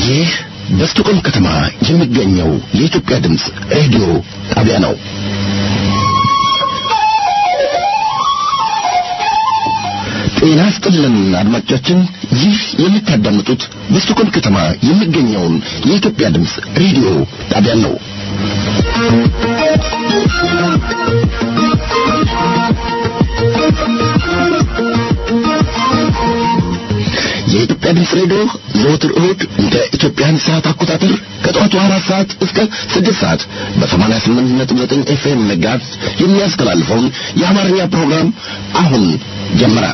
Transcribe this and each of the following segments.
ይህ በስቶኮልም ከተማ የሚገኘው የኢትዮጵያ ድምፅ ሬዲዮ ጣቢያ ነው። ጤና ስጥልን አድማጮቻችን፣ ይህ የምታዳምጡት በስቶኮልም ከተማ የሚገኘውን የኢትዮጵያ ድምፅ ሬዲዮ ጣቢያ ነው። የኢትዮጵያ ድምፅ ሬዲዮ ዘወትር እሁድ እንደ ኢትዮጵያን ሰዓት አቆጣጠር ከጠዋቱ አራት ሰዓት እስከ ስድስት ሰዓት በሰማንያ ስምንት ነጥብ ዘጠኝ ኤፍኤም መጋዝ የሚያስተላልፈውን የአማርኛ ፕሮግራም አሁን ጀመረ።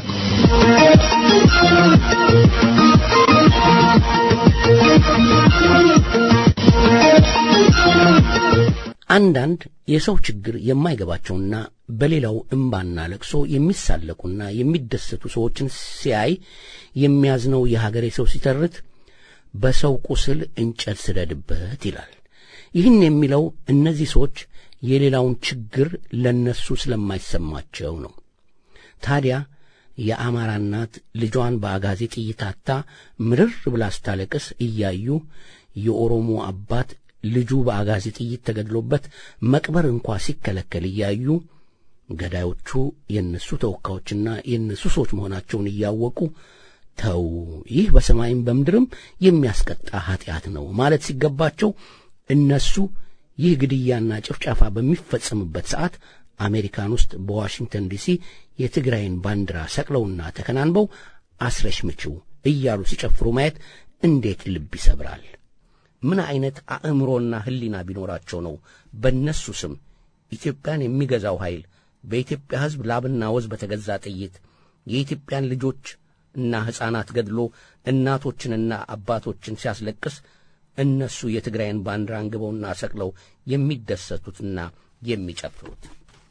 አንዳንድ የሰው ችግር የማይገባቸውና በሌላው እምባና ለቅሶ የሚሳለቁና የሚደሰቱ ሰዎችን ሲያይ የሚያዝነው የሀገሬ ሰው ሲተርት በሰው ቁስል እንጨት ስደድበት ይላል። ይህን የሚለው እነዚህ ሰዎች የሌላውን ችግር ለነሱ ስለማይሰማቸው ነው። ታዲያ የአማራ እናት ልጇን በአጋዜ ጥይት አታ ምርር ብላ ስታለቅስ እያዩ የኦሮሞ አባት ልጁ በአጋዜ ጥይት ተገድሎበት መቅበር እንኳ ሲከለከል እያዩ ገዳዮቹ የእነሱ ተወካዮችና የእነሱ ሰዎች መሆናቸውን እያወቁ ተው፣ ይህ በሰማይም በምድርም የሚያስቀጣ ኀጢአት ነው ማለት ሲገባቸው እነሱ ይህ ግድያና ጭፍጨፋ በሚፈጸምበት ሰዓት አሜሪካን ውስጥ በዋሽንግተን ዲሲ የትግራይን ባንዲራ ሰቅለውና ተከናንበው አስረሽ ምችው እያሉ ሲጨፍሩ ማየት እንዴት ልብ ይሰብራል። ምን ዐይነት አእምሮና ሕሊና ቢኖራቸው ነው በእነሱ ስም ኢትዮጵያን የሚገዛው ኃይል በኢትዮጵያ ሕዝብ ላብና ወዝ በተገዛ ጥይት የኢትዮጵያን ልጆች እና ሕፃናት ገድሎ እናቶችንና አባቶችን ሲያስለቅስ እነሱ የትግራይን ባንዲራ አንግበውና ሰቅለው የሚደሰቱትና የሚጨፍሩት?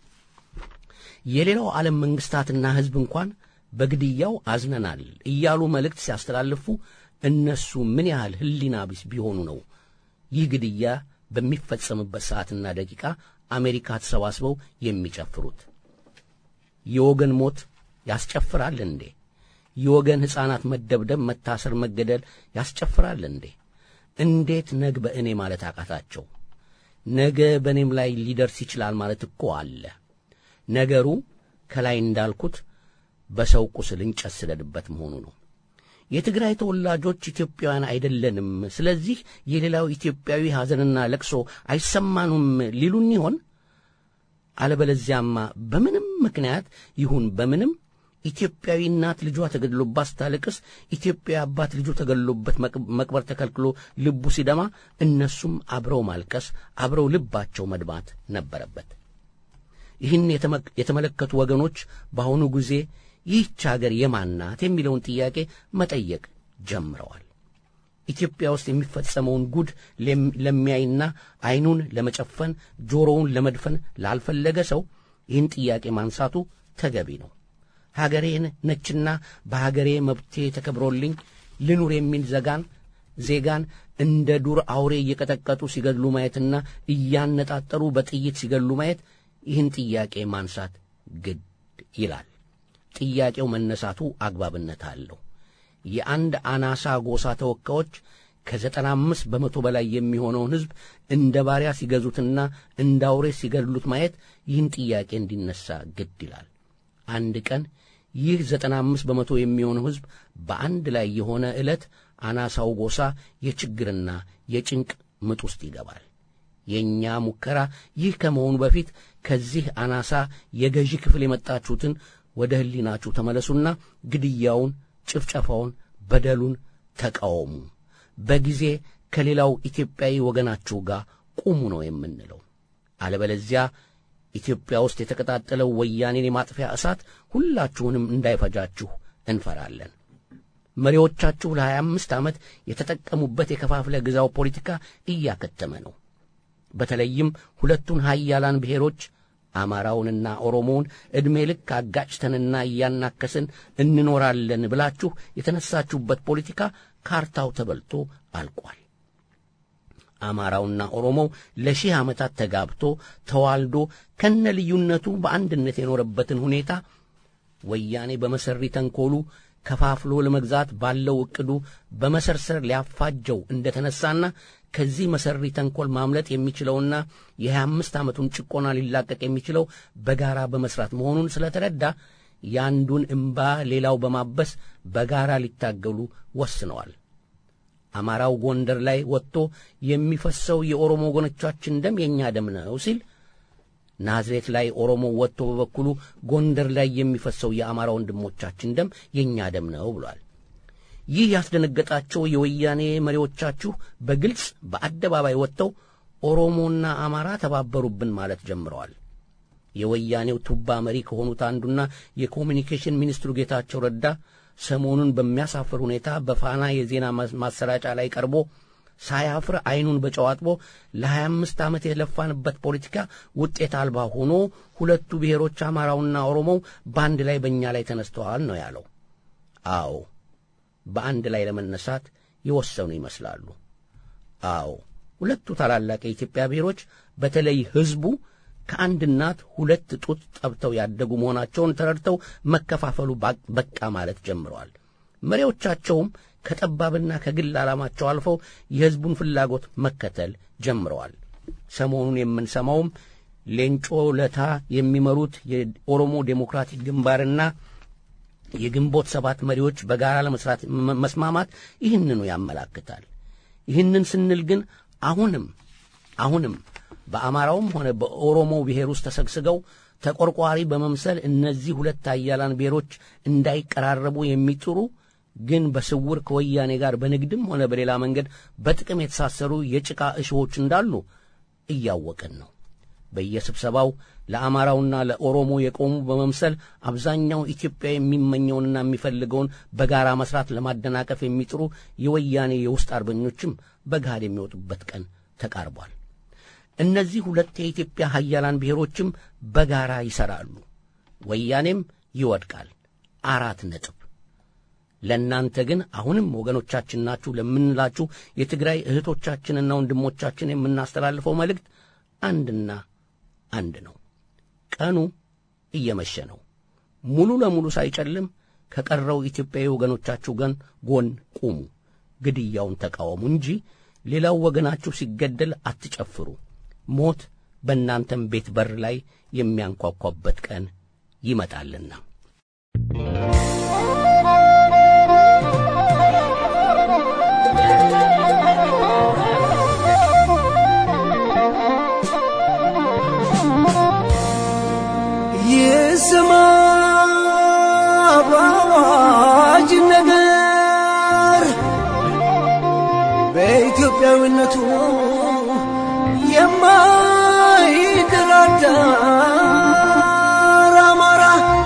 የሌላው ዓለም መንግሥታትና ሕዝብ እንኳን በግድያው አዝነናል እያሉ መልእክት ሲያስተላልፉ እነሱ ምን ያህል ሕሊና ቢስ ቢሆኑ ነው ይህ ግድያ በሚፈጸምበት ሰዓትና ደቂቃ አሜሪካ ተሰባስበው የሚጨፍሩት? የወገን ሞት ያስጨፍራል እንዴ? የወገን ሕፃናት መደብደብ፣ መታሰር፣ መገደል ያስጨፍራል እንዴ? እንዴት ነግ በእኔ ማለት አቃታቸው? ነገ በእኔም ላይ ሊደርስ ይችላል ማለት እኮ አለ። ነገሩ ከላይ እንዳልኩት በሰው ቁስል እንጨት ስደድበት መሆኑ ነው። የትግራይ ተወላጆች ኢትዮጵያውያን አይደለንም፣ ስለዚህ የሌላው ኢትዮጵያዊ ሐዘንና ለቅሶ አይሰማኑም ሊሉን ይሆን? አለበለዚያማ በምንም ምክንያት ይሁን በምንም ኢትዮጵያዊ እናት ልጇ ተገድሎባት ስታለቅስ፣ ኢትዮጵያዊ አባት ልጁ ተገድሎበት መቅበር ተከልክሎ ልቡ ሲደማ፣ እነሱም አብረው ማልቀስ፣ አብረው ልባቸው መድማት ነበረበት። ይህን የተመለከቱ ወገኖች በአሁኑ ጊዜ ይህች አገር የማን ናት የሚለውን ጥያቄ መጠየቅ ጀምረዋል። ኢትዮጵያ ውስጥ የሚፈጸመውን ጉድ ለሚያይና ዐይኑን ለመጨፈን ጆሮውን ለመድፈን ላልፈለገ ሰው ይህን ጥያቄ ማንሳቱ ተገቢ ነው። ሀገሬን ነችና በሀገሬ መብቴ ተከብሮልኝ ልኑር የሚል ዘጋን ዜጋን እንደ ዱር አውሬ እየቀጠቀጡ ሲገድሉ ማየትና እያነጣጠሩ በጥይት ሲገድሉ ማየት ይህን ጥያቄ ማንሳት ግድ ይላል። ጥያቄው መነሳቱ አግባብነት አለው። የአንድ አናሳ ጎሳ ተወካዮች ከዘጠና አምስት በመቶ በላይ የሚሆነውን ሕዝብ እንደ ባሪያ ሲገዙትና እንደ አውሬ ሲገድሉት ማየት ይህን ጥያቄ እንዲነሳ ግድ ይላል። አንድ ቀን ይህ ዘጠና አምስት በመቶ የሚሆነው ሕዝብ በአንድ ላይ የሆነ ዕለት አናሳው ጎሳ የችግርና የጭንቅ ምጥ ውስጥ ይገባል። የእኛ ሙከራ ይህ ከመሆኑ በፊት ከዚህ አናሳ የገዢ ክፍል የመጣችሁትን ወደ ሕሊናችሁ ተመለሱና ግድያውን፣ ጭፍጨፋውን፣ በደሉን ተቃወሙ። በጊዜ ከሌላው ኢትዮጵያዊ ወገናችሁ ጋር ቁሙ ነው የምንለው። አለበለዚያ ኢትዮጵያ ውስጥ የተቀጣጠለው ወያኔን የማጥፊያ እሳት ሁላችሁንም እንዳይፈጃችሁ እንፈራለን። መሪዎቻችሁ ለሀያ አምስት ዓመት የተጠቀሙበት የከፋፍለ ግዛው ፖለቲካ እያከተመ ነው። በተለይም ሁለቱን ሀያላን ብሔሮች አማራውንና ኦሮሞውን ዕድሜ ልክ አጋጭተንና እያናከስን እንኖራለን ብላችሁ የተነሳችሁበት ፖለቲካ ካርታው ተበልቶ አልቋል። አማራውና ኦሮሞው ለሺህ ዓመታት ተጋብቶ ተዋልዶ ከነ ልዩነቱ በአንድነት የኖረበትን ሁኔታ ወያኔ በመሰሪ ተንኮሉ ከፋፍሎ ለመግዛት ባለው ዕቅዱ በመሰርሰር ሊያፋጀው እንደተነሳና ከዚህ መሰሪ ተንኰል ማምለጥ የሚችለውና የሀያ አምስት ዓመቱን ጭቆና ሊላቀቅ የሚችለው በጋራ በመስራት መሆኑን ስለተረዳ የአንዱን እምባ ሌላው በማበስ በጋራ ሊታገሉ ወስነዋል። አማራው ጎንደር ላይ ወጥቶ የሚፈሰው የኦሮሞ ወገኖቻችን ደም የእኛ ደም ነው ሲል ናዝሬት ላይ ኦሮሞ ወጥቶ በበኩሉ ጎንደር ላይ የሚፈሰው የአማራ ወንድሞቻችን ደም የእኛ ደም ነው ብሏል። ይህ ያስደነገጣቸው የወያኔ መሪዎቻችሁ በግልጽ በአደባባይ ወጥተው ኦሮሞና አማራ ተባበሩብን ማለት ጀምረዋል። የወያኔው ቱባ መሪ ከሆኑት አንዱና የኮሚኒኬሽን ሚኒስትሩ ጌታቸው ረዳ ሰሞኑን በሚያሳፍር ሁኔታ በፋና የዜና ማሰራጫ ላይ ቀርቦ ሳያፍር ዐይኑን በጨው አጥቦ ለሀያ አምስት ዓመት የለፋንበት ፖለቲካ ውጤት አልባ ሆኖ ሁለቱ ብሔሮች አማራውና ኦሮሞው በአንድ ላይ በእኛ ላይ ተነስተዋል ነው ያለው። አዎ በአንድ ላይ ለመነሳት የወሰኑ ይመስላሉ። አዎ ሁለቱ ታላላቅ የኢትዮጵያ ብሔሮች በተለይ ሕዝቡ ከአንድ እናት ሁለት ጡት ጠብተው ያደጉ መሆናቸውን ተረድተው መከፋፈሉ በቃ ማለት ጀምረዋል። መሪዎቻቸውም ከጠባብና ከግል ዓላማቸው አልፈው የሕዝቡን ፍላጎት መከተል ጀምረዋል። ሰሞኑን የምንሰማውም ሌንጮ ለታ የሚመሩት የኦሮሞ ዴሞክራቲክ ግንባርና የግንቦት ሰባት መሪዎች በጋራ ለመስራት መስማማት ይህንኑ ያመላክታል። ይህንን ስንል ግን አሁንም አሁንም በአማራውም ሆነ በኦሮሞ ብሔር ውስጥ ተሰግስገው ተቆርቋሪ በመምሰል እነዚህ ሁለት አያላን ብሔሮች እንዳይቀራረቡ የሚጥሩ ግን በስውር ከወያኔ ጋር በንግድም ሆነ በሌላ መንገድ በጥቅም የተሳሰሩ የጭቃ እሾዎች እንዳሉ እያወቅን ነው። በየስብሰባው ለአማራውና ለኦሮሞ የቆሙ በመምሰል አብዛኛው ኢትዮጵያ የሚመኘውንና የሚፈልገውን በጋራ መስራት ለማደናቀፍ የሚጥሩ የወያኔ የውስጥ አርበኞችም በገሃድ የሚወጡበት ቀን ተቃርቧል። እነዚህ ሁለት የኢትዮጵያ ሀያላን ብሔሮችም በጋራ ይሠራሉ። ወያኔም ይወድቃል። አራት ነጥብ። ለእናንተ ግን አሁንም ወገኖቻችን ናችሁ ለምንላችሁ የትግራይ እህቶቻችንና ወንድሞቻችን የምናስተላልፈው መልእክት አንድና አንድ ነው። ቀኑ እየመሸ ነው። ሙሉ ለሙሉ ሳይጨልም ከቀረው ኢትዮጵያዊ ወገኖቻችሁ ገን ጎን ቁሙ፣ ግድያውን ተቃወሙ እንጂ ሌላው ወገናችሁ ሲገደል አትጨፍሩ። ሞት በእናንተም ቤት በር ላይ የሚያንኳኳበት ቀን ይመጣልና። ይስማ በአዋጅ ነገር በኢትዮጵያዊነቱ የማይደራደር አማራ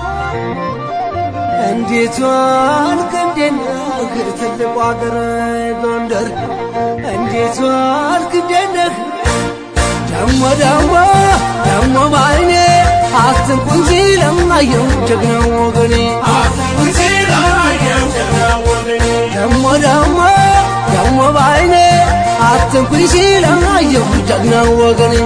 እንዴት ዋልክ እንዴት ነህ ትልቁ አገር ጎንደር እንዴት ዋልክ እንዴት ነህ ደሞ ደሞ ደሞ ባይኔ አትንኩኝ ሲለማየው ጀግናው ወገኔ ደሞ ደሞ ደሞ ባይኔ አትንኩኝ ሲለማየው ጀግናው ወገኔ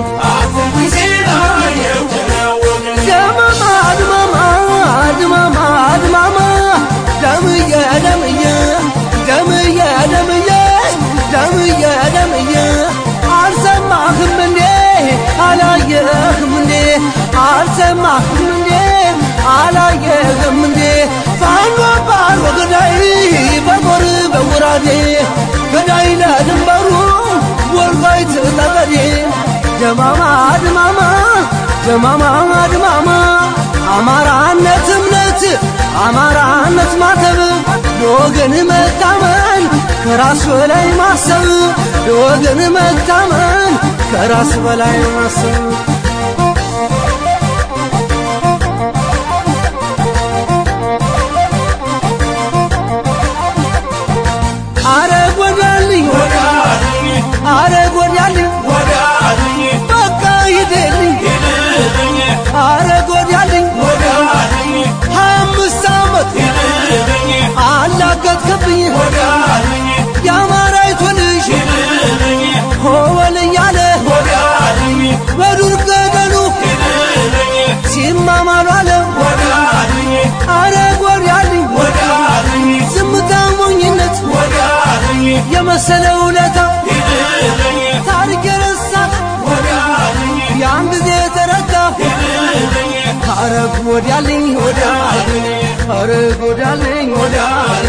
ደማማ ድማማ ድማማ ድማማ ደምዬ ደምዬ ደምዬ ደምዬ ደምዬ ደምዬ አልሰማህም እንዴ አላየህም እንዴ አልሰማህም እንዴ አላየህም እንዴ ፋኖ ባል ወገዳይ በጎር በጉራዴ ገዳይ ለድንበሩ ወልቃይት ጠገዴ ደማማ ድማማ ደማማ ድማማ አማራነት እምነት አማራነት ማተብ ለወገን መታመን ከራስ በላይ ማሰብ ለወገን መታመን ከራስ በላይ ማሰብ አረ ጎዳልኝ አረ ጎዳልኝ በቃ ሂደልኝ አረ ጎዳልኝ አምስት ዓመት አላገጥክብኝ የአማራይቱ ልጅ ሆበል እያለ በዱር ጎዳልኝ ወዲያ ኧረ ጎዳልኝ ወዲያ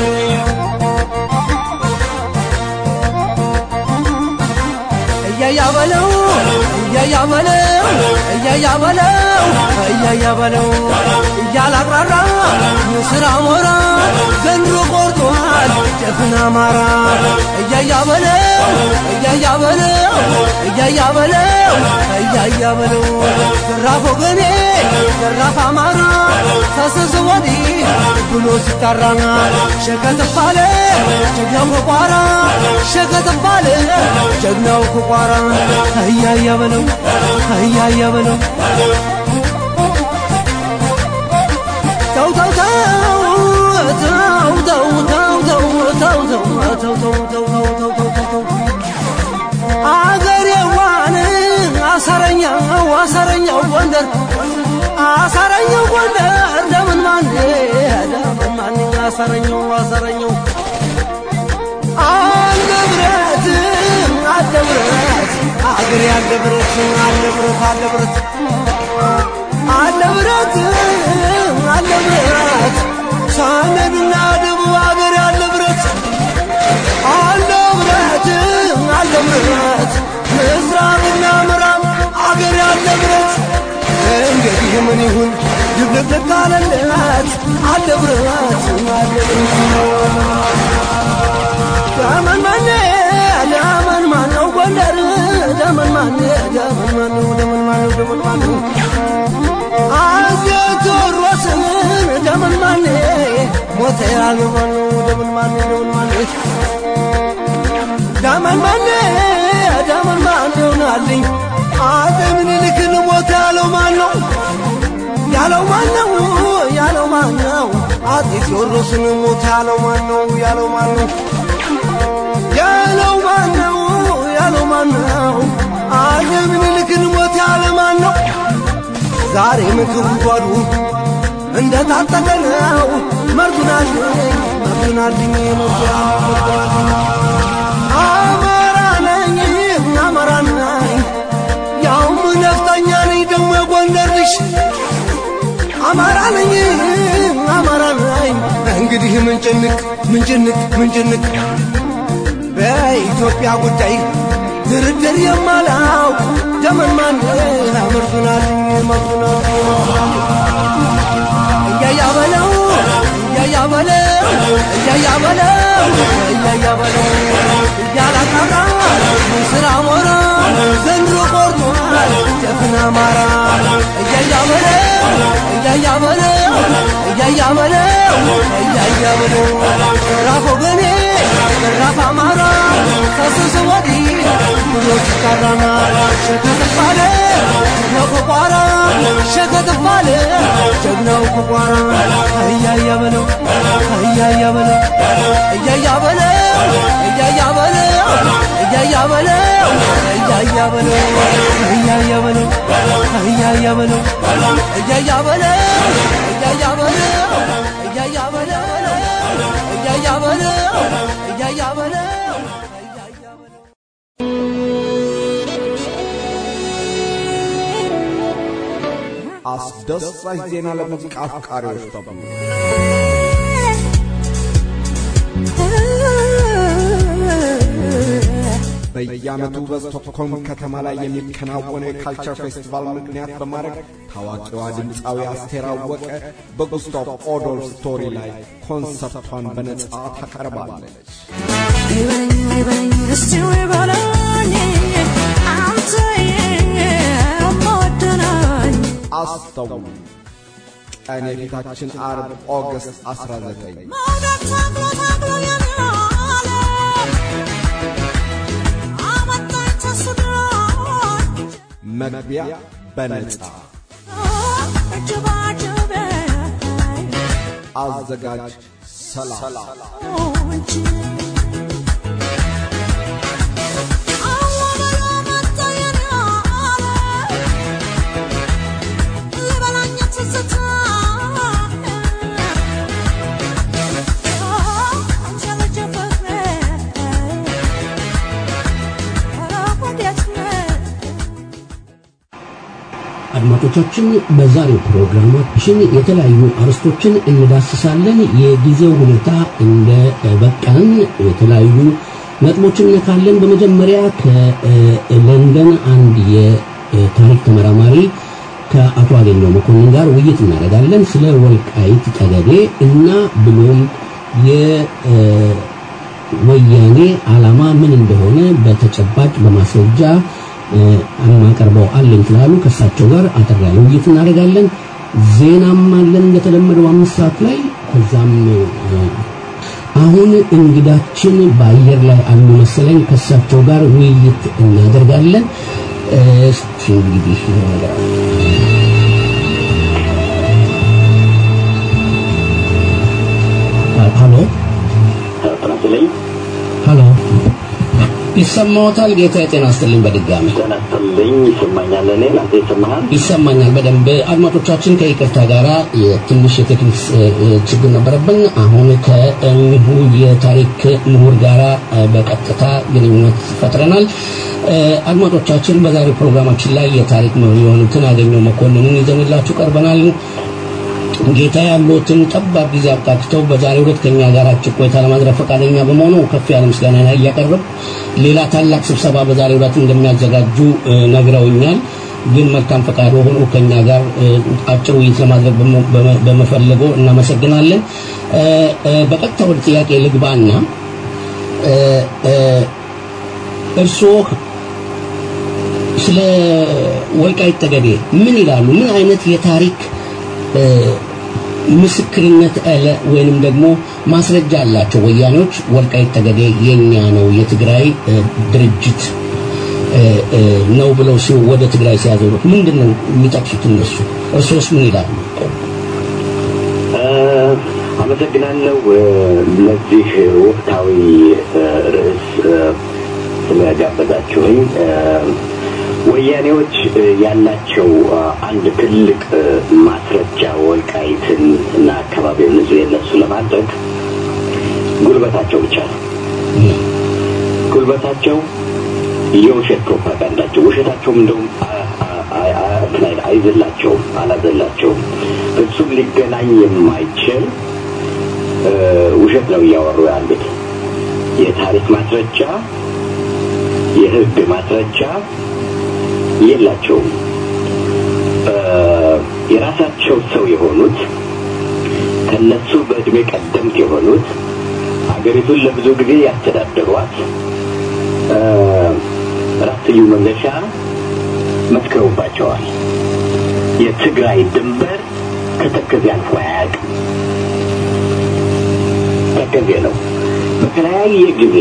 እያያ በለው እያያ በለው እያያ በለው እያያ በለው እያላቅራራ ንስር አሞራ ዘንድሮ ቆርጧል ጀግና አማራ እያያ በለው እያያ በለው እያያ በለው እያያ በለው ዘራፍ ወገኔ ዘራፍ አማራ ተስስ ወዲህ ብሎ ሲጠራና ሸከትባለ ጀግናው ከቋራ ሸከትባለ ጀግናው ከቋራ እያያ በለው እያያ በለው ተው ተው ተው ተው ተው ተው ተው ተው ተው ተው ተው ተው ተው ተው ተው ተው አገሬዋን አሳረኛው አሳረኛው ጎንደር አሳረኛው ጎንደር ለምን ማን ለምን ማን አሳረኛው አሳረኛው አለብረት አለብረት አገሬ አለብረት አለብረት አለብረት አለብረት አለብረት ሰሜንና ደቡብ አገሬ አለብረት አለብረት አለብረት ምስራቅና ምዕራብ አገሬ አለብረት እንግዲህ ምን ይሁን ድብልቅልቅ አለለት አለብረት ደመን ማኔ ደመን ማነው ጎንደር ደመን ማኔ ደመን ማነው ደመን ማነው ደመን ማነው አፄ ቴዎድሮስን ደመን ማኔ ሞተ ያለው ማነው ደመን ማኔ ደመን ማኔ ደመን ማኔ ደመን ማነው ናልኝ አፄ ምኒልክን ሞተ ያለው ማነው ያለው ማነው ያለው ማነው አፄ ቴዎድሮስን ሞተ ያለው ማነው ያለው ማነው ያለው ማነው ያለው ማነው አፄ ምኒልክን ሞተ ያለ ማነው ዛሬ ምግብ ጓዱ እንደ ታጠቀ ነው መርዱናልኝ መርዱናልኝ መርዱናልኝ አማራ ነኝ አማራ ነኝ ያውም ነፍጠኛ ነኝ ደግሞ የጎንደር ልጅ አማራ ነኝ አማራ ነኝ እንግዲህ ምንጭንቅ ምንጭንቅ ምንጭንቅ በኢትዮጵያ ጉዳይ ድርድር የማላውቅ ደመን ማን መርዱናልኝ መርዱናልኝ እያያ በለው እያያ በለው እያያ በለው እያያ በለው እያላቃራ ስራ ሞራ ዘንድሮ ቆርጧል ጀግና አማራ እያያ በለው እያያ በለው እያያ በለው እያያ በለው ራፍ ወገኔ ራፍ አማራ ከስስ ወዲህ ብሎ ሲጠራና ሸከትባለ ጀግናው ከቋራ ሸከትባለ ጀግናው ከቋራ እያያ በለው እያያ በለው እያያ በለው እያያ በለው እያያ በለው እያያ በለው እያያ በለው እያያ በለው እያያ በለው እያያ በለው እያያ በለው እያያ በለው እያያ በለው እያያ በለው አስደሳች ዜና ለሙዚቃ አፍቃሪዎች በሙሉ በየዓመቱ በስቶክሆልም ከተማ ላይ የሚከናወነው የካልቸር ፌስቲቫል ምክንያት በማድረግ ታዋቂዋ ድምፃዊ አስቴር አወቀ በጉስታቭ ኦዶልፍ ስቶሪ ላይ ኮንሰርቷን በነጻ ታቀርባለች። ይበለኝ ይበለኝ እስቲ ይበለኝ አንተ የምወደናኝ አስተውሉ። ቀን የፊታችን አርብ ኦገስት 19 መውደድ ታግሎ ታግሎ የናለ አመጣኝ ተስዶኝ መግቢያ በነጻ ጅባጅቤ አዘጋጅ ሰላም እንጂ አወበሎ መጣ የናለ ሊበላኝ ትዝታ አንተ ልጅ ፍቅሬ ኧረ ወዴት ነህ አድማጮቻችን በዛሬው ፕሮግራማችን የተለያዩ አርዕስቶችን እንዳስሳለን። የጊዜው ሁኔታ እንደ በቃን የተለያዩ ነጥቦችን እነካለን። በመጀመሪያ ከለንደን አንድ የታሪክ ተመራማሪ ከአቶ አገኘው መኮንን ጋር ውይይት እናደርጋለን ስለ ወልቃይት ጠገዴ እና ብሎም የወያኔ ዓላማ ምን እንደሆነ በተጨባጭ በማስረጃ የማቀርበው አለኝ ስላሉ ከእሳቸው ጋር አጠር ያለ ውይይት እናደርጋለን። ዜናም አለን እንደተለመደው አምስት ሰዓት ላይ ከዛም አሁን እንግዳችን በአየር ላይ አሉ መሰለኝ ከእሳቸው ጋር ውይይት እናደርጋለን። እስቲ እንግዲህ ነገር ሀሎ ተናስልኝ ሀሎ ይሰማዎታል? ጌታ የጤና ይስጥልኝ በድጋሚ ተናስልኝ ይሰማኛል። እኔ ላንተ ይሰማሃል? ይሰማኛል በደንብ አድማጮቻችን ከይቅርታ ጋራ የትንሽ የቴክኒክ ችግር ነበረብን አሁን ከእኚሁ የታሪክ ምሁር ጋራ በቀጥታ ግንኙነት ፈጥረናል አድማጮቻችን በዛሬው ፕሮግራማችን ላይ የታሪክ ምሁር የሆኑትን አገኘው መኮንንን ይዘንላችሁ ቀርበናል ጌታ ያሉትን ጠባብ ጊዜ አብቃቅተው በዛሬው ዕለት ከኛ ጋር አጭር ቆይታ ለማድረግ ፈቃደኛ በመሆኑ ከፍ ያለ ምስጋና ላይ እያቀረብ ሌላ ታላቅ ስብሰባ በዛሬው ዕለት እንደሚያዘጋጁ ነግረውኛል። ግን መልካም ፈቃድ ሆኖ ከኛ ጋር አጭር ውይይት ለማድረግ በመፈለጎ እናመሰግናለን። በቀጥታ ወደ ጥያቄ ልግባና እርስዎ ስለ ወልቃይት ጠገዴ ምን ይላሉ? ምን አይነት የታሪክ ምስክርነት አለ ወይንም ደግሞ ማስረጃ አላቸው ወያኔዎች ወልቃይት ጠገዴ የኛ ነው የትግራይ ድርጅት ነው ብለው ወደ ትግራይ ሲያዞሩት ምንድን ነው የሚጠቅሱት እነሱ እርሶስ ምን ይላሉ አመሰግናለሁ ለዚህ ወቅታዊ ርዕስ ስለጋበዛችሁኝ ወያኔዎች ያላቸው አንድ ትልቅ ማስረጃ ወልቃይትን እና አካባቢውን ንጹህ የነሱ ለማድረግ ጉልበታቸው ብቻ ነው። ጉልበታቸው የውሸት ፕሮፓጋንዳቸው፣ ውሸታቸውም እንደውም አይዘላቸውም፣ አላዘላቸውም። ፍጹም ሊገናኝ የማይችል ውሸት ነው እያወሩ ያሉት። የታሪክ ማስረጃ፣ የህግ ማስረጃ የላቸውም። የራሳቸው ሰው የሆኑት ከነሱ በእድሜ ቀደምት የሆኑት ሀገሪቱን ለብዙ ጊዜ ያስተዳደሯት ራስ ስዩም መንገሻ መስክረውባቸዋል። የትግራይ ድንበር ከተከዜ አልፎ አያውቅም። ተከዜ ነው። በተለያየ ጊዜ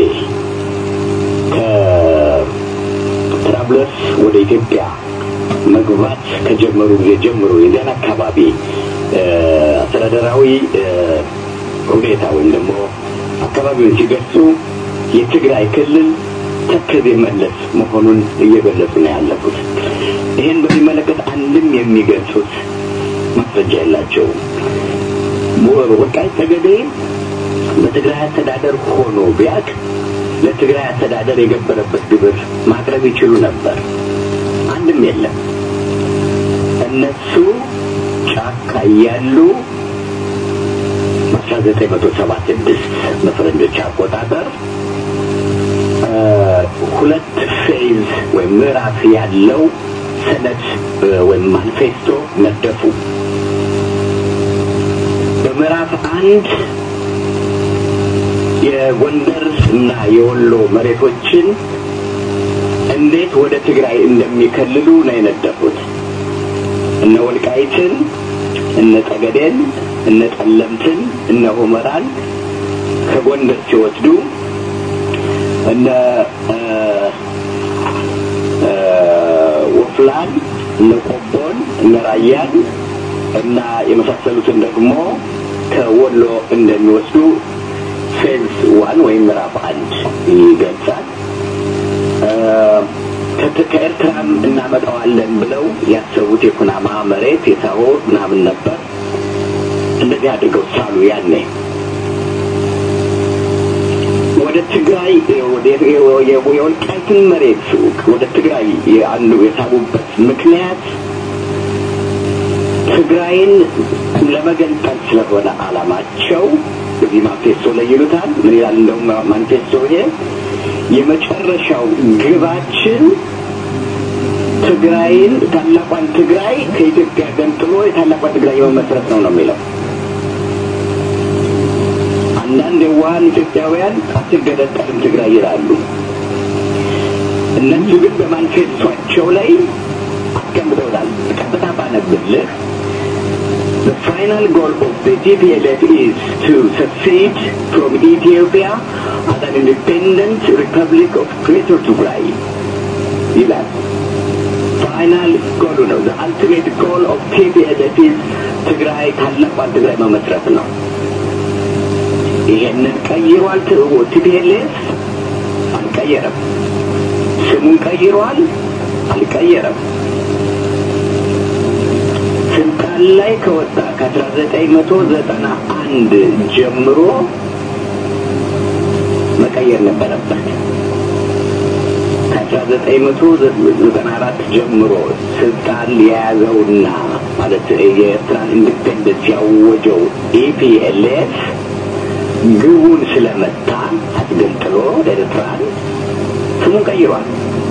ትራብለስ ወደ ኢትዮጵያ መግባት ከጀመሩ ጊዜ ጀምሮ የዚያን አካባቢ አስተዳደራዊ ሁኔታ ወይም ደግሞ አካባቢውን ሲገልጹ የትግራይ ክልል ተከዜ መለስ መሆኑን እየገለጹ ነው ያለፉት። ይህን በሚመለከት አንድም የሚገልጹት ማስረጃ የላቸውም። ወልቃይት ጠገዴ በትግራይ አስተዳደር ሆኖ ቢያቅ ለትግራይ አስተዳደር የገበረበት ግብር ማቅረብ ይችሉ ነበር። አንድም የለም። እነሱ ጫካ እያሉ በአስራ ዘጠኝ መቶ ሰባ ስድስት በፈረንጆች አቆጣጠር ሁለት ፌዝ ወይም ምዕራፍ ያለው ሰነድ ወይም ማኒፌስቶ ነደፉ። በምዕራፍ አንድ የጎንደር እና የወሎ መሬቶችን እንዴት ወደ ትግራይ እንደሚከልሉ ነው የነደፉት። እነ ወልቃይትን፣ እነ ጠገዴን፣ እነ ጠለምትን፣ እነ ሁመራን ከጎንደር ሲወስዱ እነ ወፍላን፣ እነ ቆቦን፣ እነ ራያን እና የመሳሰሉትን ደግሞ ከወሎ እንደሚወስዱ ፌዝ ዋን ወይም ምዕራፍ አንድ ይገልጻል። ከኤርትራም እናመጣዋለን ብለው ያሰቡት የኩናማ መሬት የሳሆ ምናምን ነበር። እንደዚህ አድርገው ሳሉ ያኔ ወደ ትግራይ የወልቃይትን መሬት ወደ ትግራይ አንዱ የሳቡበት ምክንያት ትግራይን ለመገንጠል ስለሆነ አላማቸው እዚህ ማንፌስቶ ላይ ይሉታል። ምን ይላል እንደውም ማንፌስቶ ይሄ የመጨረሻው ግባችን ትግራይን ታላቋን ትግራይ ከኢትዮጵያ ገንጥሎ የታላቋን ትግራይ የመመስረት ነው ነው የሚለው። አንዳንድ የዋሃን ኢትዮጵያውያን አትገነጠልም ትግራይ ይላሉ። እነሱ ግን በማንፌስቷቸው ላይ አስቀምጠውታል። ቀጥታ ባነብልህ The final goal of the TPLF is to secede from Ethiopia as an independent republic of Greater Tigray. ይላል። ፋይናል ጎሉ ነው። The ultimate goal of TPLF is ትግራይ ታላቋን ትግራይ መመስረት ነው። ይሄንን ቀይሯል ቲፒኤልኤፍ አልቀየረም። ስሙን ቀይሯል አልቀየረም። ስልጣን ላይ ከወጣ ከአስራ ዘጠኝ መቶ ዘጠና አንድ ጀምሮ መቀየር ነበረበት። ከአስራ ዘጠኝ መቶ ዘጠና አራት ጀምሮ ስልጣን የያዘውና ማለት የኤርትራን ኢንዲፔንደንስ ያወጀው ኢፒኤልኤፍ ግቡን ስለመታ አስገንጥሎ ኤርትራን ስሙን ቀይሯል።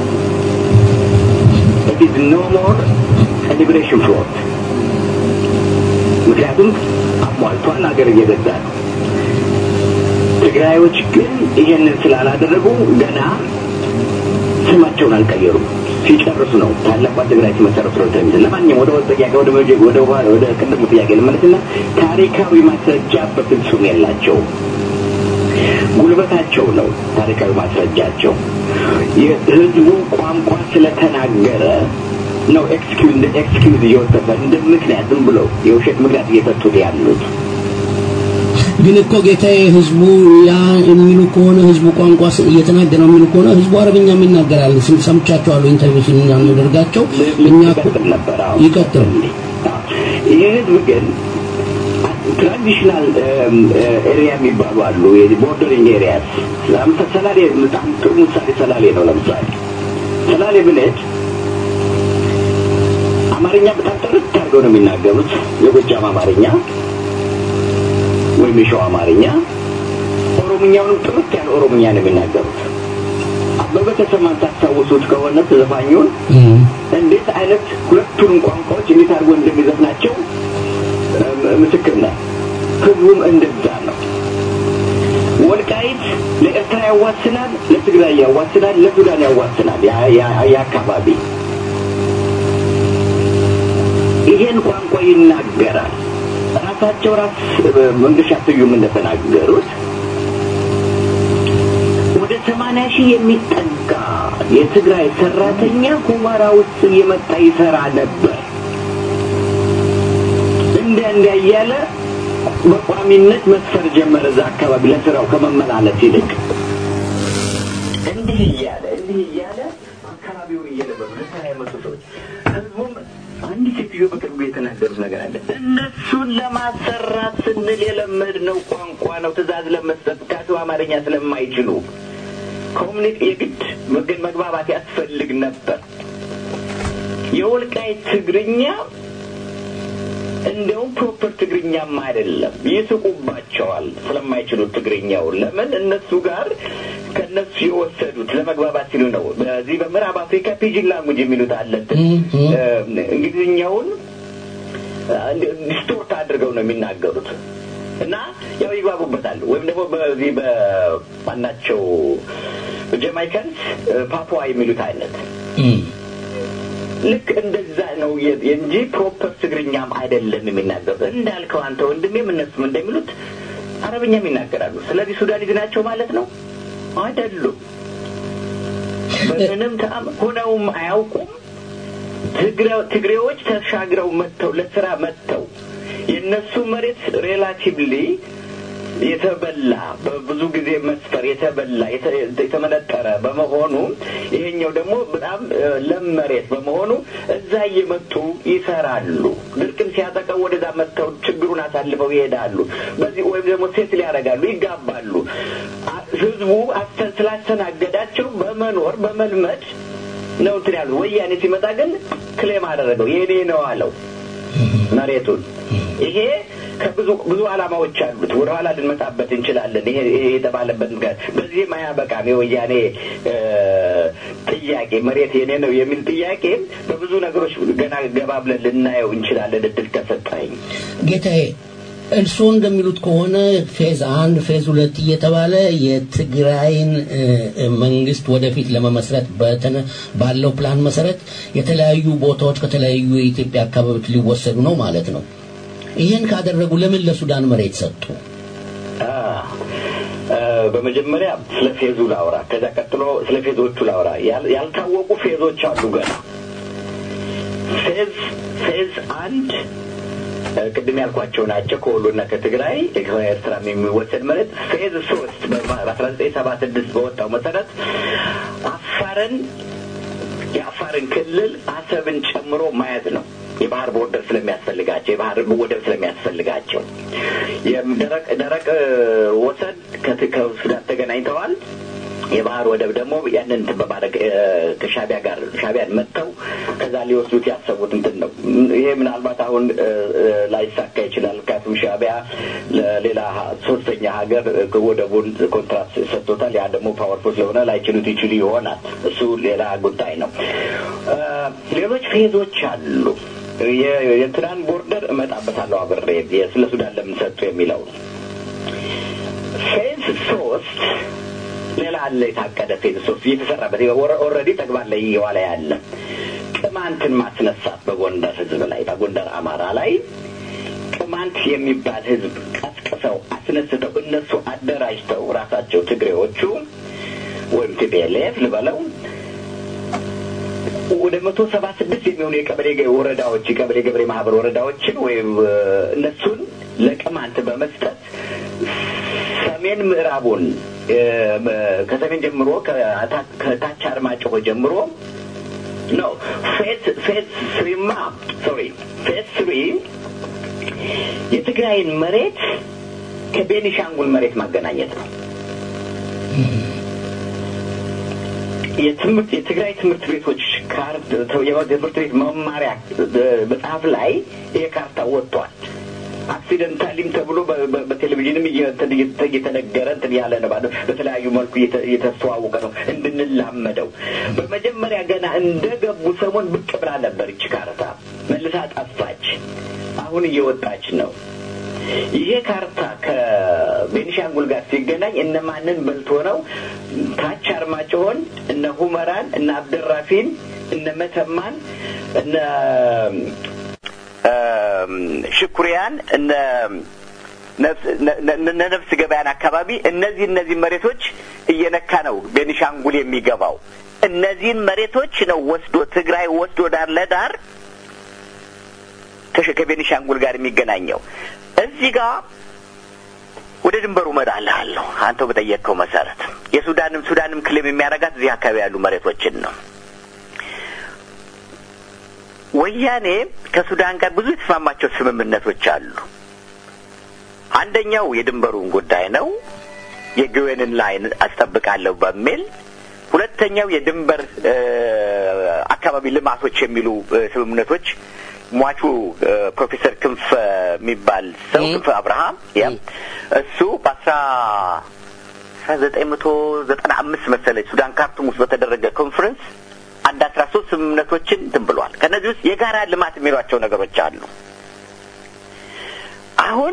ኢት ኢዝ ኖ ሞር ሊብሬሽን ፍሮንት ምክንያቱም አሟልቷል፣ ሀገር እየገዛ ነው። ትግራዮች ግን ይሄንን ስላላደረጉ ገና ስማቸውን አልቀየሩም። ሲጨርሱ ነው ታላቋን ትግራይ ሲመሰረቱ ነው ተሚል። ለማንኛውም ወደ ጥያቄ ወደ መጀ- ወደ ኋላ ወደ ቅድሙ ጥያቄ ልመለስና ታሪካዊ ማስረጃ በፍጹም የላቸውም። ጉልበታቸው ነው ታሪካዊ ማስረጃቸው። የህዝቡ ቋንቋ ስለተናገረ ነው ኤክስኪውዝ እንደ ኤክስኪውዝ እየወሰደ እንደ ምክንያት ዝም ብሎ የውሸት ምክንያት እየሰጡት ያሉት። ግን እኮ ጌታዬ ህዝቡ ያ የሚሉ ከሆነ ህዝቡ ቋንቋ ስ- እየተናገረ ነው የሚሉ ከሆነ ህዝቡ አረብኛም ይናገራል። ስም- ሰምቻቸዋለሁ ኢንተርቪው ስናደርጋቸው እኛ እኮ ይቀጥል ነበር። አዎ። ይቀጥሉ። አዎ። ይህ ህዝብ ግን ትራዲሽናል ኤሪያ የሚባሉ አሉ። ቦርደሪንግ ኤሪያስ ለምሳሌ ሰላሌ በጣም ጥሩ ምሳሌ ሰላሌ ነው። ለምሳሌ ሰላሌ ብንሄድ አማርኛ በጣም ጥርት አድርገው ነው የሚናገሩት። የጎጃም አማርኛ ወይም የሸዋ አማርኛ፣ ኦሮምኛውንም ጥርት ያለ ኦሮምኛ ነው የሚናገሩት። አበበ ተሰማን ታስታውሱት ከሆነ ዘፋኙን እም፣ እንዴት አይነት ሁለቱንም ቋንቋዎች እንዴት አድርጎ እንደሚዘፍናቸው እም፣ ምስክር ነህ። ህዝቡም እንደዛ ነው። ወልቃይት ለኤርትራ ያዋስናል፣ ለትግራይ ያዋስናል፣ ለሱዳን ያዋስናል። ያ- ያ- ያ አካባቢ ይሄን ቋንቋ ይናገራል። ራሳቸው ራስ መንገሻ ስዩም እንደተናገሩት ወደ ሰማንያ ሺህ የሚጠጋ የትግራይ ሰራተኛ ሁመራ ውስጥ እየመጣ ይሰራ ነበር። እንደ እንደ እያለ በቋሚነት መስፈር ጀመረ እዛ አካባቢ ለስራው ከመመላለስ ይልቅ እንዲህ እያለ እንዲህ እያለ አካባቢውን እየለበሉ ለስራ የመጡ ሰዎች ህዝቡም አንድ ሴትዮ በቅርቡ የተናገሩት ነገር አለ። እነሱን ለማሰራት ስንል የለመድነው ቋንቋ ነው፣ ትእዛዝ ለመስጠት ካቱ አማርኛ ስለማይችሉ ኮሚኒቲ የግድ መገ- መግባባት ያስፈልግ ነበር። የወልቃይት ትግርኛ እንደውም ፕሮፐር ትግርኛም አይደለም፣ ይስቁባቸዋል ስለማይችሉት ትግርኛውን። ለምን እነሱ ጋር ከነሱ የወሰዱት ለመግባባት ሲሉ ነው። በዚህ በምዕራብ አፍሪካ ፒጂን ላንጉጅ የሚሉት አለ። እንግሊዝኛውን ዲስቶርት አድርገው ነው የሚናገሩት እና ያው ይግባቡበታል። ወይም ደግሞ በዚህ በማናቸው ጀማይካንስ ፓፑዋ የሚሉት አይነት እም፣ ልክ እንደዛ ነው የ- እንጂ ፕሮፐር ትግርኛም አይደለም የሚናገሩት። እንዳልከው አንተ ወንድሜም እነሱም እንደሚሉት አረብኛም ይናገራሉ። ስለዚህ ሱዳኒዝ ናቸው ማለት ነው አይደሉም። በምንም ተአም ሆነውም አያውቁም። ትግረ- ትግሬዎች ተሻግረው መጥተው ለስራ መጥተው የእነሱ መሬት ሬላቲቭሊ የተበላ በብዙ ጊዜ መስፈር የተበላ የተ- የተመነጠረ በመሆኑ ይሄኛው ደግሞ በጣም እ፣ ለም መሬት በመሆኑ እዛ እየመጡ ይሰራሉ። ድርቅም ሲያጠቀው ወደዛ መጥተው ችግሩን አሳልፈው ይሄዳሉ። በዚህ ወይም ደግሞ ሴት ሊያደርጋሉ፣ ይጋባሉ። አ- ህዝቡ አስተ- ስላስተናገዳቸው በመኖር በመልመድ ነው እንትን ያሉ። ወያኔ ሲመጣ ግን ክሌም አደረገው የኔ ነው አለው። መሬቱን ይሄ ከብዙ ብዙ ዓላማዎች አሉት። ወደ ኋላ ልንመጣበት እንችላለን። ይሄ ይሄ የተባለበት ምክንያት በዚህም አያበቃም። የወያኔ እ፣ ጥያቄ መሬት የኔ ነው የሚል ጥያቄ በብዙ ነገሮች ገና ገባ ብለን ልናየው እንችላለን እድል ከሰጠኝ። ጌታዬ እርስዎ እንደሚሉት ከሆነ ፌዝ አንድ ፌዝ ሁለት እየተባለ የትግራይን እ፣ እ፣ መንግስት ወደፊት ለመመስረት በተነ ባለው ፕላን መሰረት የተለያዩ ቦታዎች ከተለያዩ የኢትዮጵያ አካባቢዎች ሊወሰዱ ነው ማለት ነው። ይህን ካደረጉ ለምን ለሱዳን መሬት ሰጡ? አ፣ አ፣ በመጀመሪያ ስለ ፌዙ ላውራ፣ ከዛ ቀጥሎ ስለ ፌዞቹ ላውራ። ያል- ያልታወቁ ፌዞች አሉ ገና። ፌዝ ፌዝ አንድ አ፣ ቅድም ያልኳቸው ናቸው። ከወሎና ከትግራይ ከኤርትራ የሚወሰድ መሬት። ፌዝ ሶስት በአስራ ዘጠኝ ሰባ ስድስት በወጣው መሰረት አፋርን የአፋርን ክልል አሰብን ጨምሮ ማየት ነው። የባህር ቦርደር ስለሚያስፈልጋቸው የባህር ወደብ ስለሚያስፈልጋቸው የደረቅ ደረቅ እ፣ ወሰን ከት- ከሱዳን ተገናኝተዋል። የባህር ወደብ ደግሞ ያንን እንትን በማድረግ እ፣ ከሻቢያ ጋር ሻቢያን መጥተው ከዛ ሊወስዱት ያሰቡት እንትን ነው። ይሄ ምናልባት አሁን እ፣ እ፣ ላይሳካ ይችላል። ምክንያቱም ሻቢያ ለሌላ ሀ- ሶስተኛ ሀገር እ፣ ወደቡን ኮንትራት ሰጥቶታል። ያ ደግሞ ፓወርፉል ስለሆነ ላይችሉት ይችሉ ይሆናል። እሱ ሌላ ጉዳይ ነው። እ፣ ሌሎች ፌዞች አሉ። የ- የእንትናን ቦርደር እመጣበታለሁ አብሬ የ- ስለ ሱዳን ለምን ሰጡ የሚለው ፌዝ ሶስት ሌላ አለ የታቀደ ፌዝ ሶስት እየተሰራበት ኦልሬዲ ተግባር ላይ እየዋለ ያለ ቅማንትን ማስነሳት በጎንደር ህዝብ ላይ በጎንደር አማራ ላይ ቅማንት የሚባል ህዝብ ቀስቅሰው አስነስተው እነሱ አደራጅተው ራሳቸው ትግሬዎቹ ወይም ቲፒኤልኤፍ ልበለው ወደ መቶ ሰባ ስድስት የሚሆኑ የቀበሌ ገ- ወረዳዎች የቀበሌ ገበሬ ማህበር ወረዳዎችን ወይም እ፣ እነሱን ለቅማንት በመስጠት ሰሜን ምዕራቡን እ፣ መ- ከሰሜን ጀምሮ ከታ- ከታች አርማጭሆ ጀምሮ ነው ፌዝ ፌዝ ስሪማ ሶሪ ፌዝ ስሪ የትግራይን መሬት ከቤኒሻንጉል መሬት ማገናኘት ነው። የትምህርት የትግራይ ትምህርት ቤቶች ካርት የትምህርት ቤት መማሪያ መጽሐፍ ላይ ይሄ ካርታ ወጥቷል። አክሲደንታሊም ተብሎ በ- በ- በቴሌቪዥንም እየ- እንትን እየተ- እየተነገረ እንትን ያለ ነው ማለት ነው። በተለያዩ መልኩ እየተ- እየተስተዋወቀ ነው እንድንላመደው። በመጀመሪያ ገና እንደገቡ ሰሞን ብቅ ብላ ነበር ይቺ ካርታ፣ መልሳ ጠፋች። አሁን እየወጣች ነው። ይሄ ካርታ ከቤኒሻንጉል ጋር ሲገናኝ እነማንን በልቶ ነው? ታች አርማጭሆን፣ እነ ሁመራን፣ እነ አብደራፊን፣ እነ መተማን፣ እነ ሽኩሪያን፣ እነ እነ ነፍስ ገበያን አካባቢ እነዚህ እነዚህ መሬቶች እየነካ ነው ቤኒሻንጉል የሚገባው። እነዚህን መሬቶች ነው ወስዶ ትግራይ ወስዶ ዳር ለዳር ከሽ- ከቤኒሻንጉል ጋር የሚገናኘው እዚህ ጋር ወደ ድንበሩ እመጣልሃለሁ። አንተው በጠየቅከው መሰረት የሱዳንም ሱዳንም ክልል የሚያደርጋት እዚህ አካባቢ ያሉ መሬቶችን ነው። ወያኔ ከሱዳን ጋር ብዙ የተስማማቸው ስምምነቶች አሉ። አንደኛው የድንበሩን ጉዳይ ነው፣ የግዌንን ላይን አስጠብቃለሁ በሚል ሁለተኛው የድንበር እ፣ አካባቢ ልማቶች የሚሉ እ፣ ስምምነቶች ሟቹ እ፣ ፕሮፌሰር ክንፈ የሚባል ሰው እ። ክንፈ አብርሃም ያ እሱ በአስራ አስራ ዘጠኝ መቶ ዘጠና አምስት መሰለኝ ሱዳን ካርቱም ውስጥ በተደረገ ኮንፈረንስ አንድ አስራ ሶስት ስምምነቶችን እንትን ብሏል። ከእነዚህ ውስጥ የጋራ ልማት የሚሏቸው ነገሮች አሉ። አሁን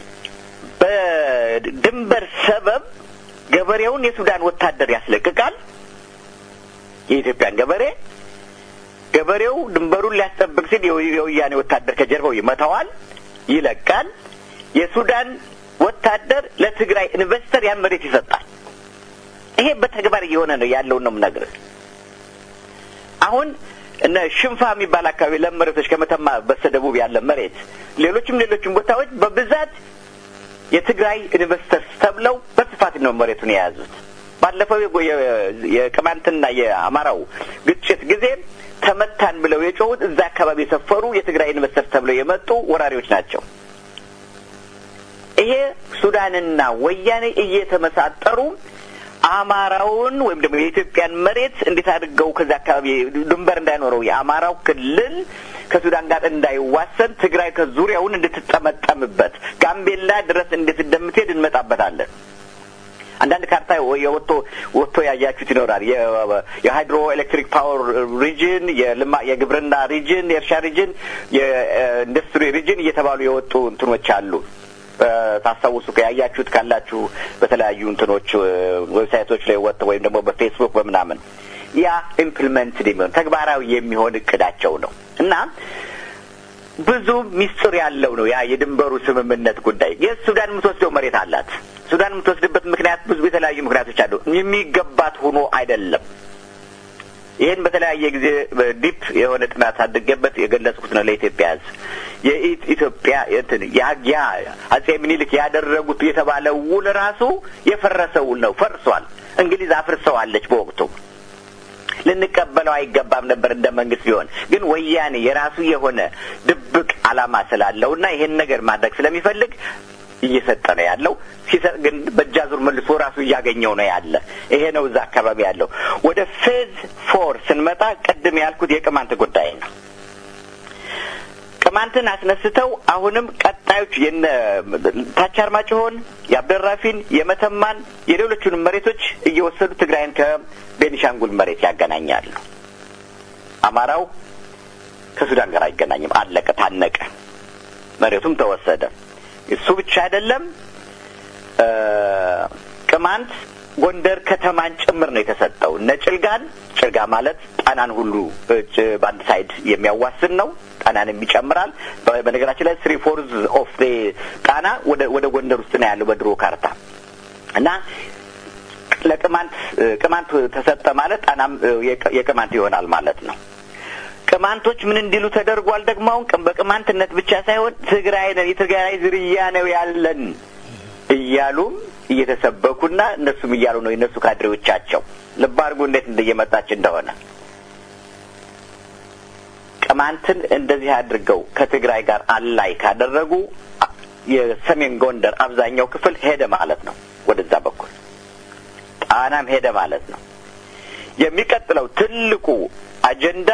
በድንበር ሰበብ ገበሬውን የሱዳን ወታደር ያስለቅቃል። የኢትዮጵያን ገበሬ ገበሬው ድንበሩን ሊያስጠብቅ ሲል የወ- የወያኔ ወታደር ከጀርባው ይመታዋል፣ ይለቃል። የሱዳን ወታደር ለትግራይ ኢንቨስተር ያን መሬት ይሰጣል። ይሄ በተግባር እየሆነ ነው ያለውን ነው የምነግርህ። አሁን እነ ሽንፋ የሚባል አካባቢ ለም መሬቶች ከመተማ በስተደቡብ ያለ መሬት፣ ሌሎችም ሌሎችም ቦታዎች በብዛት የትግራይ ኢንቨስተርስ ተብለው በስፋት ነው መሬቱን የያዙት። ባለፈው የጎ- የ- የቅማንትና የአማራው ግጭት ጊዜ ተመታን ብለው የጮሁት እዛ አካባቢ የሰፈሩ የትግራይ ኢንቨስተርስ ተብለው የመጡ ወራሪዎች ናቸው። ይሄ ሱዳንና ወያኔ እየተመሳጠሩ አማራውን ወይም ደግሞ የኢትዮጵያን መሬት እንዴት አድርገው ከዛ አካባቢ ድንበር እንዳይኖረው የአማራው ክልል ከሱዳን ጋር እንዳይዋሰን ትግራይ ከዙሪያውን እንድትጠመጠምበት ጋምቤላ ድረስ እንዴት እንደምትሄድ እንመጣበታለን። አንዳንድ ካርታ የወጥቶ ወጥቶ ያያችሁት ይኖራል። የሃይድሮ ኤሌክትሪክ ፓወር ሪጅን፣ የልማ የግብርና ሪጅን፣ የእርሻ ሪጅን፣ የኢንዱስትሪ ሪጅን እየተባሉ የወጡ እንትኖች አሉ። ታስታውሱ ያያችሁት ካላችሁ በተለያዩ እንትኖች ዌብሳይቶች ላይ ወጥተው ወይም ደግሞ በፌስቡክ በምናምን ያ ኢምፕሊመንትድ የሚሆን ተግባራዊ የሚሆን እቅዳቸው ነው እና ብዙ ሚስጥር ያለው ነው ያ የድንበሩ ስምምነት ጉዳይ። የሱዳን የምትወስደው መሬት አላት። ሱዳን የምትወስድበት ምክንያት ብዙ የተለያዩ ምክንያቶች አሉ። የሚገባት ሆኖ አይደለም። ይህን በተለያየ ጊዜ ዲፕ የሆነ ጥናት አድርጌበት የገለጽኩት ነው ለኢትዮጵያ ሕዝብ የኢትዮጵያ እንትን ያ አጼ ምኒልክ ያደረጉት የተባለ ውል ራሱ የፈረሰ ውል ነው። ፈርሷል። እንግሊዝ አፍርሰዋለች በወቅቱ ልንቀበለው አይገባም ነበር እንደ መንግስት ቢሆን። ግን ወያኔ የራሱ የሆነ ድብቅ ዓላማ ስላለውና ይሄን ነገር ማድረግ ስለሚፈልግ እየሰጠ ነው ያለው። ሲሰጥ ግን በእጃዙር መልሶ ራሱ እያገኘው ነው ያለ። ይሄ ነው እዛ አካባቢ ያለው። ወደ ፌዝ ፎር ስንመጣ ቅድም ያልኩት የቅማንት ጉዳይ ነው። ቅማንትን አስነስተው አሁንም ቀጣዮች የነ ታች አርማጭሆን፣ የአብደራፊን፣ የመተማን የሌሎቹንም መሬቶች እየወሰዱ ትግራይን ከቤኒሻንጉል መሬት ያገናኛሉ። አማራው ከሱዳን ጋር አይገናኝም። አለቀ፣ ታነቀ። መሬቱም ተወሰደ። እሱ ብቻ አይደለም። ቅማንት ጎንደር ከተማን ጭምር ነው የተሰጠው። እነ ጭልጋን ጭልጋ ማለት ጣናን ሁሉ በአንድ ሳይድ የሚያዋስን ነው። ጣናንም ይጨምራል። በነገራችን ላይ ስሪ ፎርዝ ኦፍ ጣና ወደ ወደ ጎንደር ውስጥ ነው ያለው በድሮ ካርታ እና ለቅማንት ቅማንት ተሰጠ ማለት ጣናም የቅማንት ይሆናል ማለት ነው። ቅማንቶች ምን እንዲሉ ተደርጓል። ደግሞ አሁን በቅማንትነት ብቻ ሳይሆን ትግራይ ነን የትግራይ ዝርያ ነው ያለን እያሉም እየተሰበኩና እነሱም እያሉ ነው የእነሱ ካድሬዎቻቸው። ልብ አድርጉ እንዴት እንደየመጣች እንደሆነ ቅማንትን እንደዚህ አድርገው ከትግራይ ጋር አላይ ካደረጉ የሰሜን ጎንደር አብዛኛው ክፍል ሄደ ማለት ነው። ወደዛ በኩል ጣናም ሄደ ማለት ነው። የሚቀጥለው ትልቁ አጀንዳ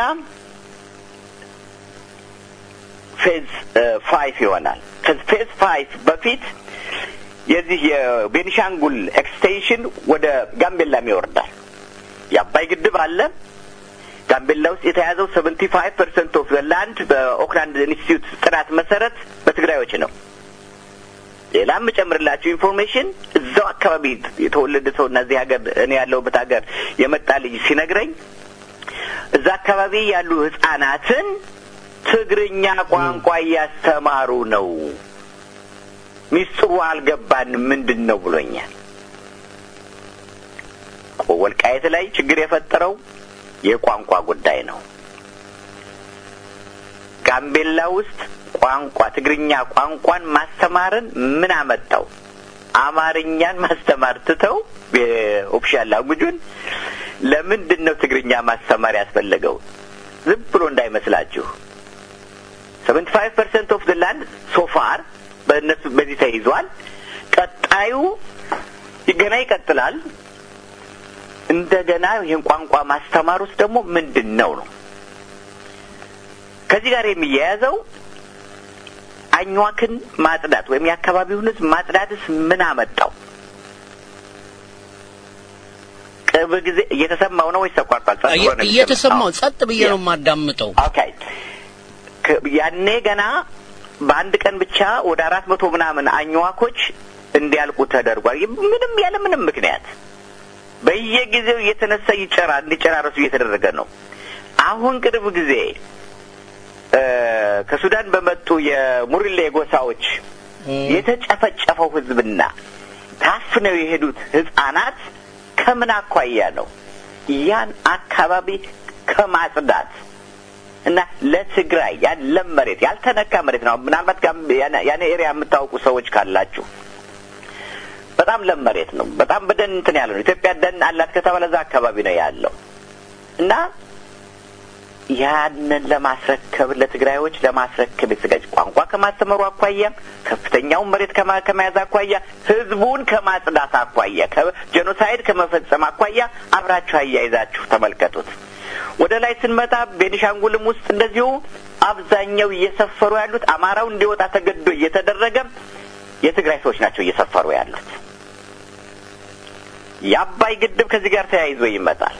ፌዝ ፋይቭ ይሆናል። ከፌዝ ፋይቭ በፊት የዚህ የቤኒሻንጉል ኤክስቴንሽን ወደ ጋምቤላም ይወርዳል። የአባይ ግድብ አለ። ጋምቤላ ውስጥ የተያዘው ሰቨንቲ ፋይቭ ፐርሰንት ኦፍ ላንድ በኦክላንድ ኢንስቲትዩት ጥናት መሰረት በትግራዮች ነው። ሌላም የምጨምርላችሁ ኢንፎርሜሽን እዛው አካባቢ የተወለደ ሰው እና እዚህ ሀገር እኔ ያለሁበት ሀገር የመጣ ልጅ ሲነግረኝ እዛ አካባቢ ያሉ ህጻናትን ትግርኛ ቋንቋ እያስተማሩ ነው። ሚስጥሩ አልገባንም ምንድን ነው ብሎኛል። ወልቃየት ላይ ችግር የፈጠረው የቋንቋ ጉዳይ ነው። ጋምቤላ ውስጥ ቋንቋ ትግርኛ ቋንቋን ማስተማርን ምን አመጣው? አማርኛን ማስተማር ትተው ኦፊሻል ላንጉጁን ለምንድን ነው ትግርኛ ማስተማር ያስፈለገው? ዝም ብሎ እንዳይመስላችሁ ሰቨንቲ ፋይቭ ፐርሰንት ኦፍ ላንድ ሶፋር በእነሱ በዚህ ተይዟል። ቀጣዩ ገና ይቀጥላል። እንደገና ይህን ቋንቋ ማስተማር ውስጥ ደግሞ ምንድን ነው ነው ከዚህ ጋር የሚያያዘው አኟክን ማጽዳት ወይም የአካባቢውን ሕዝብ ማጽዳትስ ምን አመጣው? ቅርብ ጊዜ እየተሰማው ነው ወይስ ተቋርጧል? ጸጥ ብሎ ነው እየተሰማው የሚሰማው? ጸጥ ብዬ ነው የማዳምጠው። ኦኬ ከ- ያኔ ገና በአንድ ቀን ብቻ ወደ አራት መቶ ምናምን አኝዋኮች እንዲያልቁ ተደርጓል። ይህ ምንም ያለ ምንም ምክንያት በየጊዜው እየተነሳ ይጨራ እንዲጨራረሱ እየተደረገ ነው። አሁን ቅርብ ጊዜ እ ከሱዳን በመጡ የሙሪሌ ጎሳዎች የተጨፈጨፈው ህዝብና ታፍነው የሄዱት ህጻናት ከምን አኳያ ነው? ያን አካባቢ ከማጽዳት እና ለትግራይ ያን ለም መሬት ያልተነካ መሬት ነው። ምናልባት ጋም- ያን- ያን ኤሪያ የምታውቁ ሰዎች ካላችሁ በጣም ለም መሬት ነው። በጣም በደን እንትን ያለ ነው። ኢትዮጵያ ደን አላት ከተባለ እዛ አካባቢ ነው ያለው እና ያንን ለማስረከብ ለትግራዮች ለማስረከብ የተዘጋጀ ቋንቋ ከማስተማሩ አኳያ ከፍተኛውን መሬት ከማ- ከመያዝ አኳያ ህዝቡን ከማጽዳት አኳያ ከጄኖሳይድ ከመፈጸም አኳያ አብራችሁ አያይዛችሁ ተመልከቱት። ወደ ላይ ስንመጣ ቤኒሻንጉልም ውስጥ እንደዚሁ አብዛኛው እየሰፈሩ ያሉት አማራው እንዲወጣ ተገዶ እየተደረገ የትግራይ ሰዎች ናቸው እየሰፈሩ ያሉት። የአባይ ግድብ ከዚህ ጋር ተያይዞ ይመጣል።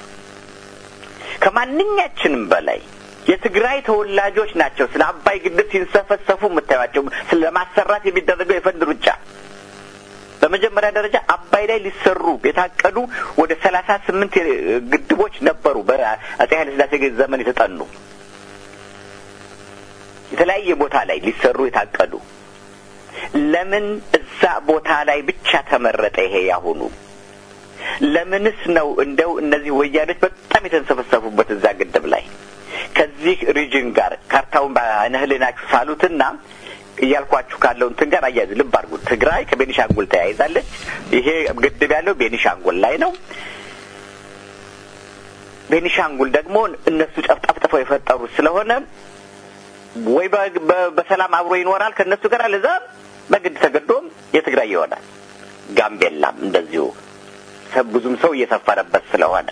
ከማንኛችንም በላይ የትግራይ ተወላጆች ናቸው ስለ አባይ ግድብ ሲንሰፈሰፉ የምታዩቸው ስለ ማሰራት የሚደረገው የፈንድ ሩጫ። በመጀመሪያ ደረጃ አባይ ላይ ሊሰሩ የታቀዱ ወደ ሰላሳ ስምንት ግድቦች ነበሩ በአጼ ኃይለ ሥላሴ ዘመን የተጠኑ የተለያየ ቦታ ላይ ሊሰሩ የታቀዱ ለምን እዛ ቦታ ላይ ብቻ ተመረጠ? ይሄ ያሁኑ ለምንስ ነው እንደው እነዚህ ወያኖች በጣም የተንሰፈሰፉበት እዛ ግድብ ላይ ከዚህ ሪጅን ጋር ካርታውን በዓይነ ሕሊናችሁ ሳሉትና እያልኳችሁ ካለው እንትን ጋር አያይዙ። ልብ አድርጉ። ትግራይ ከቤኒሻንጉል ተያይዛለች። ይሄ ግድብ ያለው ቤኒሻንጉል ላይ ነው። ቤኒሻንጉል ደግሞ እነሱ ጨፍጠፍጥፈው የፈጠሩት ስለሆነ ወይ በሰላም አብሮ ይኖራል ከእነሱ ጋር አለዛ በግድ ተገዶም የትግራይ ይሆናል። ጋምቤላም እንደዚሁ ብዙም ሰው እየሰፈረበት ስለሆነ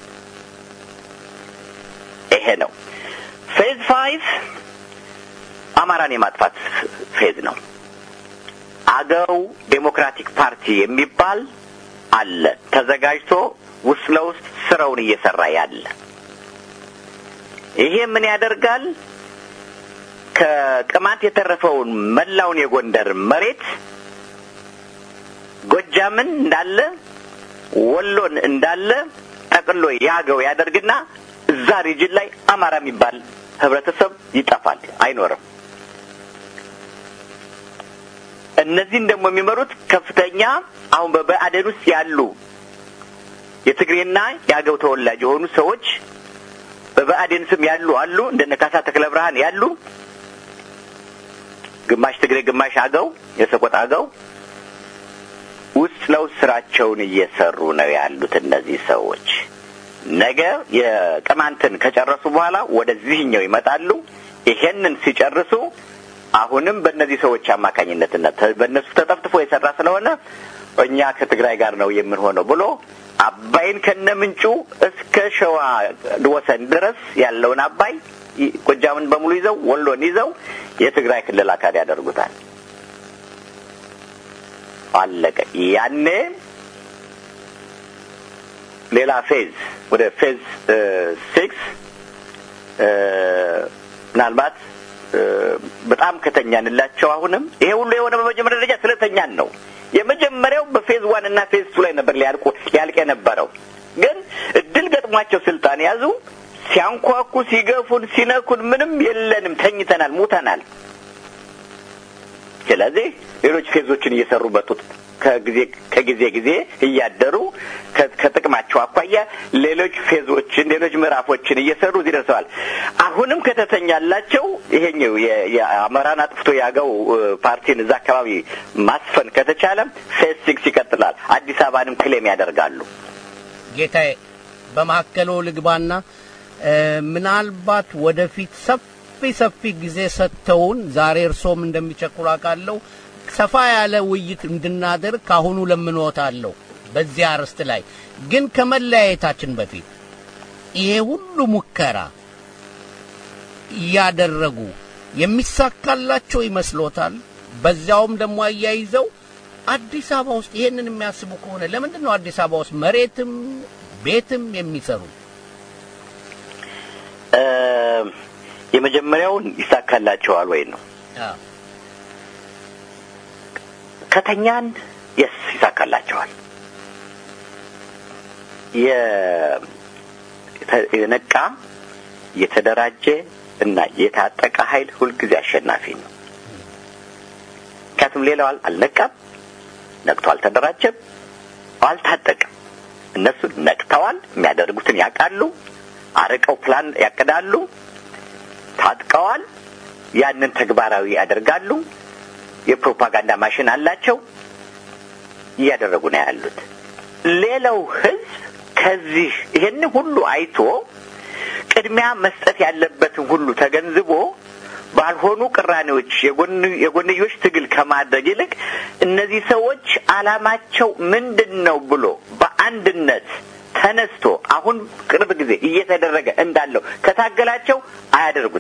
ይሄ ነው ፌዝ ፋይቭ አማራን የማጥፋት ፌዝ ነው። አገው ዴሞክራቲክ ፓርቲ የሚባል አለ ተዘጋጅቶ ውስጥ ለውስጥ ስራውን እየሰራ ያለ። ይሄ ምን ያደርጋል? ከቅማንት የተረፈውን መላውን የጎንደር መሬት ጎጃምን እንዳለ ወሎን እንዳለ ጠቅሎ ያገው ያደርግና እዛ ሪጅን ላይ አማራ የሚባል ህብረተሰብ ይጠፋል፣ አይኖርም። እነዚህን ደግሞ የሚመሩት ከፍተኛ አሁን በብአዴን ውስጥ ያሉ የትግሬና የአገው ተወላጅ የሆኑ ሰዎች በብአዴን ስም ያሉ አሉ። እንደነ ካሳ ተክለ ብርሃን ያሉ ግማሽ ትግሬ ግማሽ አገው የሰቆጣ አገው ውስጥ ለውስጥ ስራቸውን እየሰሩ ነው ያሉት እነዚህ ሰዎች። ነገ የቅማንትን ከጨረሱ በኋላ ወደዚህኛው ይመጣሉ። ይሄንን ሲጨርሱ አሁንም በእነዚህ ሰዎች አማካኝነትና በእነሱ ተጠፍጥፎ የሰራ ስለሆነ እኛ ከትግራይ ጋር ነው የምንሆነው ብሎ አባይን ከነ ምንጩ እስከ ሸዋ ወሰን ድረስ ያለውን አባይ ጎጃምን በሙሉ ይዘው ወሎን ይዘው የትግራይ ክልል አካል ያደርጉታል። አለቀ። ያኔ ሌላ ፌዝ ወደ ፌዝ ሲክስ ምናልባት በጣም ከተኛንላቸው አሁንም ይሄ ሁሉ የሆነ በመጀመሪያ ደረጃ ስለተኛን ነው። የመጀመሪያው በፌዝ ዋን እና ፌዝ ቱ ላይ ነበር ሊያልቁ ሊያልቅ የነበረው ግን እድል ገጥሟቸው ስልጣን ያዙ። ሲያንኳኩ፣ ሲገፉን፣ ሲነኩን ምንም የለንም፣ ተኝተናል፣ ሙተናል። ስለዚህ ሌሎች ፌዞችን እየሰሩ መጡት። ከጊዜ ከጊዜ ጊዜ እያደሩ ከጥቅማቸው አኳያ ሌሎች ፌዞችን ሌሎች ምዕራፎችን እየሰሩ እዚህ ደርሰዋል። አሁንም ከተተኛላቸው ይሄኛው የአማራን አጥፍቶ ያገው ፓርቲን እዛ አካባቢ ማስፈን ከተቻለ ፌዝ ሲክስ ይቀጥላል። አዲስ አበባንም ክሌም ያደርጋሉ። ጌታዬ በማዕከሎ ልግባና ምናልባት ወደፊት ሰፊ ሰፊ ጊዜ ሰጥተውን ዛሬ እርሶም እንደሚቸኩሉ አውቃለሁ ሰፋ ያለ ውይይት እንድናደርግ ካሁኑ ለምንዎታለሁ። በዚህ አርዕስት ላይ ግን ከመለያየታችን በፊት ይሄ ሁሉ ሙከራ እያደረጉ የሚሳካላቸው ይመስሎታል? በዚያውም ደግሞ አያይዘው አዲስ አበባ ውስጥ ይሄንን የሚያስቡ ከሆነ ለምንድን ነው አዲስ አበባ ውስጥ መሬትም ቤትም የሚሰሩ? የመጀመሪያውን ይሳካላቸዋል ወይ ነው። ከተኛን የስ ይሳካላቸዋል። የነቃ የተደራጀ እና የታጠቀ ኃይል ሁልጊዜ አሸናፊ ነው። ምክንያቱም ሌላው አልነቃም፣ ነቅቶ አልተደራጀም፣ አልታጠቅም። እነሱ ነቅተዋል፣ የሚያደርጉትን ያውቃሉ፣ አርቀው ፕላን ያቅዳሉ፣ ታጥቀዋል፣ ያንን ተግባራዊ ያደርጋሉ። የፕሮፓጋንዳ ማሽን አላቸው፣ እያደረጉ ነው ያሉት። ሌላው ህዝብ ከዚህ ይሄን ሁሉ አይቶ ቅድሚያ መስጠት ያለበትን ሁሉ ተገንዝቦ ባልሆኑ ቅራኔዎች የጎንዮሽ ትግል ከማድረግ ይልቅ እነዚህ ሰዎች አላማቸው ምንድን ነው ብሎ በአንድነት ተነስቶ አሁን ቅርብ ጊዜ እየተደረገ እንዳለው ከታገላቸው አያደርጉትም፣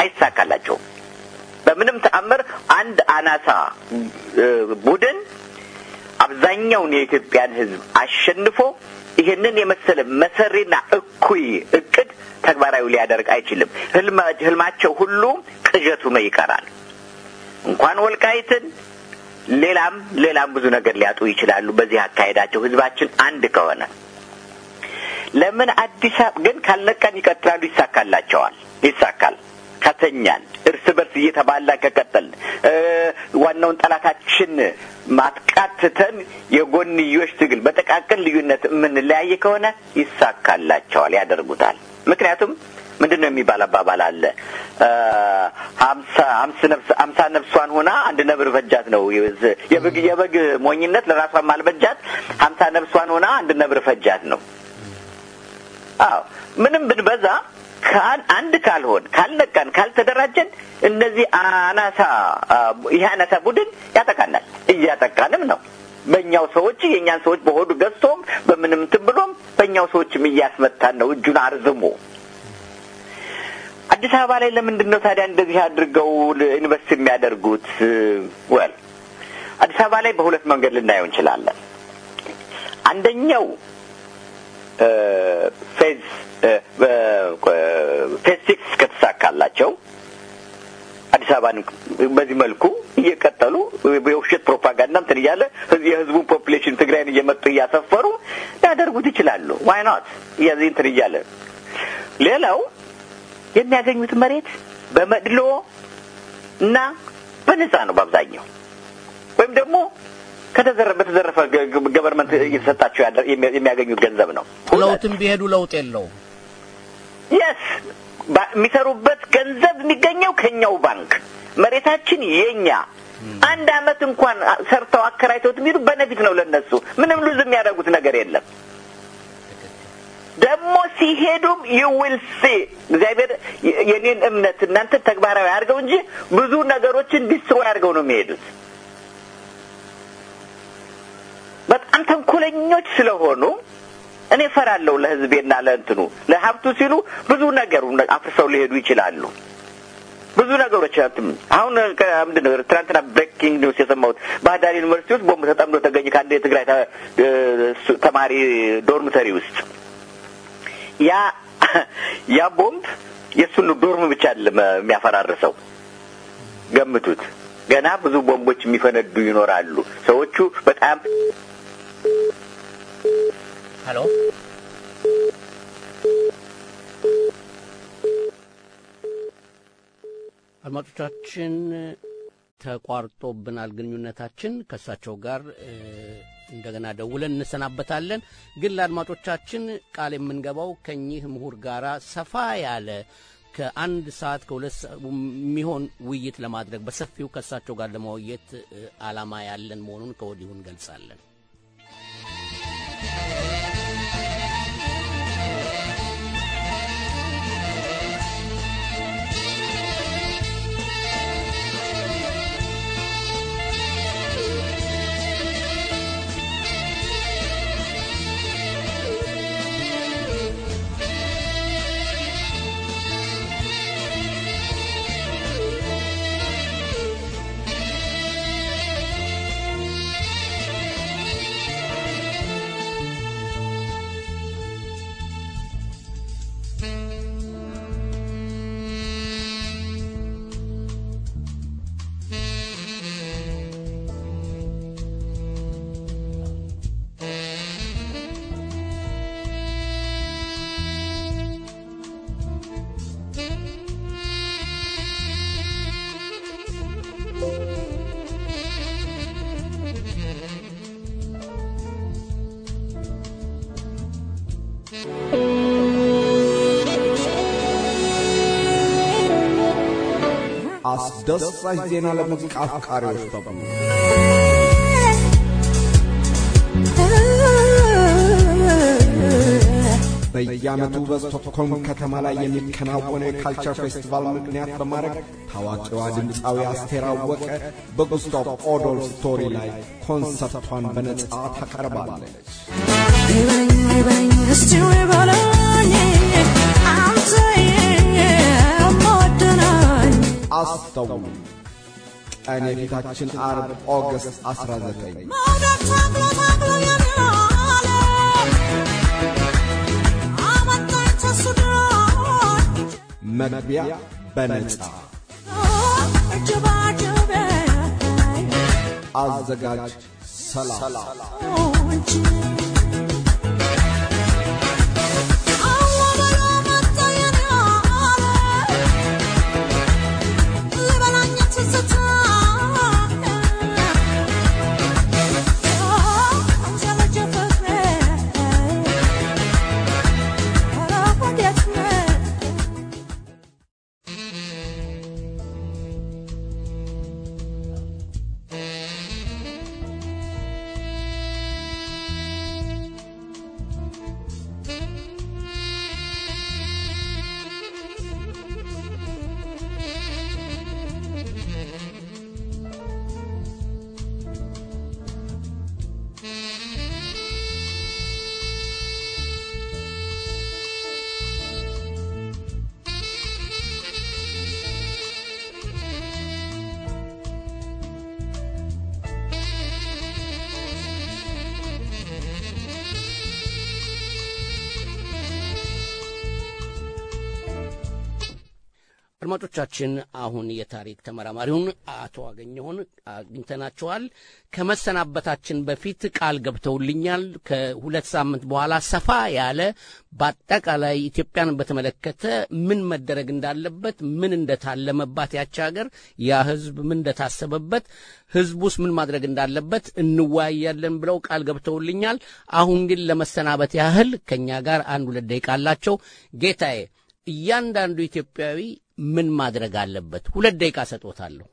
አይሳካላቸውም። በምንም ተአምር አንድ አናሳ እ፣ ቡድን አብዛኛውን የኢትዮጵያን ሕዝብ አሸንፎ ይህንን የመሰለ መሰሪና እኩይ እቅድ ተግባራዊ ሊያደርግ አይችልም። ህልማ- ህልማቸው ሁሉ ቅዠት ሆኖ ይቀራል። እንኳን ወልቃይትን ሌላም ሌላም ብዙ ነገር ሊያጡ ይችላሉ። በዚህ አካሄዳቸው ህዝባችን አንድ ከሆነ ለምን አዲስ አበባ ግን ካልነቃን ይቀጥላሉ። ይሳካላቸዋል። ይሳካል ከተኛን እርስ በርስ እየተባላ ከቀጠል ዋናውን ጠላታችን ማጥቃት ትተን የጎንዮሽ ትግል በጠቃቅን ልዩነት የምንለያይ ከሆነ ይሳካላቸዋል፣ ያደርጉታል። ምክንያቱም ምንድን ነው የሚባል አባባል አለ ሀምሳ ሀምስ ነፍስ ሀምሳ ነፍሷን ሆና አንድ ነብር ፈጃት ነው የበግ የበግ ሞኝነት ለራሷን ማልበጃት ሀምሳ ነፍሷን ሆና አንድ ነብር ፈጃት ነው አዎ ምንም ብንበዛ አንድ ካልሆን ካልነቃን ካልተደራጀን እነዚህ አናሳ ይህ አናሳ ቡድን ያጠቃናል እያጠቃንም ነው በእኛው ሰዎች የእኛን ሰዎች በሆዱ ገዝቶም በምንም እንትን ብሎም በእኛው ሰዎችም እያስመታን ነው እጁን አርዝሞ አዲስ አበባ ላይ ለምንድን ነው ታዲያ እንደዚህ አድርገው ኢንቨስት የሚያደርጉት ወል አዲስ አበባ ላይ በሁለት መንገድ ልናየው እንችላለን አንደኛው ፌዝ ፌዝ ሲክስ ከተሳካላቸው አዲስ አበባን በዚህ መልኩ እየቀጠሉ የውሸት ፕሮፓጋንዳ እንትን እያለ የህዝቡን ፖፕሌሽን ትግራይን እየመጡ እያሰፈሩ ሊያደርጉት ይችላሉ። ዋይ ኖት እያዚህ እንትን እያለ ሌላው የሚያገኙት መሬት በመድሎ እና በነጻ ነው በአብዛኛው ወይም ደግሞ ከተዘረፈ በተዘረፈ ገቨርንመንት እየተሰጣቸው የሚያገኙት ገንዘብ ነው። ለውጥም ቢሄዱ ለውጥ የለው። የስ የሚሰሩበት ገንዘብ የሚገኘው ከኛው ባንክ መሬታችን የኛ አንድ አመት እንኳን ሰርተው አከራይተውት የሚሄዱ በነፊት ነው ለነሱ ምንም ሉዝ የሚያደርጉት ነገር የለም። ደግሞ ሲሄዱም ዩዊል ሲ እግዚአብሔር የኔን እምነት እናንተ ተግባራዊ አድርገው እንጂ ብዙ ነገሮችን ዲስትሮይ አድርገው ነው የሚሄዱት። በጣም ተንኮለኞች ስለሆኑ እኔ ፈራለሁ ለህዝቤና ለእንትኑ ለሀብቱ ሲሉ ብዙ ነገሩ አፍርሰው ሊሄዱ ይችላሉ። ብዙ ነገሮች አሁን ምንድን ነው ትናንትና ብሬኪንግ ኒውስ የሰማሁት ባህር ዳር ዩኒቨርሲቲ ውስጥ ቦምብ ተጠምዶ ተገኘ ከአንድ የትግራይ ተማሪ ዶርምተሪ ውስጥ ያ ያ ቦምብ የእሱን ዶርም ብቻ አይደለም የሚያፈራርሰው ገምቱት ገና ብዙ ቦምቦች የሚፈነዱ ይኖራሉ ሰዎቹ በጣም ሄሎ አድማጮቻችን ተቋርጦብናል ግንኙነታችን ከእሳቸው ጋር እንደገና ደውለን እንሰናበታለን ግን ለአድማጮቻችን ቃል የምንገባው ከኚህ ምሁር ጋር ሰፋ ያለ ከአንድ ሰዓት ከሁለት የሚሆን ውይይት ለማድረግ በሰፊው ከእሳቸው ጋር ለመወየት አላማ ያለን መሆኑን ከወዲሁ እንገልጻለን አስደሳች ዜና ለሙዚቃ አፍቃሪዎች በሙሉ በየዓመቱ በስቶክሆልም ከተማ ላይ የሚከናወነው የካልቸር ፌስቲቫል ምክንያት በማድረግ ታዋቂዋ ድምፃዊ አስቴር አወቀ በጉስታቭ ኦዶልፍ ስቶሪ ላይ ኮንሰርቷን በነጻ ታቀርባለች። ይበለኝ ይበለኝ እስቲ ይበለኝ አንተ የምወደው አስተውሉ። ቀን የፊታችን አርብ ኦገስት 19 መውደድ ታግሎ ታግሎ የሚያለ አመጣኝ ተሱ ድሮች መግቢያ በነጻ እጅባጅቤ አዘጋጅ ሰላም እንጂ አዋ በሎ መጣ የኔ አለ ሊበላኝ ትዝታ አንጀለጀ ፍቅሬ ኧረ ወዴት ነህ አድማጮቻችን አሁን የታሪክ ተመራማሪውን አቶ አገኘሁን አግኝተናቸዋል። ከመሰናበታችን በፊት ቃል ገብተውልኛል። ከሁለት ሳምንት በኋላ ሰፋ ያለ በአጠቃላይ ኢትዮጵያን በተመለከተ ምን መደረግ እንዳለበት፣ ምን እንደታለመባት ያች ሀገር፣ ያ ህዝብ ምን እንደታሰበበት፣ ህዝቡስ ምን ማድረግ እንዳለበት እንወያያለን ብለው ቃል ገብተውልኛል። አሁን ግን ለመሰናበት ያህል ከእኛ ጋር አንድ ሁለት ደቂቃ አላቸው። ጌታዬ እያንዳንዱ ኢትዮጵያዊ ምን ማድረግ አለበት? ሁለት ደቂቃ ሰጦታለሁ።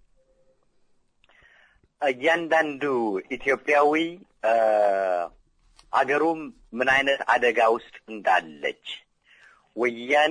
እያንዳንዱ ኢትዮጵያዊ አገሩም ምን አይነት አደጋ ውስጥ እንዳለች ወያኔ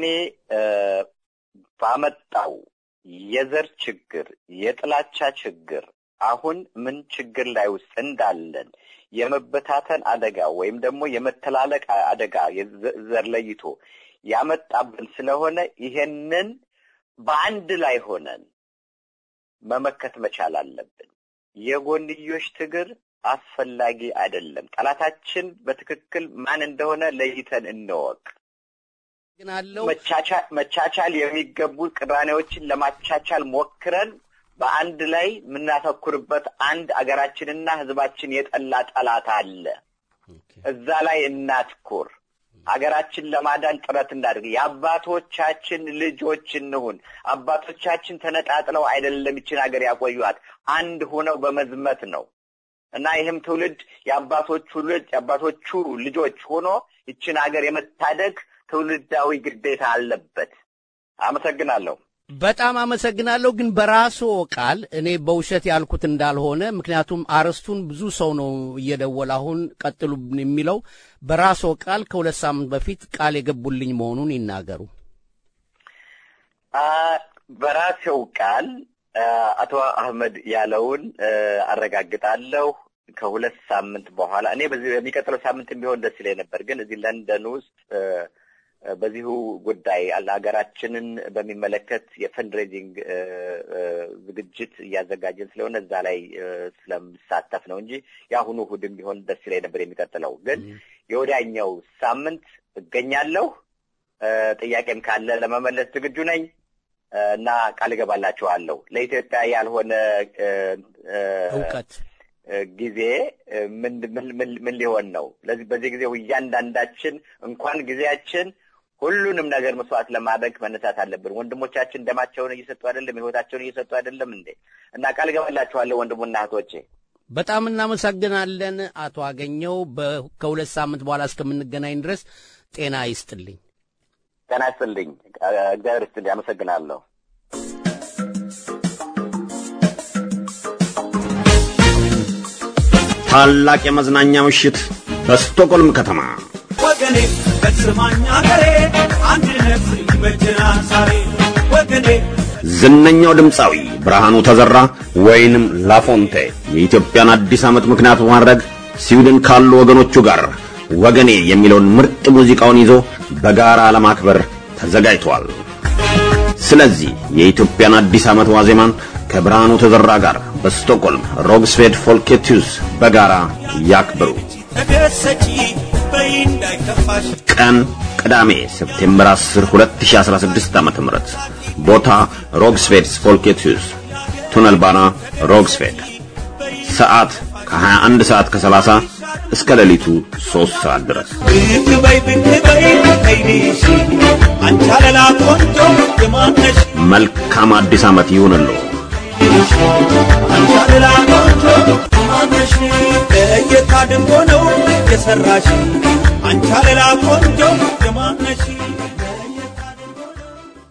ባመጣው የዘር ችግር፣ የጥላቻ ችግር አሁን ምን ችግር ላይ ውስጥ እንዳለን የመበታተን አደጋ ወይም ደግሞ የመተላለቅ አደጋ ዘር ለይቶ ያመጣብን ስለሆነ ይሄንን በአንድ ላይ ሆነን መመከት መቻል አለብን። የጎንዮሽ ትግር አስፈላጊ አይደለም። ጠላታችን በትክክል ማን እንደሆነ ለይተን እንወቅ። ግን አለው መቻቻል የሚገቡ ቅራኔዎችን ለማቻቻል ሞክረን በአንድ ላይ የምናተኩርበት አንድ አገራችንና ሕዝባችን የጠላ ጠላት አለ። እዛ ላይ እናትኩር። ሀገራችን ለማዳን ጥረት እናድርግ። የአባቶቻችን ልጆች እንሁን። አባቶቻችን ተነጣጥለው አይደለም ይችን ሀገር ያቆዩት፣ አንድ ሆነው በመዝመት ነው እና ይህም ትውልድ የአባቶቹ ልጅ የአባቶቹ ልጆች ሆኖ ይችን ሀገር የመታደግ ትውልዳዊ ግዴታ አለበት። አመሰግናለሁ። በጣም አመሰግናለሁ። ግን በራስዎ ቃል እኔ በውሸት ያልኩት እንዳልሆነ ምክንያቱም አርዕስቱን ብዙ ሰው ነው እየደወለ አሁን ቀጥሉ የሚለው በራስዎ ቃል ከሁለት ሳምንት በፊት ቃል የገቡልኝ መሆኑን ይናገሩ። በራሴው ቃል አቶ አህመድ ያለውን አረጋግጣለሁ። ከሁለት ሳምንት በኋላ እኔ በዚህ በሚቀጥለው ሳምንት ቢሆን ደስ ይለኝ ነበር፣ ግን እዚህ ለንደን ውስጥ በዚሁ ጉዳይ ሀገራችንን በሚመለከት የፈንድሬዚንግ ዝግጅት እያዘጋጀን ስለሆነ እዛ ላይ ስለምሳተፍ ነው እንጂ የአሁኑ እሑድም ቢሆን ደስ ይለኝ ነበር። የሚቀጥለው ግን የወዲያኛው ሳምንት እገኛለሁ። ጥያቄም ካለ ለመመለስ ዝግጁ ነኝ እና ቃል እገባላችኋለሁ። ለኢትዮጵያ ያልሆነ እውቀት ጊዜ ምን ምን ሊሆን ነው? ለዚህ በዚህ ጊዜ እያንዳንዳችን እንኳን ጊዜያችን ሁሉንም ነገር መስዋዕት ለማድረግ መነሳት አለብን። ወንድሞቻችን ደማቸውን እየሰጡ አይደለም? ሕይወታቸውን እየሰጡ አይደለም እንዴ? እና ቃል እገባላችኋለሁ ወንድሙና እህቶቼ። በጣም እናመሰግናለን አቶ አገኘው። ከሁለት ሳምንት በኋላ እስከምንገናኝ ድረስ ጤና ይስጥልኝ። ጤና ይስጥልኝ። እግዚአብሔር ይስጥልኝ። አመሰግናለሁ። ታላቅ የመዝናኛ ምሽት በስቶኮልም ከተማ ወገኔ በስማኝ አገሬ አንድነት ይበጀናል ዛሬ ወገኔ ዝነኛው ድምፃዊ ብርሃኑ ተዘራ ወይንም ላፎንቴ የኢትዮጵያን አዲስ ዓመት ምክንያት በማድረግ ስዊድን ካሉ ወገኖቹ ጋር ወገኔ የሚለውን ምርጥ ሙዚቃውን ይዞ በጋራ ለማክበር ተዘጋጅቷል። ስለዚህ የኢትዮጵያን አዲስ ዓመት ዋዜማን ከብርሃኑ ተዘራ ጋር በስቶክሆልም ሮግስቬድ ፎልኬቲዩስ በጋራ ያክብሩ። ተደሰቺ በይ እንዳይከፋሽ ቀን ቅዳሜ ሴፕቴምበር 10 2016 ዓ.ም ቦታ ሮግስቬድ ፎልኬቲዩስ ቱነል ባና ሮግስቬድ ሰዓት ከ21 ሰዓት ከ30 እስከ ሌሊቱ 3 ሰዓት ድረስ ብቅ በይ ብቅ በይ ከይዲሽ አንቺ አለላ ቆንጆ የማነሽ መልካም አዲስ ዓመት ይሁንልዎ። አንቺ አለላ ቆንጆ የማነሽ ለየት አድርጎ ነው የሰራሽ አንቺ አለላ ቆንጆ የማነሽ ለየት አድርጎ ነው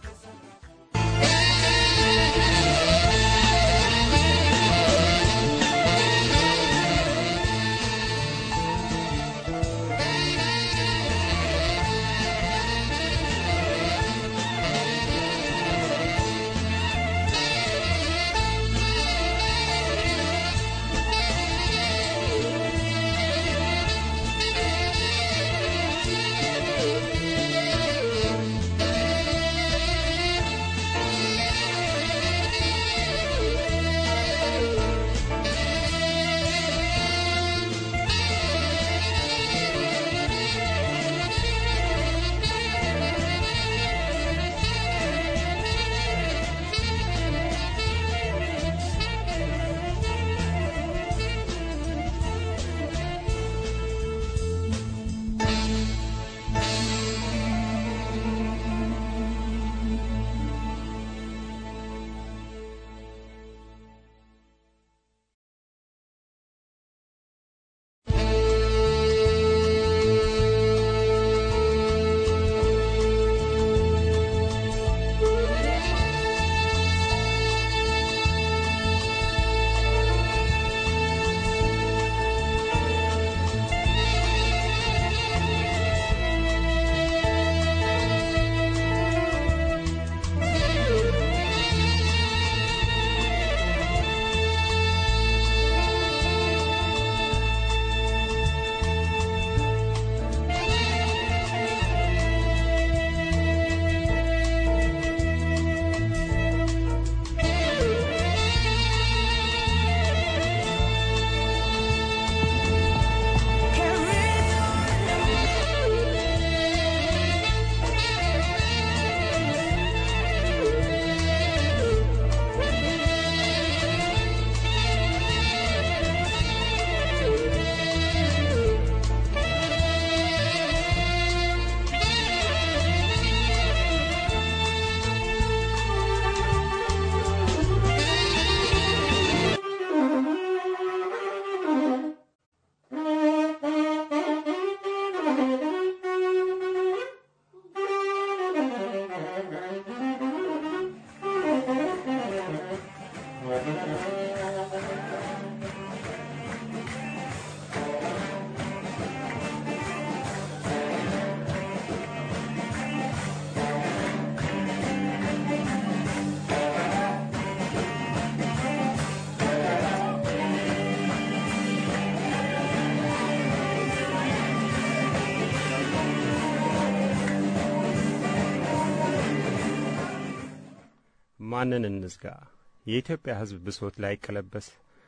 ማንን እንዝጋ? የኢትዮጵያ ሕዝብ ብሶት ላይ ቀለበስ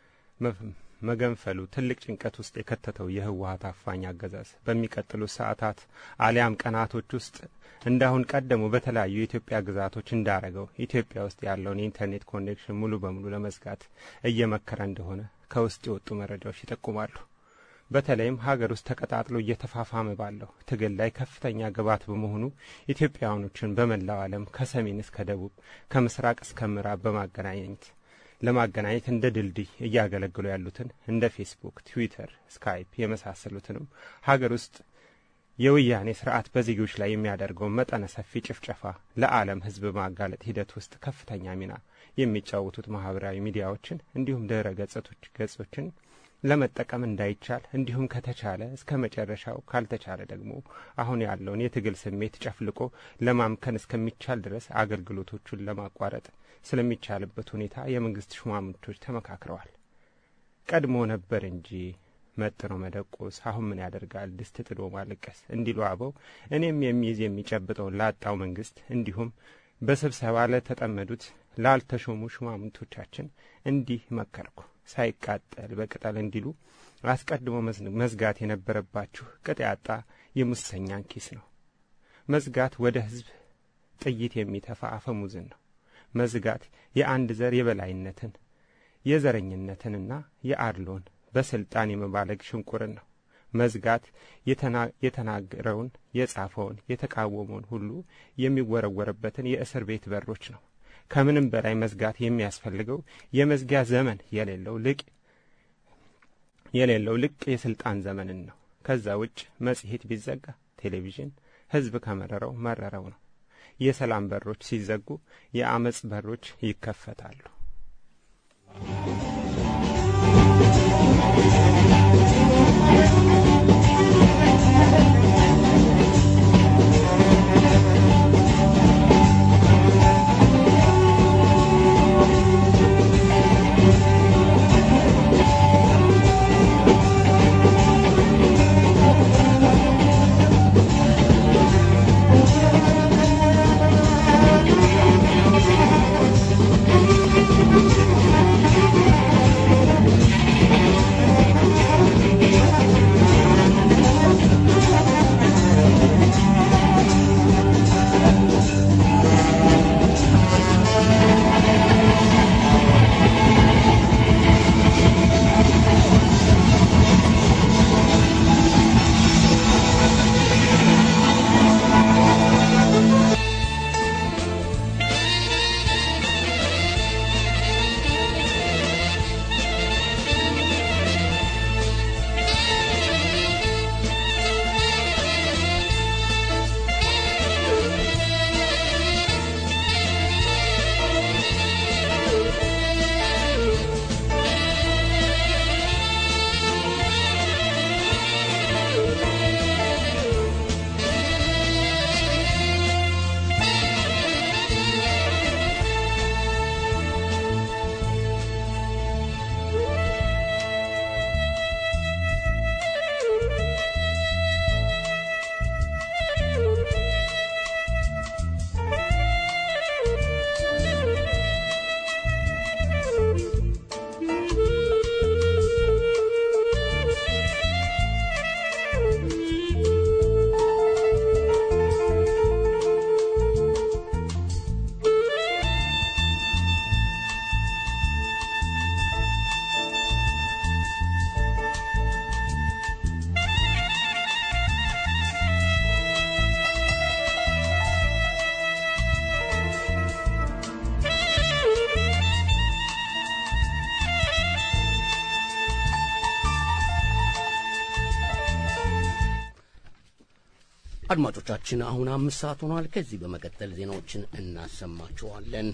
መገንፈሉ ትልቅ ጭንቀት ውስጥ የከተተው የህወሀት አፋኝ አገዛዝ በሚቀጥሉት ሰዓታት አሊያም ቀናቶች ውስጥ እንዳሁን ቀደሙ በተለያዩ የኢትዮጵያ ግዛቶች እንዳረገው ኢትዮጵያ ውስጥ ያለውን የኢንተርኔት ኮኔክሽን ሙሉ በሙሉ ለመዝጋት እየመከረ እንደሆነ ከውስጥ የወጡ መረጃዎች ይጠቁማሉ። በተለይም ሀገር ውስጥ ተቀጣጥሎ እየተፋፋመ ባለው ትግል ላይ ከፍተኛ ግብዓት በመሆኑ ኢትዮጵያውያኖችን በመላው ዓለም ከሰሜን እስከ ደቡብ ከምስራቅ እስከ ምዕራብ በማገናኘት ለማገናኘት እንደ ድልድይ እያገለግሉ ያሉትን እንደ ፌስቡክ፣ ትዊተር፣ ስካይፕ የመሳሰሉትንም ሀገር ውስጥ የወያኔ ስርዓት በዜጎች ላይ የሚያደርገው መጠነ ሰፊ ጭፍጨፋ ለዓለም ሕዝብ ማጋለጥ ሂደት ውስጥ ከፍተኛ ሚና የሚጫወቱት ማህበራዊ ሚዲያዎችን እንዲሁም ድረ ገጾች ገጾችን ለመጠቀም እንዳይቻል እንዲሁም ከተቻለ እስከ መጨረሻው ካልተቻለ ደግሞ አሁን ያለውን የትግል ስሜት ጨፍልቆ ለማምከን እስከሚቻል ድረስ አገልግሎቶቹን ለማቋረጥ ስለሚቻልበት ሁኔታ የመንግስት ሹማምንቶች ተመካክረዋል። ቀድሞ ነበር እንጂ መጥኖ መደቆስ አሁን ምን ያደርጋል ድስት ጥዶ ማለቀስ እንዲሉ አበው እኔም የሚይዝ የሚጨብጠውን ላጣው መንግስት እንዲሁም በስብሰባ ለተጠመዱት ላልተሾሙ ሹማምንቶቻችን እንዲህ መከርኩ። ሳይቃጠል በቅጠል እንዲሉ አስቀድሞ መዝጋት የነበረባችሁ ቅጥ ያጣ የሙሰኛን ኪስ ነው። መዝጋት ወደ ሕዝብ ጥይት የሚተፋ አፈሙዝን ነው። መዝጋት የአንድ ዘር የበላይነትን የዘረኝነትንና የአድሎን በስልጣን የመባለግ ሽንቁርን ነው። መዝጋት የተናገረውን የጻፈውን የተቃወመውን ሁሉ የሚወረወርበትን የእስር ቤት በሮች ነው። ከምንም በላይ መዝጋት የሚያስፈልገው የመዝጊያ ዘመን የሌለው ልቅ የሌለው ልቅ የስልጣን ዘመንን ነው። ከዛ ውጭ መጽሔት ቢዘጋ ቴሌቪዥን ሕዝብ ከመረረው መረረው ነው። የሰላም በሮች ሲዘጉ የአመፅ በሮች ይከፈታሉ። አድማጮቻችን አሁን አምስት ሰዓት ሆኗል። ከዚህ በመቀጠል ዜናዎችን እናሰማችኋለን።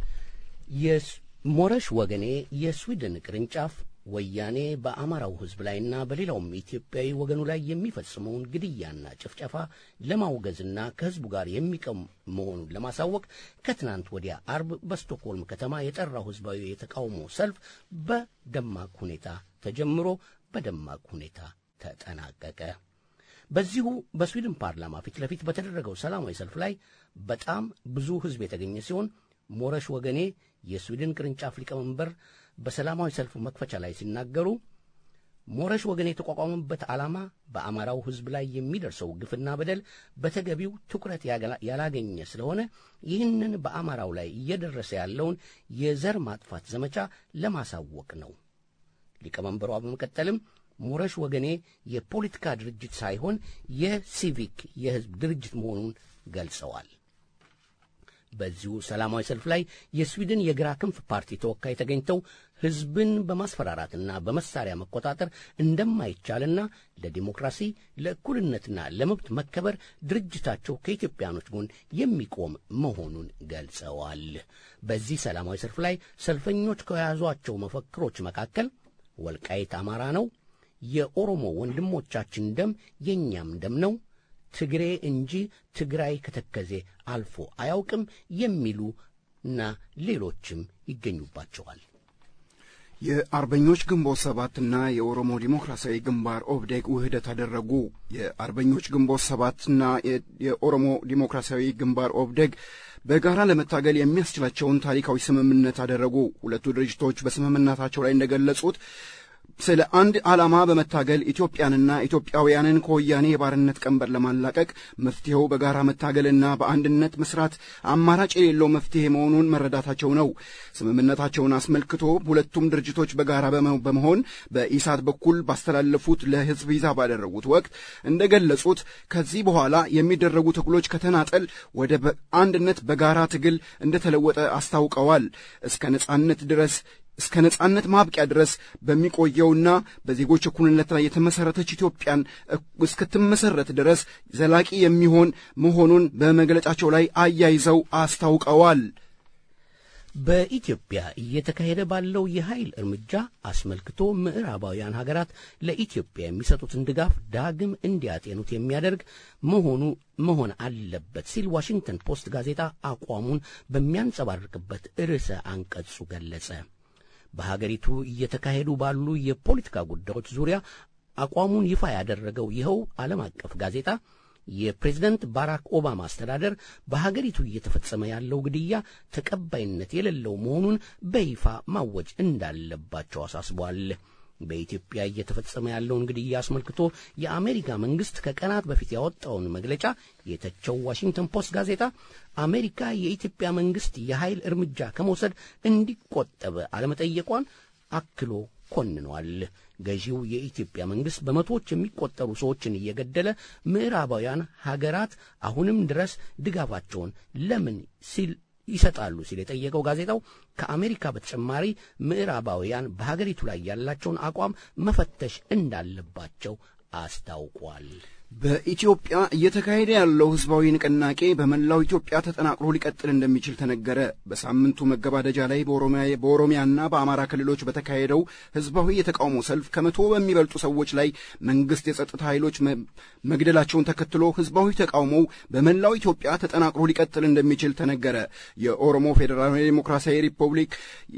የሞረሽ ወገኔ የስዊድን ቅርንጫፍ ወያኔ በአማራው ሕዝብ ላይና በሌላውም ኢትዮጵያዊ ወገኑ ላይ የሚፈጽመውን ግድያና ጭፍጨፋ ለማውገዝና ከሕዝቡ ጋር የሚቀም መሆኑን ለማሳወቅ ከትናንት ወዲያ አርብ በስቶክሆልም ከተማ የጠራው ሕዝባዊ የተቃውሞ ሰልፍ በደማቅ ሁኔታ ተጀምሮ በደማቅ ሁኔታ ተጠናቀቀ። በዚሁ በስዊድን ፓርላማ ፊት ለፊት በተደረገው ሰላማዊ ሰልፍ ላይ በጣም ብዙ ሕዝብ የተገኘ ሲሆን ሞረሽ ወገኔ የስዊድን ቅርንጫፍ ሊቀመንበር በሰላማዊ ሰልፉ መክፈቻ ላይ ሲናገሩ ሞረሽ ወገኔ የተቋቋመበት ዓላማ በአማራው ሕዝብ ላይ የሚደርሰው ግፍና በደል በተገቢው ትኩረት ያላገኘ ስለሆነ ይህንን በአማራው ላይ እየደረሰ ያለውን የዘር ማጥፋት ዘመቻ ለማሳወቅ ነው። ሊቀመንበሯ በመቀጠልም ሞረሽ ወገኔ የፖለቲካ ድርጅት ሳይሆን የሲቪክ የሕዝብ ድርጅት መሆኑን ገልጸዋል። በዚሁ ሰላማዊ ሰልፍ ላይ የስዊድን የግራ ክንፍ ፓርቲ ተወካይ ተገኝተው ሕዝብን በማስፈራራትና በመሳሪያ መቆጣጠር እንደማይቻልና ለዲሞክራሲ ለእኩልነትና ለመብት መከበር ድርጅታቸው ከኢትዮጵያኖች ጎን የሚቆም መሆኑን ገልጸዋል። በዚህ ሰላማዊ ሰልፍ ላይ ሰልፈኞች ከያዟቸው መፈክሮች መካከል ወልቃይት አማራ ነው፣ የኦሮሞ ወንድሞቻችን ደም የእኛም ደም ነው ትግሬ እንጂ ትግራይ ከተከዜ አልፎ አያውቅም የሚሉ እና ሌሎችም ይገኙባቸዋል። የአርበኞች ግንቦት ሰባትና የኦሮሞ ዲሞክራሲያዊ ግንባር ኦብዴግ ውህደት አደረጉ። የአርበኞች ግንቦት ሰባትና የኦሮሞ ዲሞክራሲያዊ ግንባር ኦብዴግ በጋራ ለመታገል የሚያስችላቸውን ታሪካዊ ስምምነት አደረጉ። ሁለቱ ድርጅቶች በስምምነታቸው ላይ እንደገለጹት ስለ አንድ ዓላማ በመታገል ኢትዮጵያንና ኢትዮጵያውያንን ከወያኔ የባርነት ቀንበር ለማላቀቅ መፍትሄው በጋራ መታገልና በአንድነት መስራት አማራጭ የሌለው መፍትሄ መሆኑን መረዳታቸው ነው። ስምምነታቸውን አስመልክቶ ሁለቱም ድርጅቶች በጋራ በመሆን በኢሳት በኩል ባስተላለፉት ለሕዝብ ይዛ ባደረጉት ወቅት እንደገለጹት ከዚህ በኋላ የሚደረጉ ትግሎች ከተናጠል ወደ አንድነት በጋራ ትግል እንደተለወጠ አስታውቀዋል። እስከ ነጻነት ድረስ እስከ ነጻነት ማብቂያ ድረስ በሚቆየውና በዜጎች እኩልነት ላይ የተመሠረተች ኢትዮጵያን እስክትመሠረት ድረስ ዘላቂ የሚሆን መሆኑን በመግለጫቸው ላይ አያይዘው አስታውቀዋል። በኢትዮጵያ እየተካሄደ ባለው የኃይል እርምጃ አስመልክቶ ምዕራባውያን ሀገራት ለኢትዮጵያ የሚሰጡትን ድጋፍ ዳግም እንዲያጤኑት የሚያደርግ መሆኑ መሆን አለበት ሲል ዋሽንግተን ፖስት ጋዜጣ አቋሙን በሚያንጸባርቅበት ርዕሰ አንቀጹ ገለጸ። በሀገሪቱ እየተካሄዱ ባሉ የፖለቲካ ጉዳዮች ዙሪያ አቋሙን ይፋ ያደረገው ይኸው ዓለም አቀፍ ጋዜጣ የፕሬዝደንት ባራክ ኦባማ አስተዳደር በሀገሪቱ እየተፈጸመ ያለው ግድያ ተቀባይነት የሌለው መሆኑን በይፋ ማወጅ እንዳለባቸው አሳስቧል። በኢትዮጵያ እየተፈጸመ ያለውን ግድያ አስመልክቶ የአሜሪካ መንግስት ከቀናት በፊት ያወጣውን መግለጫ የተቸው ዋሽንግተን ፖስት ጋዜጣ አሜሪካ የኢትዮጵያ መንግስት የኃይል እርምጃ ከመውሰድ እንዲቆጠብ አለመጠየቋን አክሎ ኮንኗል። ገዢው የኢትዮጵያ መንግስት በመቶዎች የሚቆጠሩ ሰዎችን እየገደለ ምዕራባውያን ሀገራት አሁንም ድረስ ድጋፋቸውን ለምን ሲል ይሰጣሉ ሲል የጠየቀው ጋዜጣው ከአሜሪካ በተጨማሪ ምዕራባውያን በሀገሪቱ ላይ ያላቸውን አቋም መፈተሽ እንዳለባቸው አስታውቋል። በኢትዮጵያ እየተካሄደ ያለው ህዝባዊ ንቅናቄ በመላው ኢትዮጵያ ተጠናክሮ ሊቀጥል እንደሚችል ተነገረ። በሳምንቱ መገባደጃ ላይ በኦሮሚያና በአማራ ክልሎች በተካሄደው ህዝባዊ የተቃውሞ ሰልፍ ከመቶ በሚበልጡ ሰዎች ላይ መንግስት የጸጥታ ኃይሎች መግደላቸውን ተከትሎ ህዝባዊ ተቃውሞው በመላው ኢትዮጵያ ተጠናክሮ ሊቀጥል እንደሚችል ተነገረ። የኦሮሞ ፌዴራላዊ ዴሞክራሲያዊ ሪፐብሊክ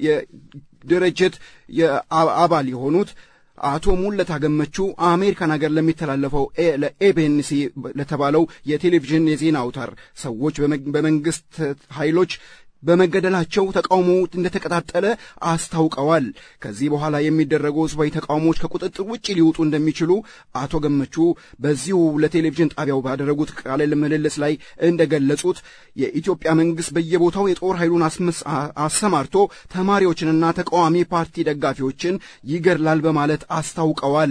ድርጅት አባል የሆኑት አቶ ሙለታ ገመቹ አሜሪካን ሀገር ለሚተላለፈው ለኤቢኤንሲ ለተባለው የቴሌቪዥን የዜና አውታር ሰዎች በመንግስት ኃይሎች በመገደላቸው ተቃውሞ እንደተቀጣጠለ አስታውቀዋል። ከዚህ በኋላ የሚደረጉ ህዝባዊ ተቃውሞዎች ከቁጥጥር ውጭ ሊወጡ እንደሚችሉ አቶ ገመቹ በዚሁ ለቴሌቪዥን ጣቢያው ባደረጉት ቃለ ምልልስ ላይ እንደገለጹት የኢትዮጵያ መንግስት በየቦታው የጦር ኃይሉን አሰማርቶ ተማሪዎችንና ተቃዋሚ ፓርቲ ደጋፊዎችን ይገድላል በማለት አስታውቀዋል።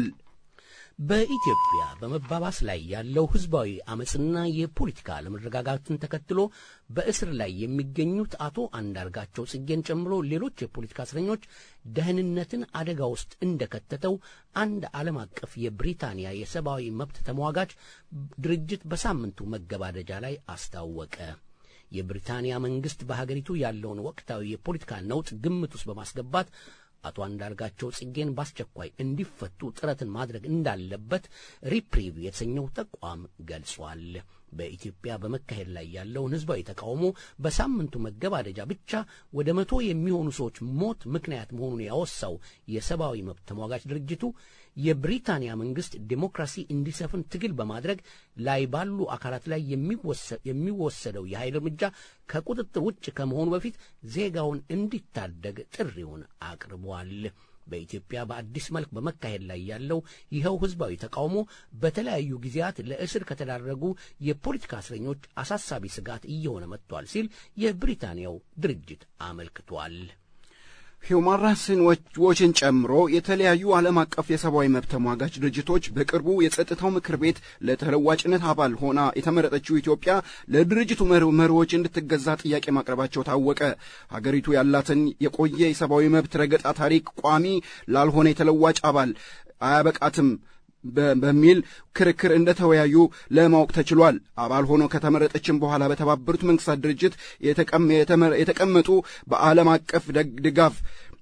በኢትዮጵያ በመባባስ ላይ ያለው ህዝባዊ አመፅና የፖለቲካ አለመረጋጋትን ተከትሎ በእስር ላይ የሚገኙት አቶ አንዳርጋቸው ጽጌን ጨምሮ ሌሎች የፖለቲካ እስረኞች ደህንነትን አደጋ ውስጥ እንደከተተው አንድ ዓለም አቀፍ የብሪታንያ የሰብአዊ መብት ተሟጋች ድርጅት በሳምንቱ መገባደጃ ላይ አስታወቀ። የብሪታንያ መንግስት በሀገሪቱ ያለውን ወቅታዊ የፖለቲካ ነውጥ ግምት ውስጥ በማስገባት አቶ አንዳርጋቸው ጽጌን በአስቸኳይ እንዲፈቱ ጥረትን ማድረግ እንዳለበት ሪፕሪቭ የተሰኘው ተቋም ገልጿል። በኢትዮጵያ በመካሄድ ላይ ያለውን ህዝባዊ ተቃውሞ በሳምንቱ መገባደጃ ብቻ ወደ መቶ የሚሆኑ ሰዎች ሞት ምክንያት መሆኑን ያወሳው የሰብአዊ መብት ተሟጋች ድርጅቱ የብሪታንያ መንግስት ዴሞክራሲ እንዲሰፍን ትግል በማድረግ ላይ ባሉ አካላት ላይ የሚወሰደው የኃይል እርምጃ ከቁጥጥር ውጭ ከመሆኑ በፊት ዜጋውን እንዲታደግ ጥሪውን አቅርቧል። በኢትዮጵያ በአዲስ መልክ በመካሄድ ላይ ያለው ይኸው ህዝባዊ ተቃውሞ በተለያዩ ጊዜያት ለእስር ከተዳረጉ የፖለቲካ እስረኞች አሳሳቢ ስጋት እየሆነ መጥቷል ሲል የብሪታንያው ድርጅት አመልክቷል። ሂውማን ራይትስ ዎችን ጨምሮ የተለያዩ ዓለም አቀፍ የሰብአዊ መብት ተሟጋች ድርጅቶች በቅርቡ የጸጥታው ምክር ቤት ለተለዋጭነት አባል ሆና የተመረጠችው ኢትዮጵያ ለድርጅቱ መሪዎች እንድትገዛ ጥያቄ ማቅረባቸው ታወቀ። ሀገሪቱ ያላትን የቆየ የሰብአዊ መብት ረገጣ ታሪክ ቋሚ ላልሆነ የተለዋጭ አባል አያበቃትም በሚል ክርክር እንደተወያዩ ለማወቅ ተችሏል። አባል ሆኖ ከተመረጠችም በኋላ በተባበሩት መንግስታት ድርጅት የተቀመጡ በዓለም አቀፍ ድጋፍ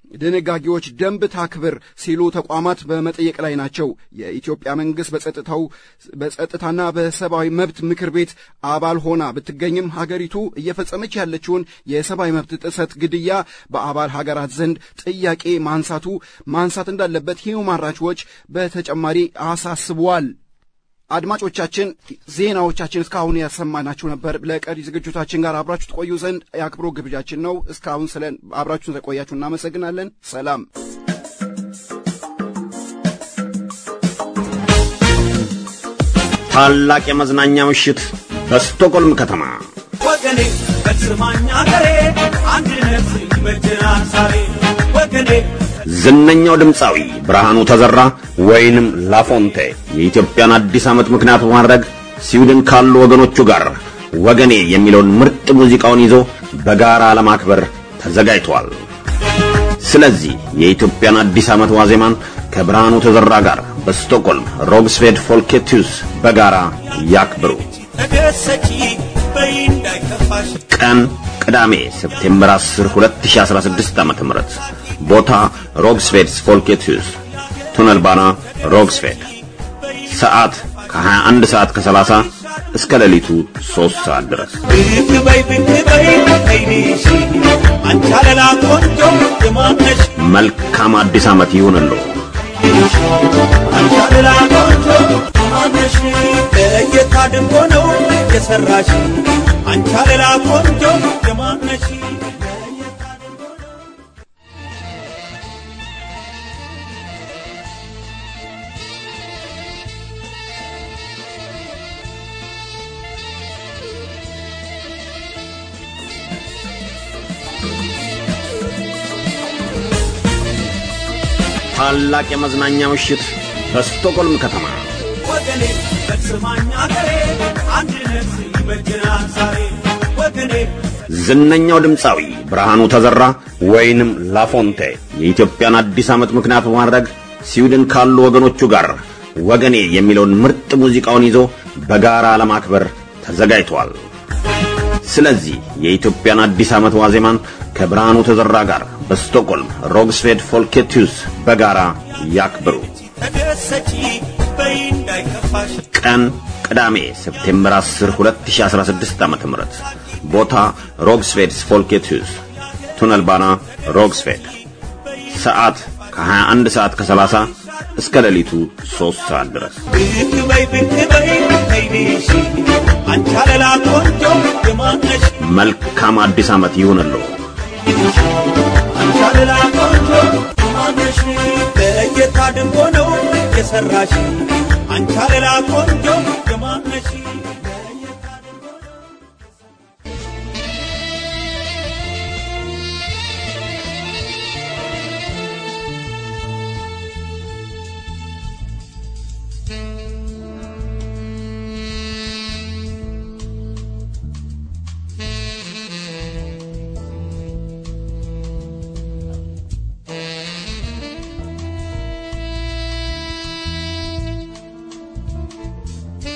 ድንጋጌዎች ደንብ ታክብር ሲሉ ተቋማት በመጠየቅ ላይ ናቸው። የኢትዮጵያ መንግሥት በጸጥታው በጸጥታና በሰብአዊ መብት ምክር ቤት አባል ሆና ብትገኝም ሀገሪቱ እየፈጸመች ያለችውን የሰብአዊ መብት ጥሰት፣ ግድያ በአባል ሀገራት ዘንድ ጥያቄ ማንሳቱ ማንሳት እንዳለበት ሂውማን ራይትስ ዎች በተጨማሪ አሳስቧል። አድማጮቻችን ዜናዎቻችን እስካሁን ያሰማናችሁ ነበር። ለቀሪ ዝግጅታችን ጋር አብራችሁ ትቆዩ ዘንድ የአክብሮ ግብዣችን ነው። እስካሁን ስለ አብራችሁ ስለቆያችሁ እናመሰግናለን። ሰላም። ታላቅ የመዝናኛ ምሽት በስቶኮልም ከተማ ወገኔ በስማኝ አገሬ አንድነት ይበጀናል ዛሬ ወገኔ ዝነኛው ድምፃዊ ብርሃኑ ተዘራ ወይንም ላፎንቴ የኢትዮጵያን አዲስ ዓመት ምክንያት በማድረግ ስዊድን ካሉ ወገኖቹ ጋር ወገኔ የሚለውን ምርጥ ሙዚቃውን ይዞ በጋራ ለማክበር ተዘጋጅቷል። ስለዚህ የኢትዮጵያን አዲስ ዓመት ዋዜማን ከብርሃኑ ተዘራ ጋር በስቶክሆልም ሮግስቬድ ፎልኬቱስ በጋራ ያክብሩ። ተደሰቺ በይ እንዳይከፋሽ ቀን ቅዳሜ ሴፕቴምበር 10 2016 ዓ.ም ቦታ ሮግስቬድስ ፎልኬትሁስ ቱነልባና ሮግስቬድ ሰዓት ከ21 ሰዓት ከ30 እስከ ሌሊቱ 3 ሰዓት ድረስ ብቅ በይ ብቅ በይ አይዲሽ አንቺ አለላ ቆንጆ የማነሽ መልካም አዲስ ዓመት ይሁንልዎ። አንቺ አለላ ቆንጆ የማነሽ ለየት አድርጎ ነው የሰራሽ አንቺ አለላ ቆንጆ የማነሽ ታላቅ የመዝናኛ ምሽት በስቶክሆልም ከተማ ወገኔ በስማኝ አገሬ አንድነት ይበጀናል ዛሬ ወገኔ ዝነኛው ድምፃዊ ብርሃኑ ተዘራ ወይንም ላፎንቴ የኢትዮጵያን አዲስ ዓመት ምክንያት በማድረግ ስዊድን ካሉ ወገኖቹ ጋር ወገኔ የሚለውን ምርጥ ሙዚቃውን ይዞ በጋራ ለማክበር ተዘጋጅቷል። ስለዚህ የኢትዮጵያን አዲስ ዓመት ዋዜማን ከብርሃኑ ተዘራ ጋር በስቶክሆልም ሮግስቬድ ፎልኬቱስ በጋራ ያክብሩ። ተደሰቺ በይ እንዳይከፋሽ ቀን ቅዳሜ ሴፕቴምበር 10 2016 ዓ.ም ቦታ ሮግስቬድስ ፎልኬትሁስ ቱነልባና ሮግስቬድ ሰዓት ከ21 ሰዓት ከ30 እስከ ሌሊቱ 3 ሰዓት ድረስ ብቅ በይ ብቅ በይ አይዲሽ አንቺ አለላ ቆንጆ የማነሽ መልካም አዲስ ዓመት ይሁንልዎ። አንቺ አለላ ቆንጆ የማነሽ ለየት አድርጎ ነው የሰራሽ አንቺ አለላ ቆንጆ የማነሽ Thank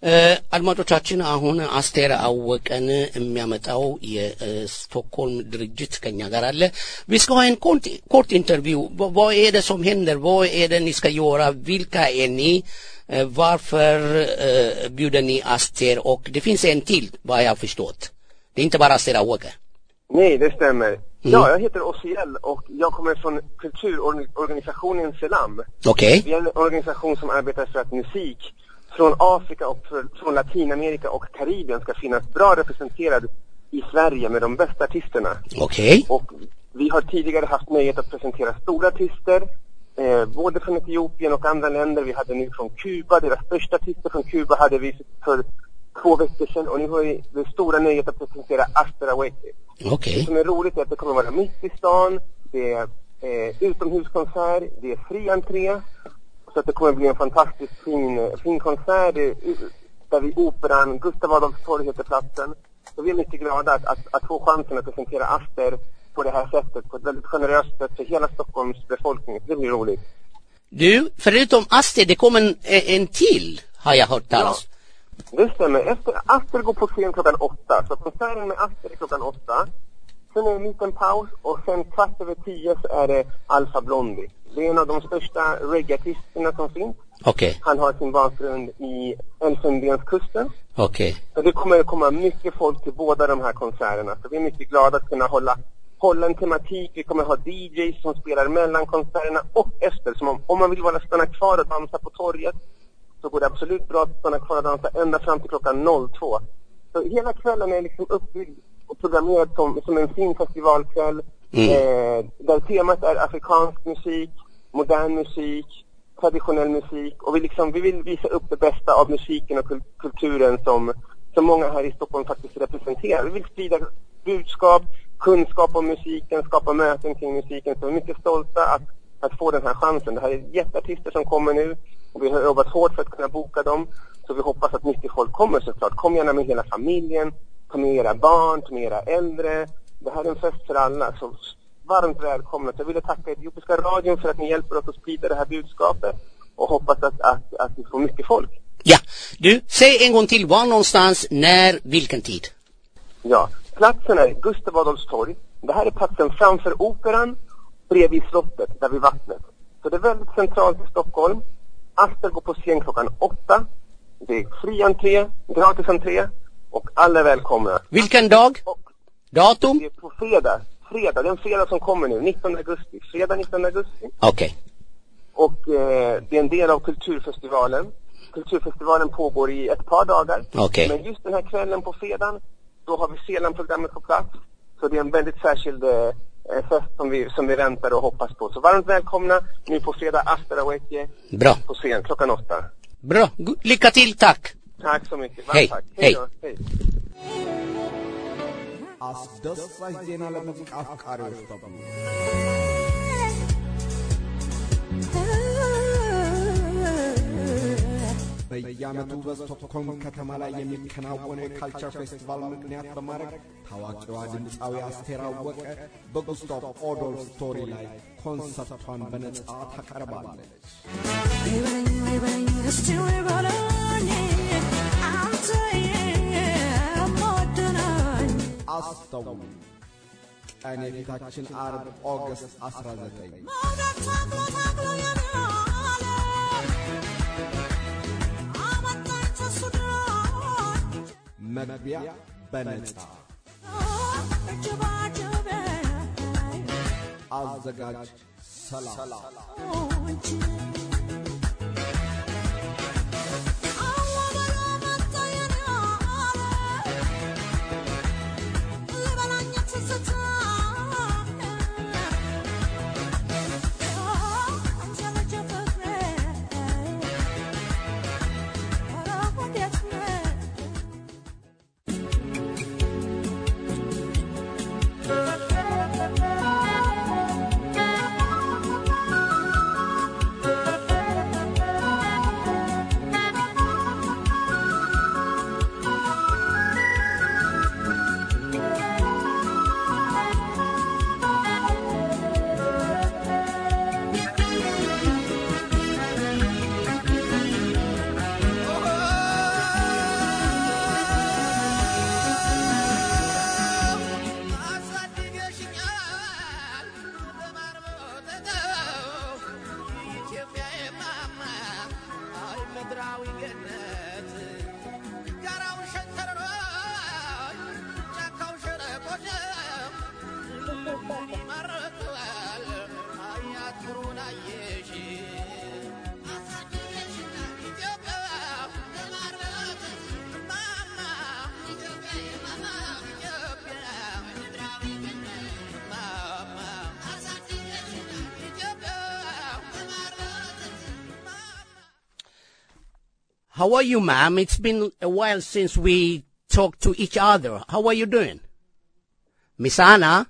አድማጮቻችን አሁን አስቴር አወቀን የሚያመጣው የስቶክሆልም ድርጅት ከኛ ጋር አለ Vi ska ha en kort, kort intervju. V- vad är det som händer? Vad är det ni ska göra? Vilka är ni? Eh, Varför eh, bjuder ni Aster? Och det finns en till, vad jag har förstått. Det är inte bara Aster Awåke. Nej, det stämmer. Ja, jag heter Osiel och jag kommer från kulturorganisationen Selam. Okej. Vi är en organisation som arbetar för att musik från Afrika och för, från Latinamerika och Karibien ska finnas bra representerad i Sverige med de bästa artisterna. Okej. Och vi har tidigare haft nöjet att presentera stora artister, eh, både från Etiopien och andra länder. Vi hade nu från Kuba, deras största artister från Kuba hade vi för två veckor sedan och nu har vi det stora nöjet att presentera Aster Awake. Okej. Det som är roligt är att det kommer vara mitt i stan, det är eh, utomhuskonsert, det är fri entré. Så att det kommer bli en fantastiskt fin, eh, fin konsert det är, u- där vid Operan, Gustav Adolfs torg heter platsen. Så vi är mycket glada att, att, att få chansen att presentera Aster på det här sättet, på ett väldigt generöst sätt för hela Stockholms befolkning. Det blir roligt. Du, förutom Aster, det kommer en, en till, har jag hört talas Det stämmer. Efter, Aster går på scen klockan åtta. Så konserten med Aster är klockan åtta. Sen är det en liten paus och sen kvart över tio så är det Alfa Blondie. Det är en av de största reggaeartisterna som finns. Okej, Han har sin bakgrund i Elfenbenskusten. okej. Så det kommer att komma mycket folk till båda de här konserterna. Så vi är mycket glada att kunna hålla, hålla en tematik. Vi kommer ha DJs som spelar mellan konserterna och efter. Så om, om man vill bara stanna kvar och dansa på torget så går det absolut bra att stanna kvar och dansa ända fram till klockan 02. Så hela kvällen är liksom uppbyggd och programmerad som, som en fin festivalkväll. Mm. Eh, där temat är afrikansk musik, modern musik, traditionell musik och vi, liksom, vi vill visa upp det bästa av musiken och kul- kulturen som, som många här i Stockholm faktiskt representerar. Vi vill sprida budskap, kunskap om musiken, skapa möten kring musiken. Så vi är mycket stolta att, att få den här chansen. Det här är jätteartister som kommer nu och vi har jobbat hårt för att kunna boka dem. Så vi hoppas att mycket folk kommer såklart. Kom gärna med hela familjen, ta med era barn, ta med era äldre. Det här är en fest för alla. Så varmt välkomna. Så jag ville tacka Etiopiska radion för att ni hjälper oss att sprida det här budskapet och hoppas att, att, att vi får mycket folk. Ja, du, säg en gång till, var någonstans, när, vilken tid? Ja, platsen är Gustav Adolfs torg. Det här är platsen framför Operan, bredvid slottet, där vid vattnet. Så det är väldigt centralt i Stockholm. Aster går på scen klockan åtta. Det är fri entré, gratis entré och alla är välkomna. Vilken dag? Datum? Det är på fredag. Fredag, det är en fredag som kommer nu, 19 augusti. Fredag 19 augusti. Okej. Och eh, det är en del av Kulturfestivalen. Kulturfestivalen pågår i ett par dagar. Okej. Men just den här kvällen på fredagen, då har vi Selan-programmet på plats. Så det är en väldigt särskild eh, fest som vi, som vi väntar och hoppas på. Så varmt välkomna nu på fredag, Aster Aweke, Bra. på scen klockan åtta. Bra. Gu- Lycka till, tack. Tack så mycket. Varmt Hej. tack. Hej. då. Hej. አስደሳች ዜና ለሙዚቃ አፍቃሪዎች በሙሉ በየዓመቱ በስቶክሆልም ከተማ ላይ የሚከናወነው የካልቸር ፌስቲቫል ምክንያት በማድረግ ታዋቂዋ ድምፃዊ አስቴር አወቀ በጉስታቭ ኦዶልፍ ስቶሪ ላይ ኮንሰርቷን በነጻ ታቀርባለች። አስተውሉ፣ ቀን የፊታችን አርብ ኦገስት 19 መግቢያ በነጻ አዘጋጅ ሰላም Thank How are you, ma'am? It's been a while since we talked to each other. How are you doing? Miss Anna,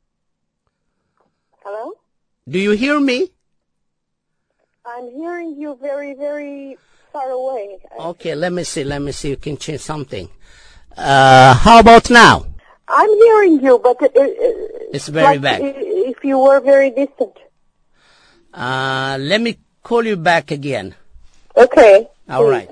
Hello? do you hear me? I'm hearing you very, very far away. Okay, let me see. Let me see. You can change something. Uh, how about now? I'm hearing you, but uh, uh, It's very like bad. i- if you were very distant. Uh, let me call you back again. Okay. All right.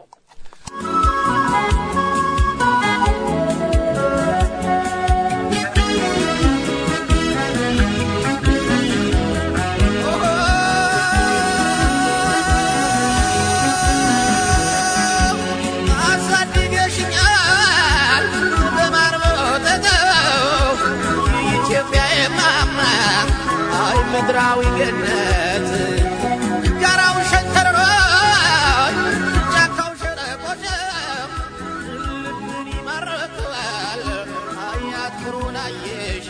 አሳድገሽኛል በማር በወተተው ኢትዮጵያ የማማ አይ ምድራዊ ገነት ጋራው ሸንተረሮች ጫካው ሸለቆች ልብን ይማርካል አያት ክሩን አየሽ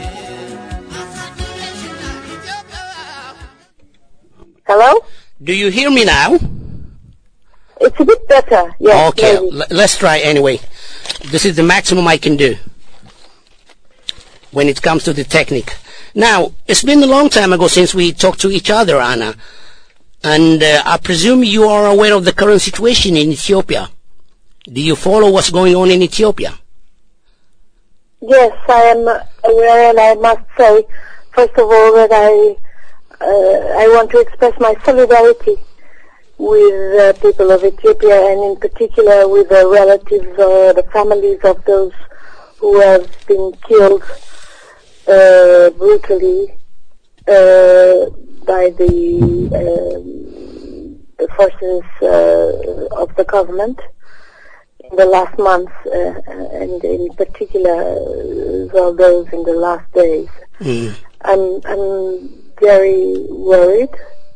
አሳድገሽኛል ኢትዮጵያ Hello? Do you hear me now? It's a bit better. Yes. okay, maybe. l- let's try anyway. This is the maximum I can do when it comes to the technique. Now, it's been a long time ago since we talked to each other, Anna. And uh, I presume you are aware of the current situation in Ethiopia. Do you follow what's going on in Ethiopia? Yes, I am aware, and I must say, first of all, that I uh, I want to express my solidarity with the people of Ethiopia, and in particular with the relatives or the families of those who have been killed uh, brutally uh, by the, um the forces uh, of the government in the last months, uh, and in particular uh, well, those in the last days. I'm I'm very worried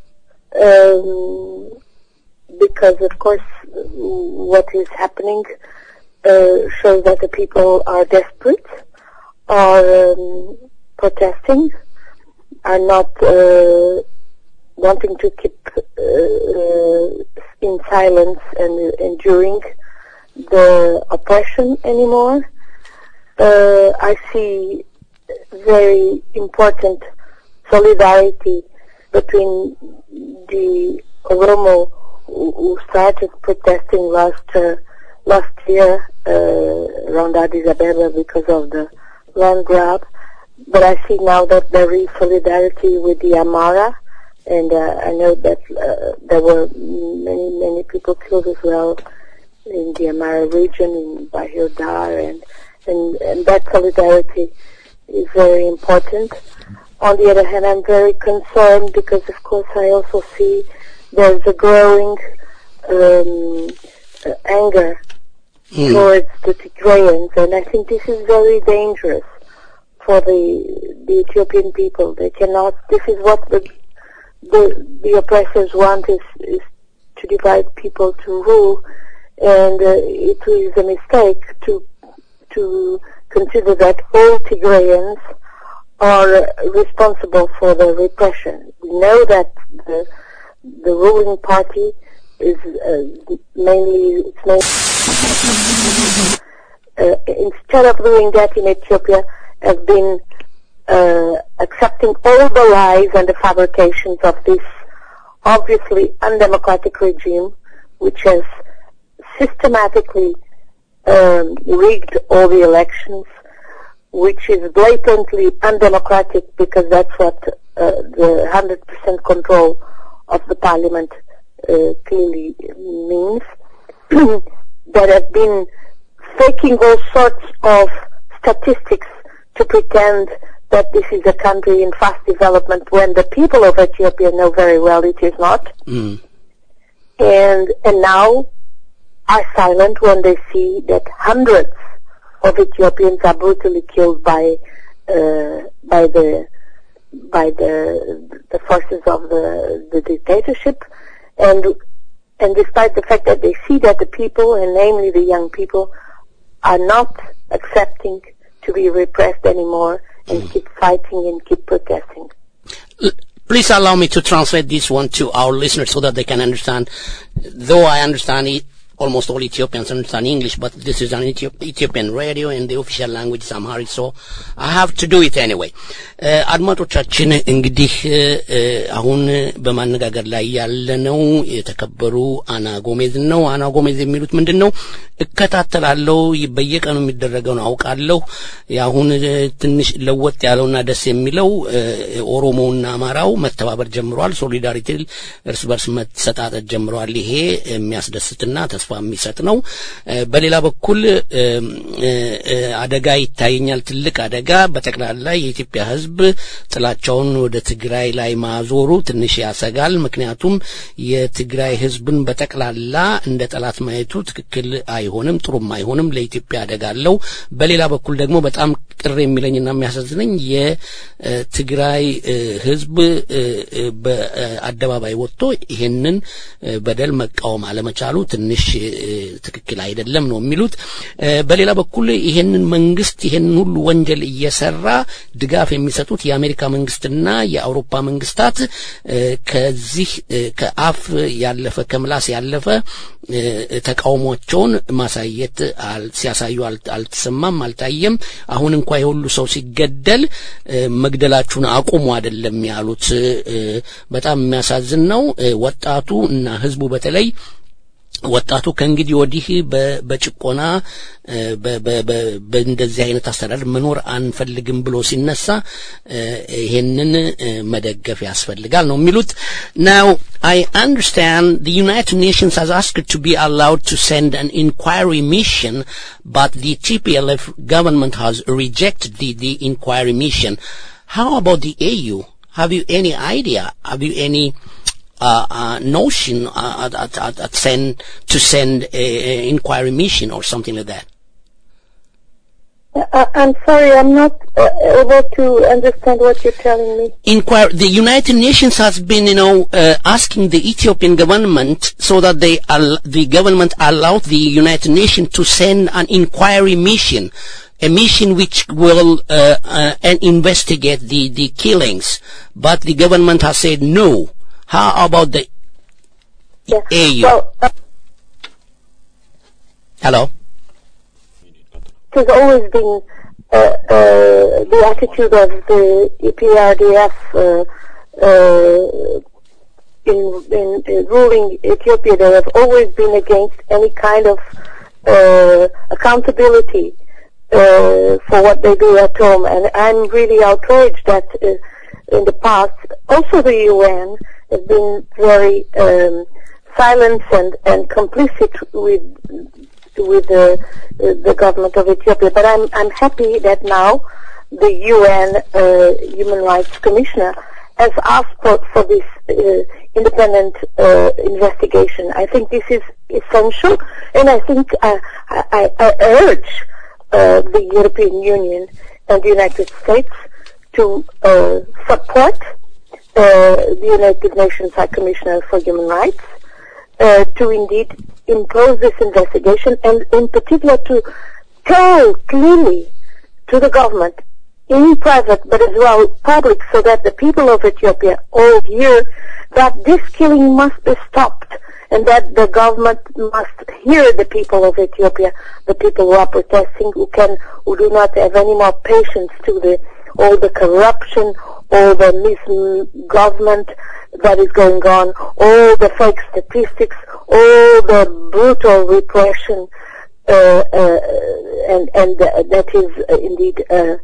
um, because, of course, what is happening uh, shows that the people are desperate, are um, protesting, are not uh, wanting to keep uh, uh, in silence and enduring the oppression anymore. Uh, I see very important solidarity between the Oromo who who started protesting last uh, last year uh, around Addis Ababa because of the land grab, but I see now that there is solidarity with the Amara, and uh, I know that uh, there were many many people killed as well in the Amara region in Bahir Dar, and, and and that solidarity is very important. On the other hand, I'm very concerned because, of course, I also see there's a growing um, uh, anger towards the Tigrayans, and I think this is very dangerous for the the Ethiopian people. They cannot. This is what the the, the oppressors want is, is to divide people to rule, and uh, it is a mistake to to consider that all Tigrayans are responsible for the repression. We know that the the ruling party is uh, mainly it's mainly uh, instead of doing that in Ethiopia, have been uh, accepting all the lies and the fabrications of this obviously undemocratic regime, which has systematically um, rigged all the elections, which is blatantly undemocratic because that's what uh, the 100% control of the parliament uh, clearly means, that have been faking all sorts of statistics to pretend that this is a country in fast development when the people of Ethiopia know very well it is not. Mm. And, and now are silent when they see that hundreds of Ethiopians are brutally killed by, uh, by the, by the, the forces of the, the dictatorship. And, and despite the fact that they see that the people, and namely the young people, are not accepting to be repressed anymore and keep fighting and keep protesting. Please allow me to translate this one to our listeners so that they can understand. Though I understand it, almost all Ethiopians understand English, but this is an Ethiop- Ethiopian radio and the official language is Amharic, so I have to do it anyway. Uh, አድማጮቻችን እንግዲህ uh, አሁን በማነጋገር ላይ ያለነው የተከበሩ አና ጎሜዝ ነው። አና ጎሜዝ የሚሉት ምንድን ነው? እከታተላለሁ፣ በየቀኑ የሚደረገውን አውቃለሁ። የአሁን uh, ትንሽ ለወጥ ያለውና ደስ የሚለው uh, ኦሮሞውና አማራው መተባበር ጀምረዋል። ሶሊዳሪቲ እርስ በርስ መሰጣጠት ጀምረዋል። ይሄ የሚያስደስትና ተስፋ የሚሰጥ ነው። እ፣ በሌላ በኩል እ፣ እ፣ እ፣ አደጋ ይታየኛል፣ ትልቅ አደጋ በጠቅላላ የኢትዮጵያ ሕዝብ ጥላቻውን ወደ ትግራይ ላይ ማዞሩ ትንሽ ያሰጋል። ምክንያቱም የትግራይ ሕዝብን በጠቅላላ እንደ ጠላት ማየቱ ትክክል አይሆንም፣ ጥሩም አይሆንም፣ ለኢትዮጵያ አደጋ አለው። በሌላ በኩል ደግሞ በጣም ቅር የሚለኝና የሚያሳዝነኝ የትግራይ እ፣ ሕዝብ እ፣ እ፣ በአደባባይ ወጥቶ ይሄንን እ፣ በደል መቃወም አለመቻሉ ትንሽ እ፣ ትክክል አይደለም ነው የሚሉት። እ፣ በሌላ በኩል ይሄንን መንግስት ይሄንን ሁሉ ወንጀል እየሰራ ድጋፍ የሚሰጡት የአሜሪካ መንግስትና የአውሮፓ መንግስታት እ፣ ከዚህ እ፣ ከአፍ ያለፈ ከምላስ ያለፈ እ፣ ተቃውሟቸውን ማሳየት አል- ሲያሳዩ አል- አልተሰማም፣ አልታየም። አሁን እንኳ የሁሉ ሰው ሲገደል እ፣ መግደላችሁን አቁሙ አይደለም ያሉት። እ፣ በጣም የሚያሳዝን ነው። እ፣ ወጣቱ እና ህዝቡ በተለይ ወጣቱ ከእንግዲህ ወዲህ በ- በጭቆና እ፣ በ- በ- በ- በእንደዚህ አይነት አስተዳደር መኖር አንፈልግም ብሎ ሲነሳ እ፣ ይሄንን እ፣ መደገፍ ያስፈልጋል ነው የሚሉት። ናው I understand the United Nations has asked to be allowed to send an inquiry mission, but the TPLF government has rejected the, the inquiry mission. How about the AU? Have you any idea? Have you any uh, uh, notion uh, at, at, at, at send to send a, a inquiry mission or something like that? Uh, I'm sorry, I'm not uh, able to understand what you're telling me. Inquire. The United Nations has been, you know, uh, asking the Ethiopian government so that they al- the government allowed the United Nations to send an inquiry mission, a mission which will uh, uh, and investigate the the killings. But the government has said no. How about the AU? Well, uh, Hello. it has always been uh, uh, the attitude of the EPRDF uh, uh, in, in, in ruling Ethiopia. They have always been against any kind of uh, accountability uh, for what they do at home, and I'm really outraged that uh, in the past, also the UN has been very um, silent and, and complicit with with the the government of Ethiopia. But I'm I'm happy that now the UN uh, Human Rights Commissioner has asked for, for this uh, independent uh, investigation. I think this is essential, and I think uh, I, I, I urge uh, the European Union and the United States to uh, support uh, the United Nations High Commissioner for Human Rights uh, to indeed impose this investigation and in particular to tell clearly to the government in private but as well public so that the people of Ethiopia all hear that this killing must be stopped and that the government must hear the people of Ethiopia, the people who are protesting, who can, who do not have any more patience to the, all the corruption, all the misgovernment that is going on, all the fake statistics, all the brutal repression, uh, uh, and, and uh, that is uh, indeed uh,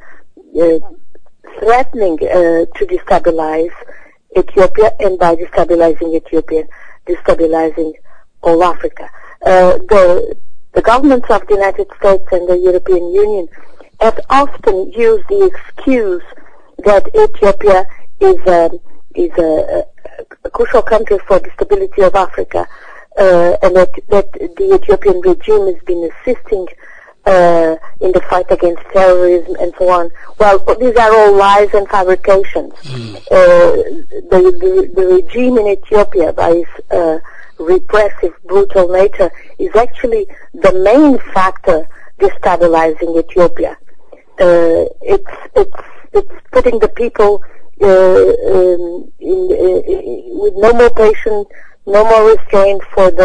uh, threatening uh, to destabilize Ethiopia, and by destabilizing Ethiopia, destabilizing all Africa. Uh, the the governments of the United States and the European Union have often used the excuse that Ethiopia is a, is a, a crucial country for the stability of Africa, uh, and that, that the Ethiopian regime has been assisting uh, in the fight against terrorism and so on. Well, these are all lies and fabrications. Uh, the, the, the regime in Ethiopia, by its uh, repressive, brutal nature, is actually the main factor destabilizing Ethiopia. Uh, it's it's it's putting the people uh, um, in, uh, with no more patience, no more restraint for the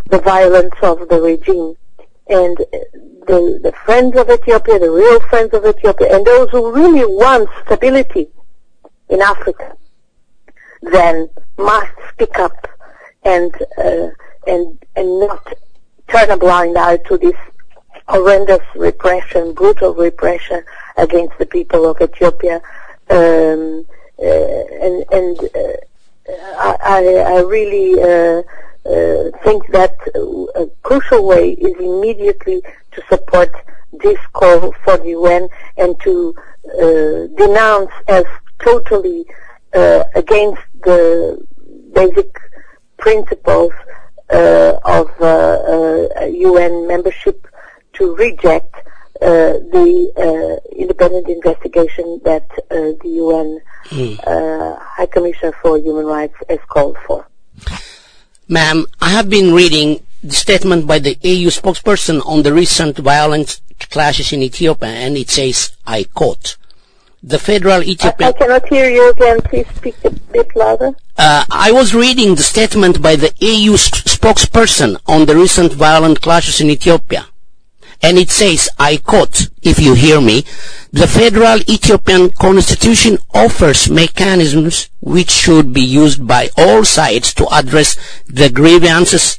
the violence of the regime. And uh, the, the friends of Ethiopia, the real friends of Ethiopia, and those who really want stability in Africa, then must speak up and uh, and and not turn a blind eye to this horrendous repression, brutal repression against the people of Ethiopia. Um, uh, and and uh, I, I I really uh, uh, think that a crucial way is immediately to support this call for the UN and to uh, denounce as totally uh, against the basic principles uh, of uh, uh, UN membership to reject uh, the uh, independent investigation that uh, the UN uh, High Commissioner for Human Rights has called for. Ma'am, I have been reading the statement by the AU spokesperson on the recent violent clashes in Ethiopia, and it says, I quote, the federal I, Ethiopian... I cannot hear you again. Please speak a bit louder. Uh, I was reading the statement by the AU s- spokesperson on the recent violent clashes in Ethiopia. And it says, I quote, if you hear me, the federal Ethiopian constitution offers mechanisms which should be used by all sides to address the grievances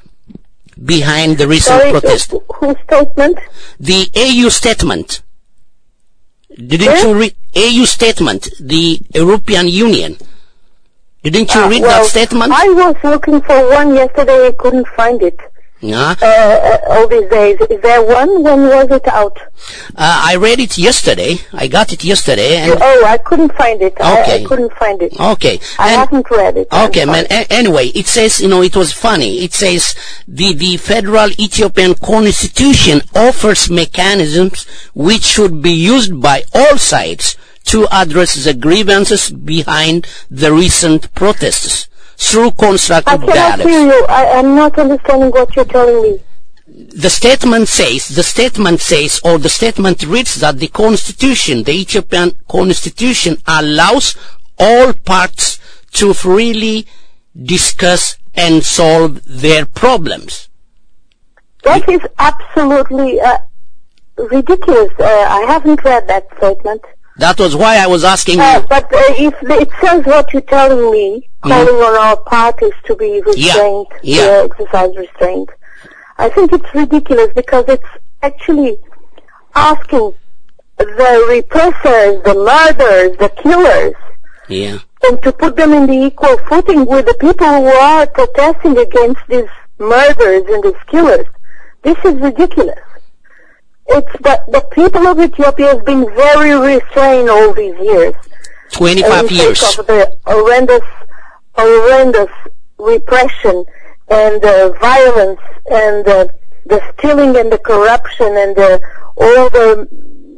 behind the recent Sorry, protest. who- whose statement? The AU statement. Didn't Eh? you read AU statement, the European Union? Didn't you Ah, read well, that statement? I was looking for one yesterday. I couldn't find it. Yeah. Uh, uh, all these days. Is there one? When was it out? Uh, I read it yesterday. I got it yesterday. And oh, I couldn't find it. I, Okay. I couldn't find it. okay. I and- haven't read it. I'm Okay, man. sorry. A- anyway, it says, you know, it was funny. It says the, the federal Ethiopian constitution offers mechanisms which should be used by all sides to address the grievances behind the recent protests through I constructive cannot dialogue. hear you. I, I'm not understanding what you're telling me. the statement says, the statement says, or the statement reads that the constitution, the Ethiopian constitution allows all parts to freely discuss and solve their problems. That is absolutely uh, ridiculous. Uh, I haven't read that statement. That was why I was asking Uh, you. but uh, if it says what you're telling me, calling on all parties to be restrained, yeah. to exercise restraint, I think it's ridiculous because it's actually asking the repressors, the murderers, the killers, Yeah. and to put them in the equal footing with the people who are protesting against these murders and these killers. This is ridiculous. It's the, the people of Ethiopia have been very restrained all these years. 25 in years. face of the horrendous, horrendous repression and uh, violence and uh, the stealing and the corruption and the, all the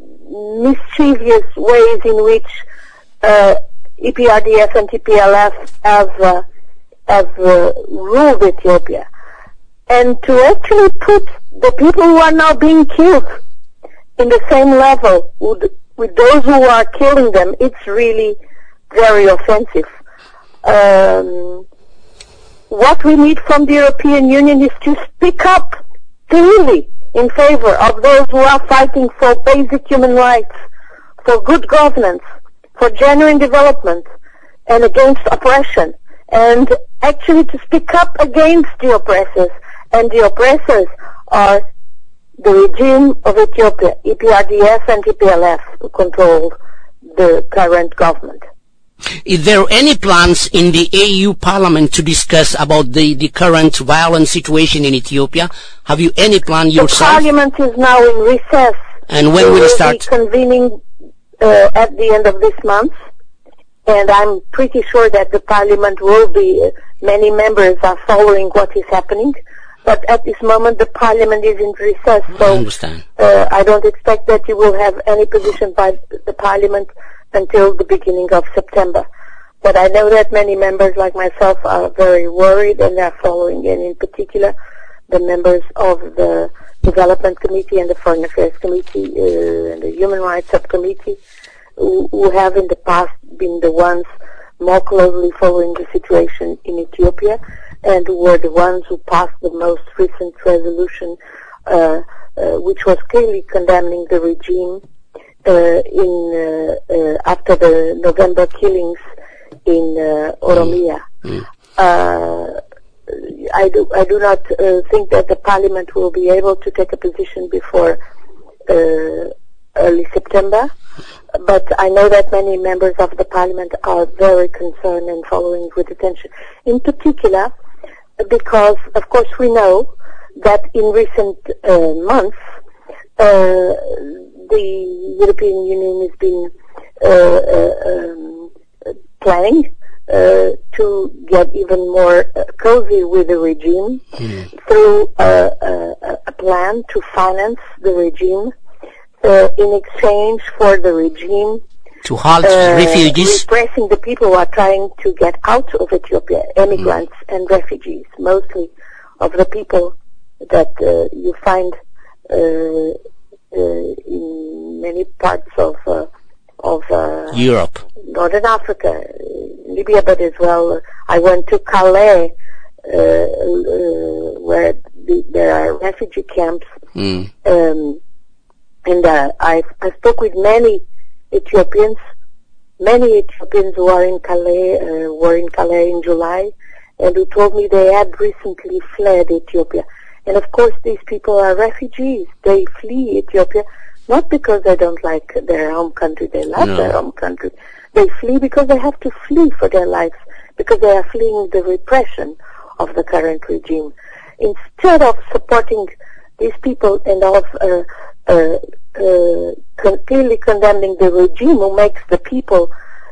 mischievous ways in which uh, EPRDF and TPLF have uh, have uh, ruled Ethiopia, and to actually put the people who are now being killed in the same level with, with those who are killing them, it's really very offensive. Um, what we need from the European Union is to speak up clearly in favor of those who are fighting for basic human rights, for good governance, for genuine development, and against oppression, and actually to speak up against the oppressors. And the oppressors are the regime of Ethiopia, EPRDF and TPLF, who control the current government. Is there any plans in the AU Parliament to discuss about the, the current violent situation in Ethiopia? Have you any plan The yourself? parliament is now in recess. And when They will it will start? be convening uh, at the end of this month, and I'm pretty sure that the parliament will be. Uh, many members are following what is happening, but at this moment the parliament is in recess, I so understand. uh, I don't expect that you will have any position by the parliament until the beginning of September. But I know that many members like myself are very worried and are following, and in particular, the members of the Development Committee and the Foreign Affairs Committee uh, and the Human Rights Subcommittee, who, who have in the past been the ones more closely following the situation in Ethiopia. and were the ones who passed the most recent resolution, uh, uh, which was clearly condemning the regime uh, in uh, uh, after the November killings in uh, Oromia. Uh, I do I do not uh, think that the Parliament will be able to take a position before uh, early September, but I know that many members of the Parliament are very concerned and following with attention. In particular, because of course we know that in recent uh, months uh, the European Union has been uh, uh, um, planning uh, to get even more uh, cozy with the regime through uh, a, a plan to finance the regime uh, in exchange for the regime To halt uh, refugees. repressing the people who are trying to get out of Ethiopia, immigrants and refugees, mostly of the people that uh, you find uh, uh, in many parts of uh, of uh, Europe. Northern Africa, uh, Libya, but as well. I went to Calais, uh, uh, where the, there are refugee camps, Mm. um, and uh, I I spoke with many Ethiopians, many Ethiopians who are in Calais, uh, were in Calais in July, and who told me they had recently fled Ethiopia. And of course, these people are refugees. They flee Ethiopia not because they don't like their home country. They love No. their home country. They flee because they have to flee for their lives because they are fleeing the repression of the current regime. Instead of supporting these people and of uh, uh, uh, con- clearly condemning the regime who makes the people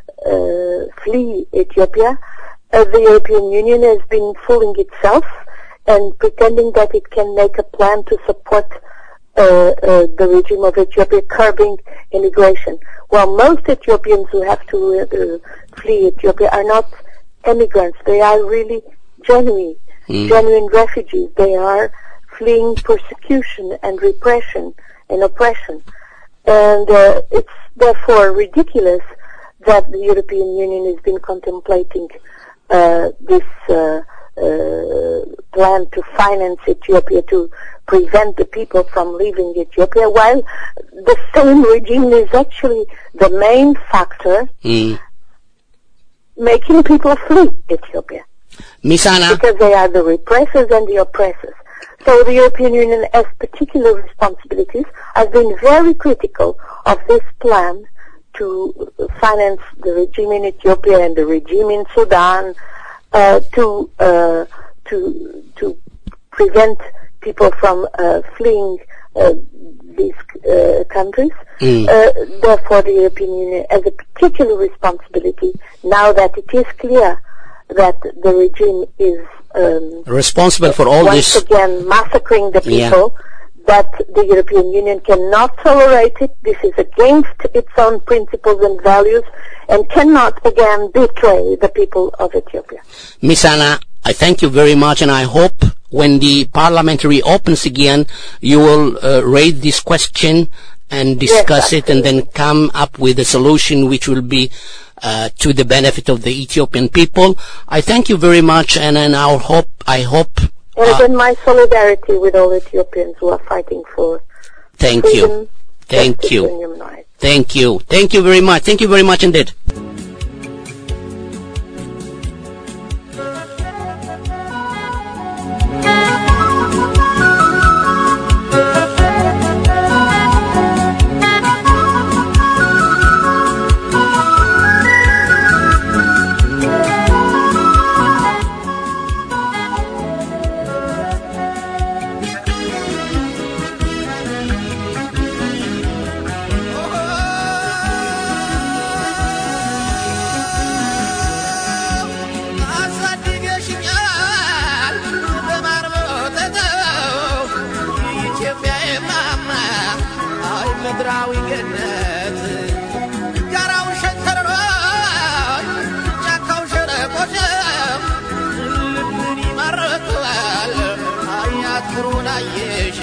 uh, flee Ethiopia, uh, the European Union has been fooling itself and pretending that it can make a plan to support uh, uh, the regime of Ethiopia curbing immigration. While most Ethiopians who have to uh, uh, flee Ethiopia are not immigrants, they are really genuine, Mm. genuine refugees. They are fleeing persecution and repression and oppression. And uh, it's therefore ridiculous that the European Union has been contemplating uh, this uh, uh, plan to finance Ethiopia to prevent the people from leaving Ethiopia, while the same regime is actually the main factor Mm. making people flee Ethiopia Miss Anna, because they are the repressors and the oppressors. So the European Union has particular responsibilities. I've been very critical of this plan to finance the regime in Ethiopia and the regime in Sudan uh, to uh, to to prevent people from uh, fleeing uh, these uh, countries. Mm. Uh, therefore, the European Union has a particular responsibility now that it is clear that the regime is um, responsible for all once this. again massacring the Yeah. people. That the European Union cannot tolerate it. This is against its own principles and values, and cannot again betray the people of Ethiopia. Miss Anna, I thank you very much, and I hope when the parliament reopens again, you will uh, raise this question and discuss it, and then come up with a solution which will be uh, to the benefit of the Ethiopian people. I thank you very much, and, and I hope I hope. And Uh, again, my solidarity with all Ethiopians who are fighting for thank freedom, you, thank justice, you, and human rights. thank you, thank you very much, thank you very much indeed. አሳድገሽኛል በማር በወተተው ኢትዮጵያ የማማ አይ ምድራዊ ገነት ጋራው ሸንተረሮ ጫካው ሸለቆሸም ልብን ይማርካል አያት ኩሩን አየሽ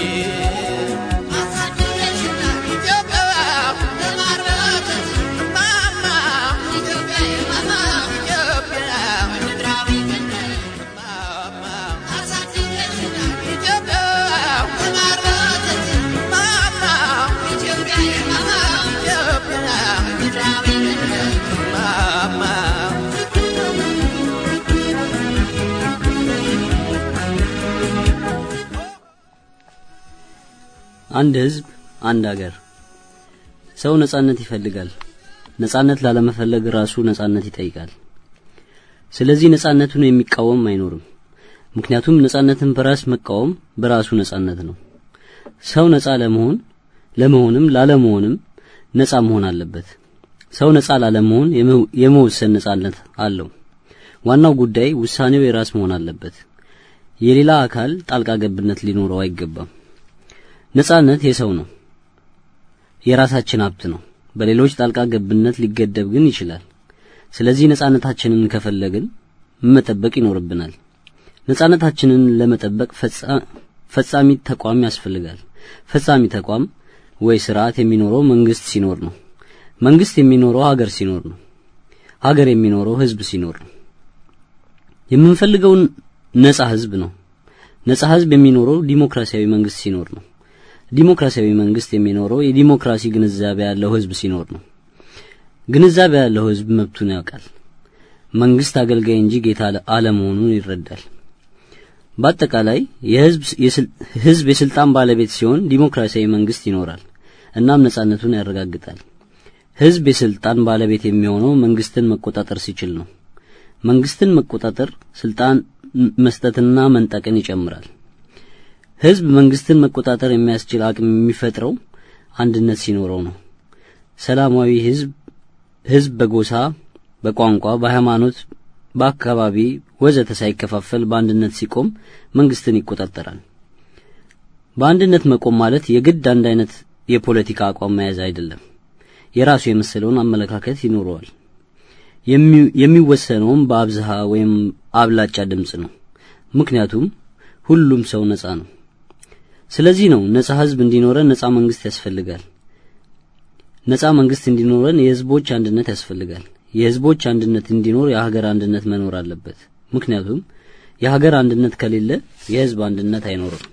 አሳድገሽኛል ኢትዮጵያ በማር በወተት ማማ ኢትዮጵያ የማማ ኢትዮጵያ ምድራዊ ገነት ማማ አንድ ህዝብ፣ አንድ አገር። ሰው ነጻነት ይፈልጋል። ነጻነት ላለመፈለግ ራሱ ነጻነት ይጠይቃል። ስለዚህ ነጻነቱን የሚቃወም አይኖርም። ምክንያቱም ነጻነትን በራስ መቃወም በራሱ ነጻነት ነው። ሰው ነጻ ለመሆን ለመሆንም ላለመሆንም ነጻ መሆን አለበት። ሰው ነጻ ላለመሆን የመወሰን ነጻነት አለው። ዋናው ጉዳይ ውሳኔው የራስ መሆን አለበት። የሌላ አካል ጣልቃ ገብነት ሊኖረው አይገባም። ነጻነት የሰው ነው፣ የራሳችን ሀብት ነው። በሌሎች ጣልቃ ገብነት ሊገደብ ግን ይችላል። ስለዚህ ነጻነታችንን ከፈለግን መጠበቅ ይኖርብናል። ነጻነታችንን ለመጠበቅ ፈጻሚ ተቋም ያስፈልጋል። ፈጻሚ ተቋም ወይ ስርዓት የሚኖረው መንግስት ሲኖር ነው። መንግስት የሚኖረው ሀገር ሲኖር ነው። ሀገር የሚኖረው ህዝብ ሲኖር ነው። የምንፈልገው ነጻ ህዝብ ነው። ነጻ ህዝብ የሚኖረው ዲሞክራሲያዊ መንግስት ሲኖር ነው። ዲሞክራሲያዊ መንግስት የሚኖረው የዲሞክራሲ ግንዛቤ ያለው ህዝብ ሲኖር ነው። ግንዛቤ ያለው ህዝብ መብቱን ያውቃል። መንግስት አገልጋይ እንጂ ጌታ አለመሆኑን ይረዳል። በአጠቃላይ የህዝብ ህዝብ የስልጣን ባለቤት ሲሆን ዲሞክራሲያዊ መንግስት ይኖራል፣ እናም ነጻነቱን ያረጋግጣል። ህዝብ የስልጣን ባለቤት የሚሆነው መንግስትን መቆጣጠር ሲችል ነው። መንግስትን መቆጣጠር ስልጣን መስጠትና መንጠቅን ይጨምራል። ህዝብ መንግስትን መቆጣጠር የሚያስችል አቅም የሚፈጥረው አንድነት ሲኖረው ነው። ሰላማዊ ህዝብ ህዝብ በጎሳ፣ በቋንቋ፣ በሃይማኖት፣ በአካባቢ ወዘተ ሳይከፋፈል በአንድነት ሲቆም መንግስትን ይቆጣጠራል። በአንድነት መቆም ማለት የግድ አንድ አይነት የፖለቲካ አቋም መያዝ አይደለም። የራሱ የመሰለውን አመለካከት ይኖረዋል። የሚወሰነውም በአብዝሃ ወይም አብላጫ ድምፅ ነው። ምክንያቱም ሁሉም ሰው ነጻ ነው። ስለዚህ ነው ነጻ ህዝብ እንዲኖረን ነጻ መንግስት ያስፈልጋል። ነጻ መንግስት እንዲኖረን የህዝቦች አንድነት ያስፈልጋል። የህዝቦች አንድነት እንዲኖር የሀገር አንድነት መኖር አለበት። ምክንያቱም የሀገር አንድነት ከሌለ የህዝብ አንድነት አይኖርም።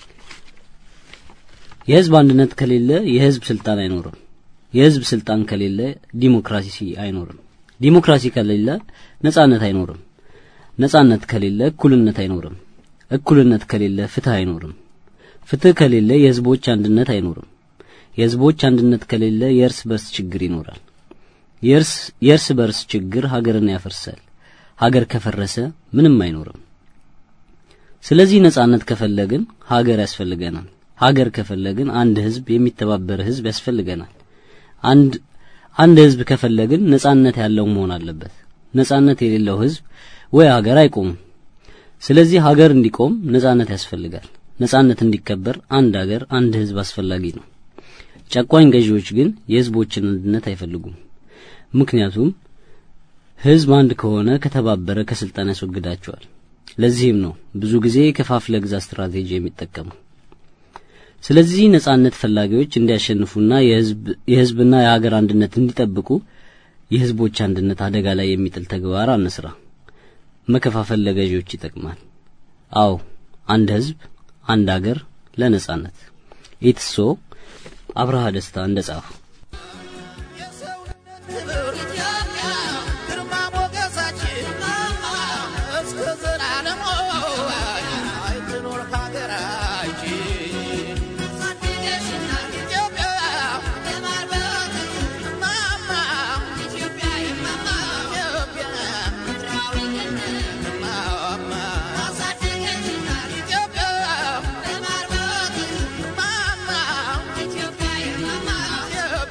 የህዝብ አንድነት ከሌለ የህዝብ ስልጣን አይኖርም። የህዝብ ስልጣን ከሌለ ዲሞክራሲ አይኖርም። ዲሞክራሲ ከሌለ ነጻነት አይኖርም። ነጻነት ከሌለ እኩልነት አይኖርም። እኩልነት ከሌለ ፍትህ አይኖርም። ፍትህ ከሌለ የህዝቦች አንድነት አይኖርም። የህዝቦች አንድነት ከሌለ የእርስ በርስ ችግር ይኖራል። የእርስ በርስ ችግር ሀገርን ያፈርሳል። ሀገር ከፈረሰ ምንም አይኖርም። ስለዚህ ነጻነት ከፈለግን ሀገር ያስፈልገናል። ሀገር ከፈለግን አንድ ህዝብ፣ የሚተባበር ህዝብ ያስፈልገናል። አንድ አንድ ህዝብ ከፈለግን ነጻነት ያለው መሆን አለበት። ነጻነት የሌለው ህዝብ ወይ ሀገር አይቆምም። ስለዚህ ሀገር እንዲቆም ነጻነት ያስፈልጋል። ነጻነት እንዲከበር አንድ ሀገር፣ አንድ ህዝብ አስፈላጊ ነው። ጨቋኝ ገዢዎች ግን የህዝቦችን አንድነት አይፈልጉም። ምክንያቱም ህዝብ አንድ ከሆነ ከተባበረ ከስልጣን ያስወግዳቸዋል። ለዚህም ነው ብዙ ጊዜ ከፋፍለ ግዛ ስትራቴጂ የሚጠቀሙ። ስለዚህ ነጻነት ፈላጊዎች እንዲያሸንፉና የህዝብና የሀገር አንድነት እንዲጠብቁ የህዝቦች አንድነት አደጋ ላይ የሚጥል ተግባር አንስራ። መከፋፈል ለገዢዎች ይጠቅማል። አዎ አንድ ህዝብ፣ አንድ አገር ለነጻነት ኢትሶ አብርሃ ደስታ እንደ ጻፉ ግርማ ሞገሳችን እስከ ዘላለሙ ትኖር ሀገራችን ኢትዮጵያ ማማ ኢትዮጵያ ማማ ኢትዮጵያ ማማ ኢትዮጵያ ማማ ኢትዮጵያ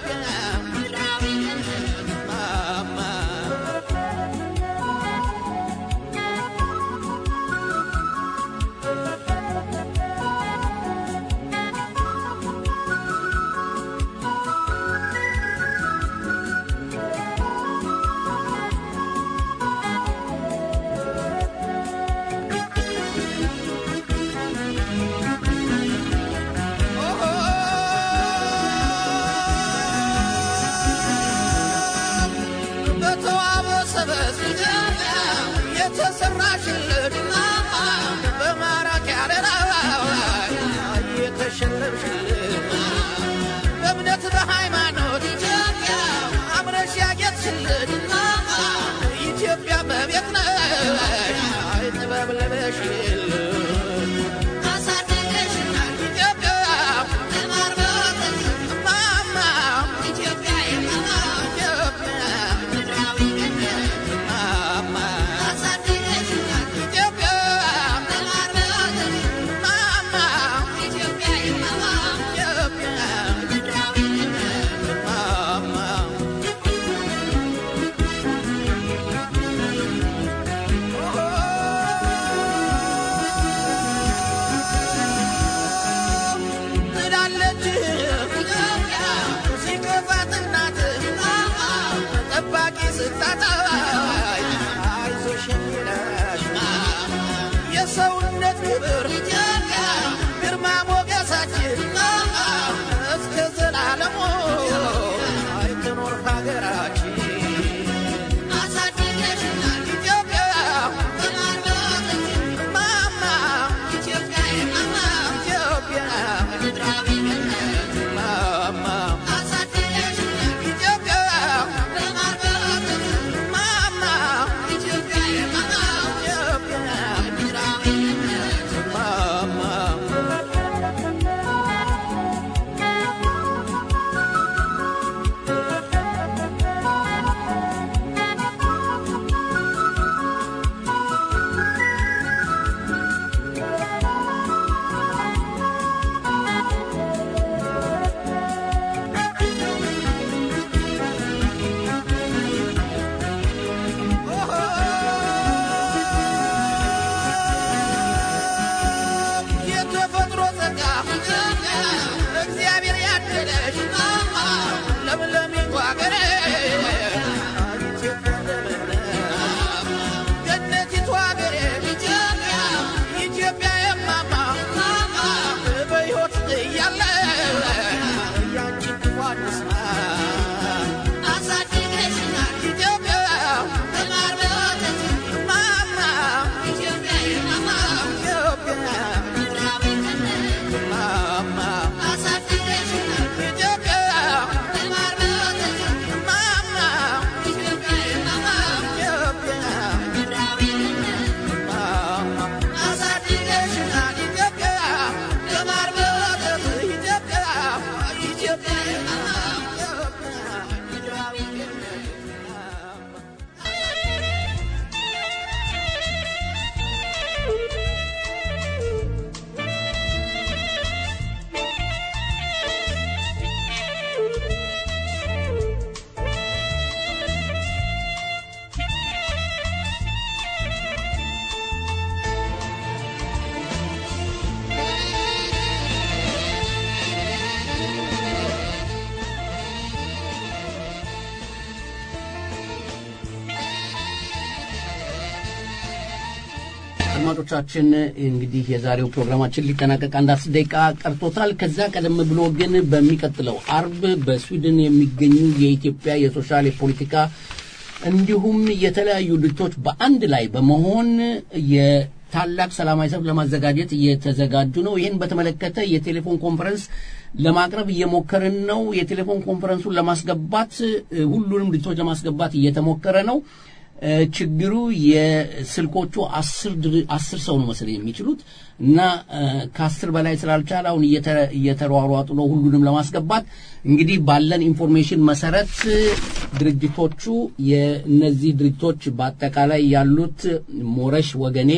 አድማጮቻችን እንግዲህ የዛሬው ፕሮግራማችን ሊጠናቀቅ አንድ አስር ደቂቃ ቀርቶታል። ከዛ ቀደም ብሎ ግን በሚቀጥለው አርብ በስዊድን የሚገኙ የኢትዮጵያ የሶሻል የፖለቲካ እንዲሁም የተለያዩ ድርጅቶች በአንድ ላይ በመሆን የታላቅ ሰላማዊ ሰልፍ ለማዘጋጀት እየተዘጋጁ ነው። ይህን በተመለከተ የቴሌፎን ኮንፈረንስ ለማቅረብ እየሞከርን ነው። የቴሌፎን ኮንፈረንሱን ለማስገባት እ፣ ሁሉንም ድርጅቶች ለማስገባት እየተሞከረ ነው። እ፣ ችግሩ የስልኮቹ አስር ድር- አስር ሰው ነው መሰለኝ የሚችሉት እና እ፣ ከአስር በላይ ስላልቻለ አሁን እየተ- እየተሯሯጡ ነው ሁሉንም ለማስገባት። እንግዲህ ባለን ኢንፎርሜሽን መሰረት እ፣ ድርጅቶቹ የእነዚህ ድርጅቶች በአጠቃላይ ያሉት ሞረሽ ወገኔ፣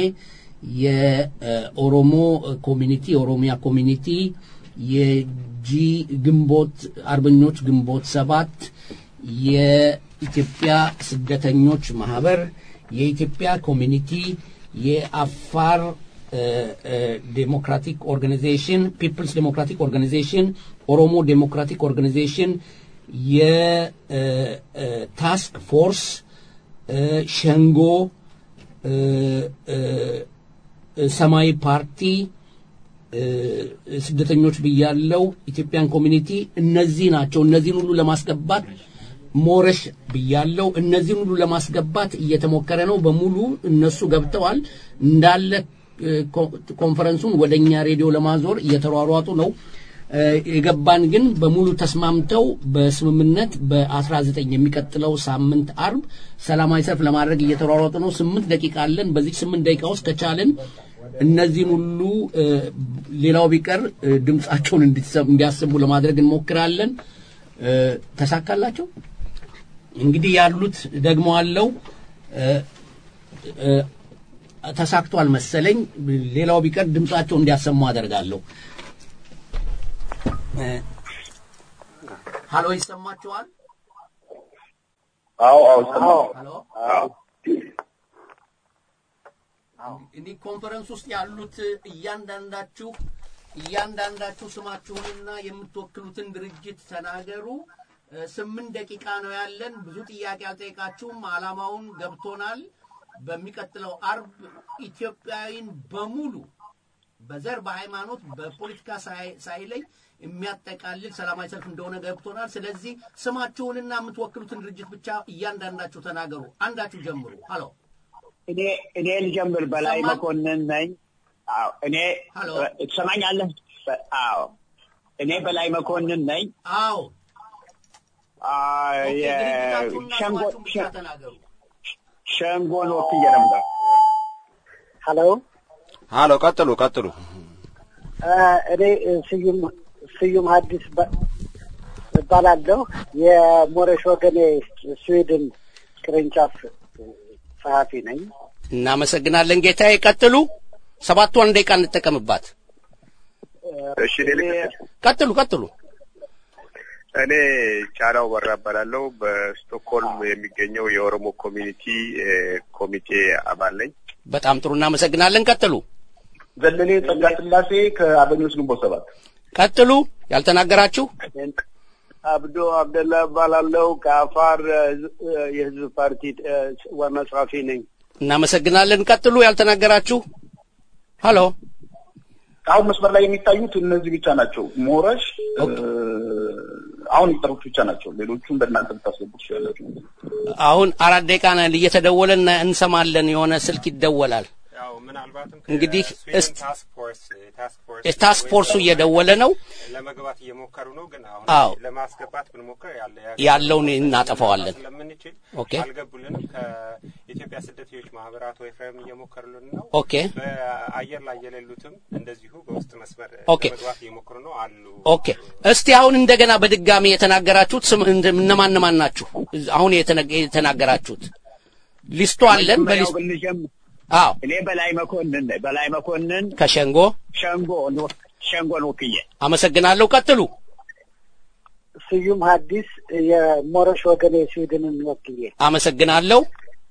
የኦሮሞ ኮሚኒቲ የኦሮሚያ ኮሚኒቲ፣ የጂ ግንቦት አርበኞች ግንቦት ሰባት የኢትዮጵያ ስደተኞች ማህበር፣ የኢትዮጵያ ኮሚኒቲ፣ የአፋር እ፣ እ፣ ዴሞክራቲክ ኦርጋናይዜሽን፣ ፒፕልስ ዴሞክራቲክ ኦርጋናይዜሽን፣ ኦሮሞ ዴሞክራቲክ ኦርጋናይዜሽን፣ የታስክ ፎርስ እ፣ ሸንጎ እ፣ እ፣ ሰማያዊ ፓርቲ እ፣ ስደተኞች ብያለው፣ ኢትዮጵያን ኮሚኒቲ እነዚህ ናቸው። እነዚህን ሁሉ ለማስገባት ሞረሽ ብያለው። እነዚህን ሁሉ ለማስገባት እየተሞከረ ነው። በሙሉ እነሱ ገብተዋል። እንዳለ እ፣ ኮ- ኮንፈረንሱን ወደ እኛ ሬዲዮ ለማዞር እየተሯሯጡ ነው። እ፣ የገባን ግን በሙሉ ተስማምተው በስምምነት በ19 የሚቀጥለው ሳምንት አርብ ሰላማዊ ሰልፍ ለማድረግ እየተሯሯጡ ነው። ስምንት ደቂቃ አለን። በዚህ ስምንት ደቂቃ ውስጥ ከቻልን እነዚህን ሁሉ እ፣ ሌላው ቢቀር እ፣ ድምጻቸውን እንዲሰ- እንዲያሰሙ ለማድረግ እንሞክራለን። እ፣ ተሳካላቸው። እንግዲህ ያሉት ደግሞ አለው እ፣ እ፣ ተሳክቷል መሰለኝ። ሌላው ቢቀር ድምጻቸውን እንዲያሰሙ አደርጋለሁ። እ፣ ሀሎ ይሰማችኋል? አዎ አዎ ይሰማል። ሀሎ አዎ እንዲህ ኮንፈረንስ ውስጥ ያሉት እያንዳንዳችሁ እያንዳንዳችሁ ስማችሁንና የምትወክሉትን ድርጅት ተናገሩ። እ፣ ስምንት ደቂቃ ነው ያለን። ብዙ ጥያቄ አልጠይቃችሁም። አላማውን ገብቶናል። በሚቀጥለው አርብ ኢትዮጵያዊን በሙሉ በዘር፣ በሃይማኖት፣ በፖለቲካ ሳይ- ሳይለይ የሚያጠቃልል ሰላማዊ ሰልፍ እንደሆነ ገብቶናል። ስለዚህ ስማችሁንና የምትወክሉትን ድርጅት ብቻ እያንዳንዳችሁ ተናገሩ። አንዳችሁ ጀምሩ። ሀሎ እኔ እኔ ልጀምር። በላይ ሰማን? መኮንን ነኝ። አዎ እኔ ሀሎ ትሰማኛለህ? በ- አዎ እኔ በላይ መኮንን ነኝ። አዎ አ፣ ኦኬ፣ የ- ድርጅታችሁንና ሸንጎ ስማችሁን ብቻ ተናገሩ። ሸንጎን ወክዬ ነበር። ሀሎ ሀሎ፣ ቀጥሉ ቀጥሉ። አ፣ እኔ እ፣ ስዩም ስዩም ሀዲስ እባ- እባላለሁ የሞረሽ ወገኔ ስዊድን ቅርንጫፍ እ፣ ጸሐፊ ነኝ። እናመሰግናለን ጌታዬ። ቀጥሉ። ሰባቷን ደቂቃ እንጠቀምባት። እሺ እኔ ልቀጥል? ቀጥሉ ቀጥሉ። እኔ ጫላው በራ እባላለሁ በስቶክሆልም የሚገኘው የኦሮሞ ኮሚኒቲ እ፣ ኮሚቴ አባል ነኝ። በጣም ጥሩ እናመሰግናለን። ቀጥሉ ዘለሌ ጸጋ ስላሴ ከአርበኞች ግንቦት ሰባት ቀጥሉ። ያልተናገራችሁ አብዶ አብደላ እባላለሁ ከአፋር እ፣ የህዝብ ፓርቲ እ፣ ዋና ጸሐፊ ነኝ። እናመሰግናለን። ቀጥሉ። ያልተናገራችሁ ሀሎ አሁን መስመር ላይ የሚታዩት እነዚህ ብቻ ናቸው። ሞረሽ እ፣ አሁን የጠሩት ብቻ ናቸው። ሌሎቹም በእናንተ ብታስገቡ ትችላላችሁ። አሁን አራት ደቂቃ ነን እየተደወለ እና እንሰማለን። የሆነ ስልክ ይደወላል። ያው ምናልባትም እንግዲህ ከስዊድን እስቲ ታስክ ፎርስ ታስክ ፎርስ የታስክ ፎርሱ እየደወለ ነው። ለመግባት እየሞከሩ ነው። ግን አሁን አዎ። ለማስገባት ብንሞክር ያለ ያለውን እናጠፋዋለን። ስለምንችል ኦኬ። አልገቡልንም። ከኢትዮጵያ ስደተኞች ማህበራት ወይ ፍሬም እየሞከሩልን ነው። ኦኬ። በአየር ላይ የሌሉትም እንደዚሁ በውስጥ መስመር ኦኬ። ለመግባት እየሞከሩ ነው አሉ። ኦኬ እስቲ አሁን እንደገና በድጋሚ የተናገራችሁት ስም እንደ- እነማን እነማን ናችሁ? አሁን የተነ- የተናገራችሁት ሊስቱ አለን። መጀመሪያው በሊስቱ ብንጀምር አዎ እኔ በላይ መኮንን ነኝ። በላይ መኮንን ከሸንጎ ሸንጎ ሸንጎን ወክዬ አመሰግናለሁ። ቀጥሉ። ስዩም ሀዲስ የሞረሽ ወገኔ ስዊድንን ወክዬ አመሰግናለሁ።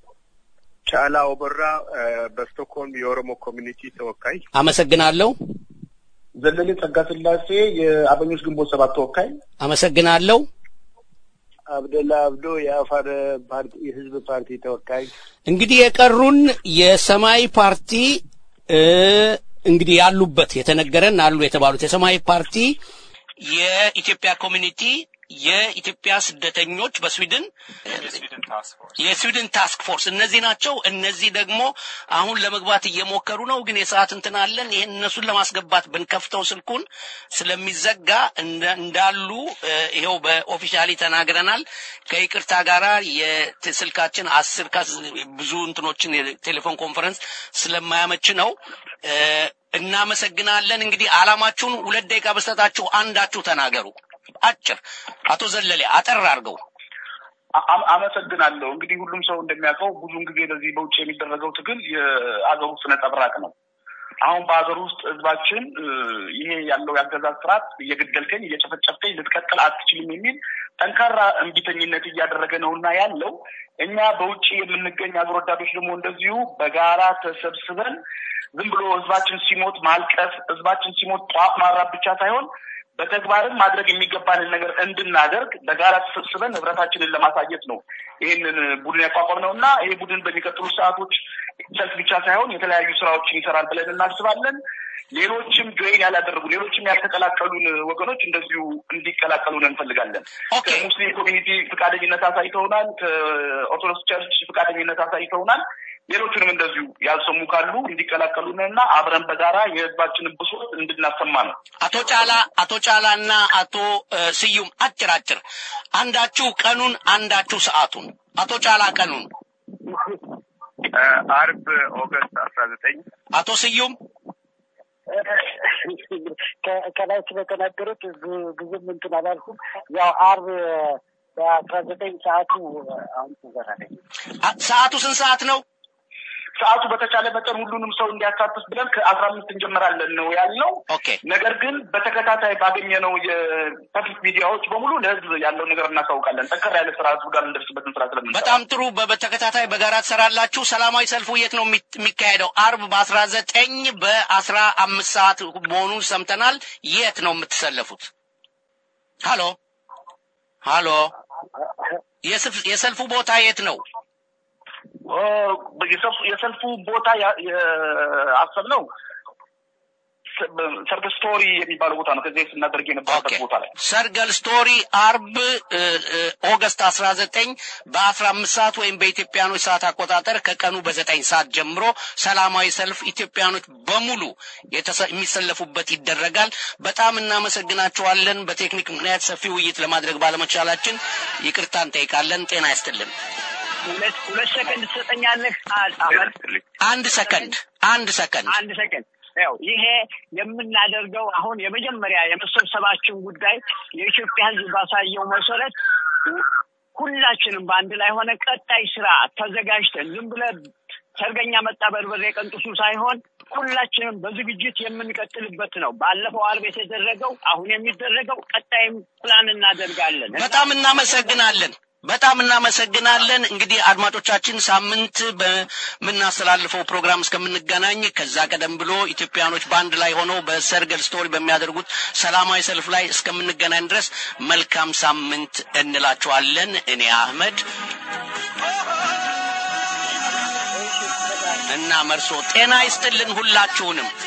ጫላው በራ እ፣ በስቶክሆልም የኦሮሞ ኮሚኒቲ ተወካይ። አመሰግናለሁ። ዘለሌ ጸጋ ስላሴ የአርበኞች ግንቦት ሰባት ተወካይ። አመሰግናለሁ። አብደላ አብዶ የአፋር ፓርቲ የህዝብ ፓርቲ ተወካይ እንግዲህ የቀሩን የሰማያዊ ፓርቲ እ እንግዲህ ያሉበት የተነገረን አሉ የተባሉት የሰማያዊ ፓርቲ የኢትዮጵያ ኮሚኒቲ የኢትዮጵያ ስደተኞች በስዊድን የስዊድን ታስክ ፎርስ እነዚህ ናቸው። እነዚህ ደግሞ አሁን ለመግባት እየሞከሩ ነው፣ ግን የሰዓት እንትን አለን። ይህን እነሱን ለማስገባት ብንከፍተው ስልኩን ስለሚዘጋ እንደ- እንዳሉ እ፣ ይኸው በኦፊሻሊ ተናግረናል። ከይቅርታ ጋራ የስልካችን አስር ከ ብዙ እንትኖችን የቴሌፎን ኮንፈረንስ ስለማያመች ነው። እ፣ እናመሰግናለን። እንግዲህ አላማችሁን ሁለት ደቂቃ በስተታችሁ አንዳችሁ ተናገሩ። አጭር አቶ ዘለሌ አጠር አድርገው። አ- አመሰግናለሁ። እንግዲህ ሁሉም ሰው እንደሚያውቀው ብዙውን ጊዜ በዚህ በውጭ የሚደረገው ትግል የአገር ውስጥ ነጸብራቅ ነው። አሁን በሀገር ውስጥ ህዝባችን እ፣ ይሄ ያለው የአገዛዝ ስርዓት እየገደልከኝ እየጨፈጨፍከኝ ልትቀጥል አትችልም የሚል ጠንካራ እምቢተኝነት እያደረገ ነው እና ያለው እኛ በውጭ የምንገኝ አገር ወዳዶች ደግሞ እንደዚሁ በጋራ ተሰብስበን ዝም ብሎ ህዝባችን ሲሞት ማልቀስ፣ ህዝባችን ሲሞት ጧፍ ማራብ ብቻ ሳይሆን በተግባርም ማድረግ የሚገባንን ነገር እንድናደርግ በጋራ ተሰብስበን ህብረታችንን ለማሳየት ነው ይህንን ቡድን ያቋቋም ነው እና ይሄ ቡድን በሚቀጥሉ ሰዓቶች ሰልፍ ብቻ ሳይሆን የተለያዩ ስራዎችን ይሰራል ብለን እናስባለን። ሌሎችም ጆይን ያላደረጉ ሌሎችም ያልተቀላቀሉን ወገኖች እንደዚሁ እንዲቀላቀሉን እንፈልጋለን። ከሙስሊም ኮሚኒቲ ፈቃደኝነት አሳይተውናል። ከኦርቶዶክስ ቸርች ፈቃደኝነት አሳይተውናል። ሌሎቹንም እንደዚሁ ያልሰሙ ካሉ እንዲቀላቀሉን እና አብረን በጋራ የህዝባችንን ብሶት እንድናሰማ ነው። አቶ ጫላ አቶ ጫላና አቶ እ፣ ስዩም አጭር አጭር አንዳችሁ ቀኑን አንዳችሁ ሰዓቱን አቶ ጫላ ቀኑን አርብ ኦገስት አስራ ዘጠኝ አቶ ስዩም ከ- ከላይ ስለተናገሩት ብዙ- ብዙም እንትን አላልኩም። ያው አርብ በአስራ ዘጠኝ ሰዓቱ አሁን ትዘራለኝ አ- ሰዓቱ ስንት ሰዓት ነው? ሰዓቱ በተቻለ መጠን ሁሉንም ሰው እንዲያሳትፍ ብለን ከአስራ አምስት እንጀምራለን ነው ያልነው። ነገር ግን በተከታታይ ባገኘነው የፐብሊክ ሚዲያዎች በሙሉ ለህዝብ ያለውን ነገር እናሳውቃለን። ጠንከር ያለ ስራ ህዝቡ ጋር እንደርስበትን ስራ ስለምንሰራ በጣም ጥሩ። በ- በተከታታይ በጋራ ትሰራላችሁ። ሰላማዊ ሰልፉ የት ነው የሚ- የሚካሄደው? አርብ በአስራ ዘጠኝ በአስራ አምስት ሰዓት መሆኑን ሰምተናል። የት ነው የምትሰለፉት? ሃሎ ሃሎ፣ የስፍ- የሰልፉ ቦታ የት ነው? ኦ፣ የሰልፉ- የሰልፉ ቦታ ያ- ያሰብነው ሰ- ሰርግ ስቶሪ የሚባለው ቦታ ነው። ከዚህ ስናደርግ የነበረበት ቦታ ላይ ሰርገል ስቶሪ አርብ እ፣ እ፣ ኦገስት 19 በ15 ሰዓት ወይም በኢትዮጵያኖች ሰዓት አቆጣጠር ከቀኑ በዘጠኝ ሰዓት ጀምሮ ሰላማዊ ሰልፍ ኢትዮጵያኖች በሙሉ የተሰ- የሚሰለፉበት ይደረጋል። በጣም እናመሰግናቸዋለን። በቴክኒክ ምክንያት ሰፊ ውይይት ለማድረግ ባለመቻላችን ይቅርታ እንጠይቃለን። ጤና ይስጥልን። ሁለት ሁለት ሰከንድ ትሰጠኛለህ? አ- አመር አንድ ሰከንድ አንድ ሰከንድ አንድ ሰከንድ ያው ይሄ የምናደርገው አሁን የመጀመሪያ የመሰብሰባችን ጉዳይ የኢትዮጵያ ሕዝብ ባሳየው መሰረት ሁላችንም በአንድ ላይ ሆነ ቀጣይ ስራ ተዘጋጅተን ዝም ብለን ሰርገኛ መጣ በርበሬ ቀንጥሱ ሳይሆን ሁላችንም በዝግጅት የምንቀጥልበት ነው። ባለፈው አርብ የተደረገው አሁን የሚደረገው ቀጣይም ፕላን እናደርጋለን። በጣም እናመሰግናለን። በጣም እናመሰግናለን። እንግዲህ አድማጮቻችን ሳምንት በምናስተላልፈው ፕሮግራም እስከምንገናኝ ከዛ ቀደም ብሎ ኢትዮጵያኖች በአንድ ላይ ሆነው በሰርገል ስቶሪ በሚያደርጉት ሰላማዊ ሰልፍ ላይ እስከምንገናኝ ድረስ መልካም ሳምንት እንላችኋለን። እኔ አህመድ እና መርሶ ጤና ይስጥልን ሁላችሁንም።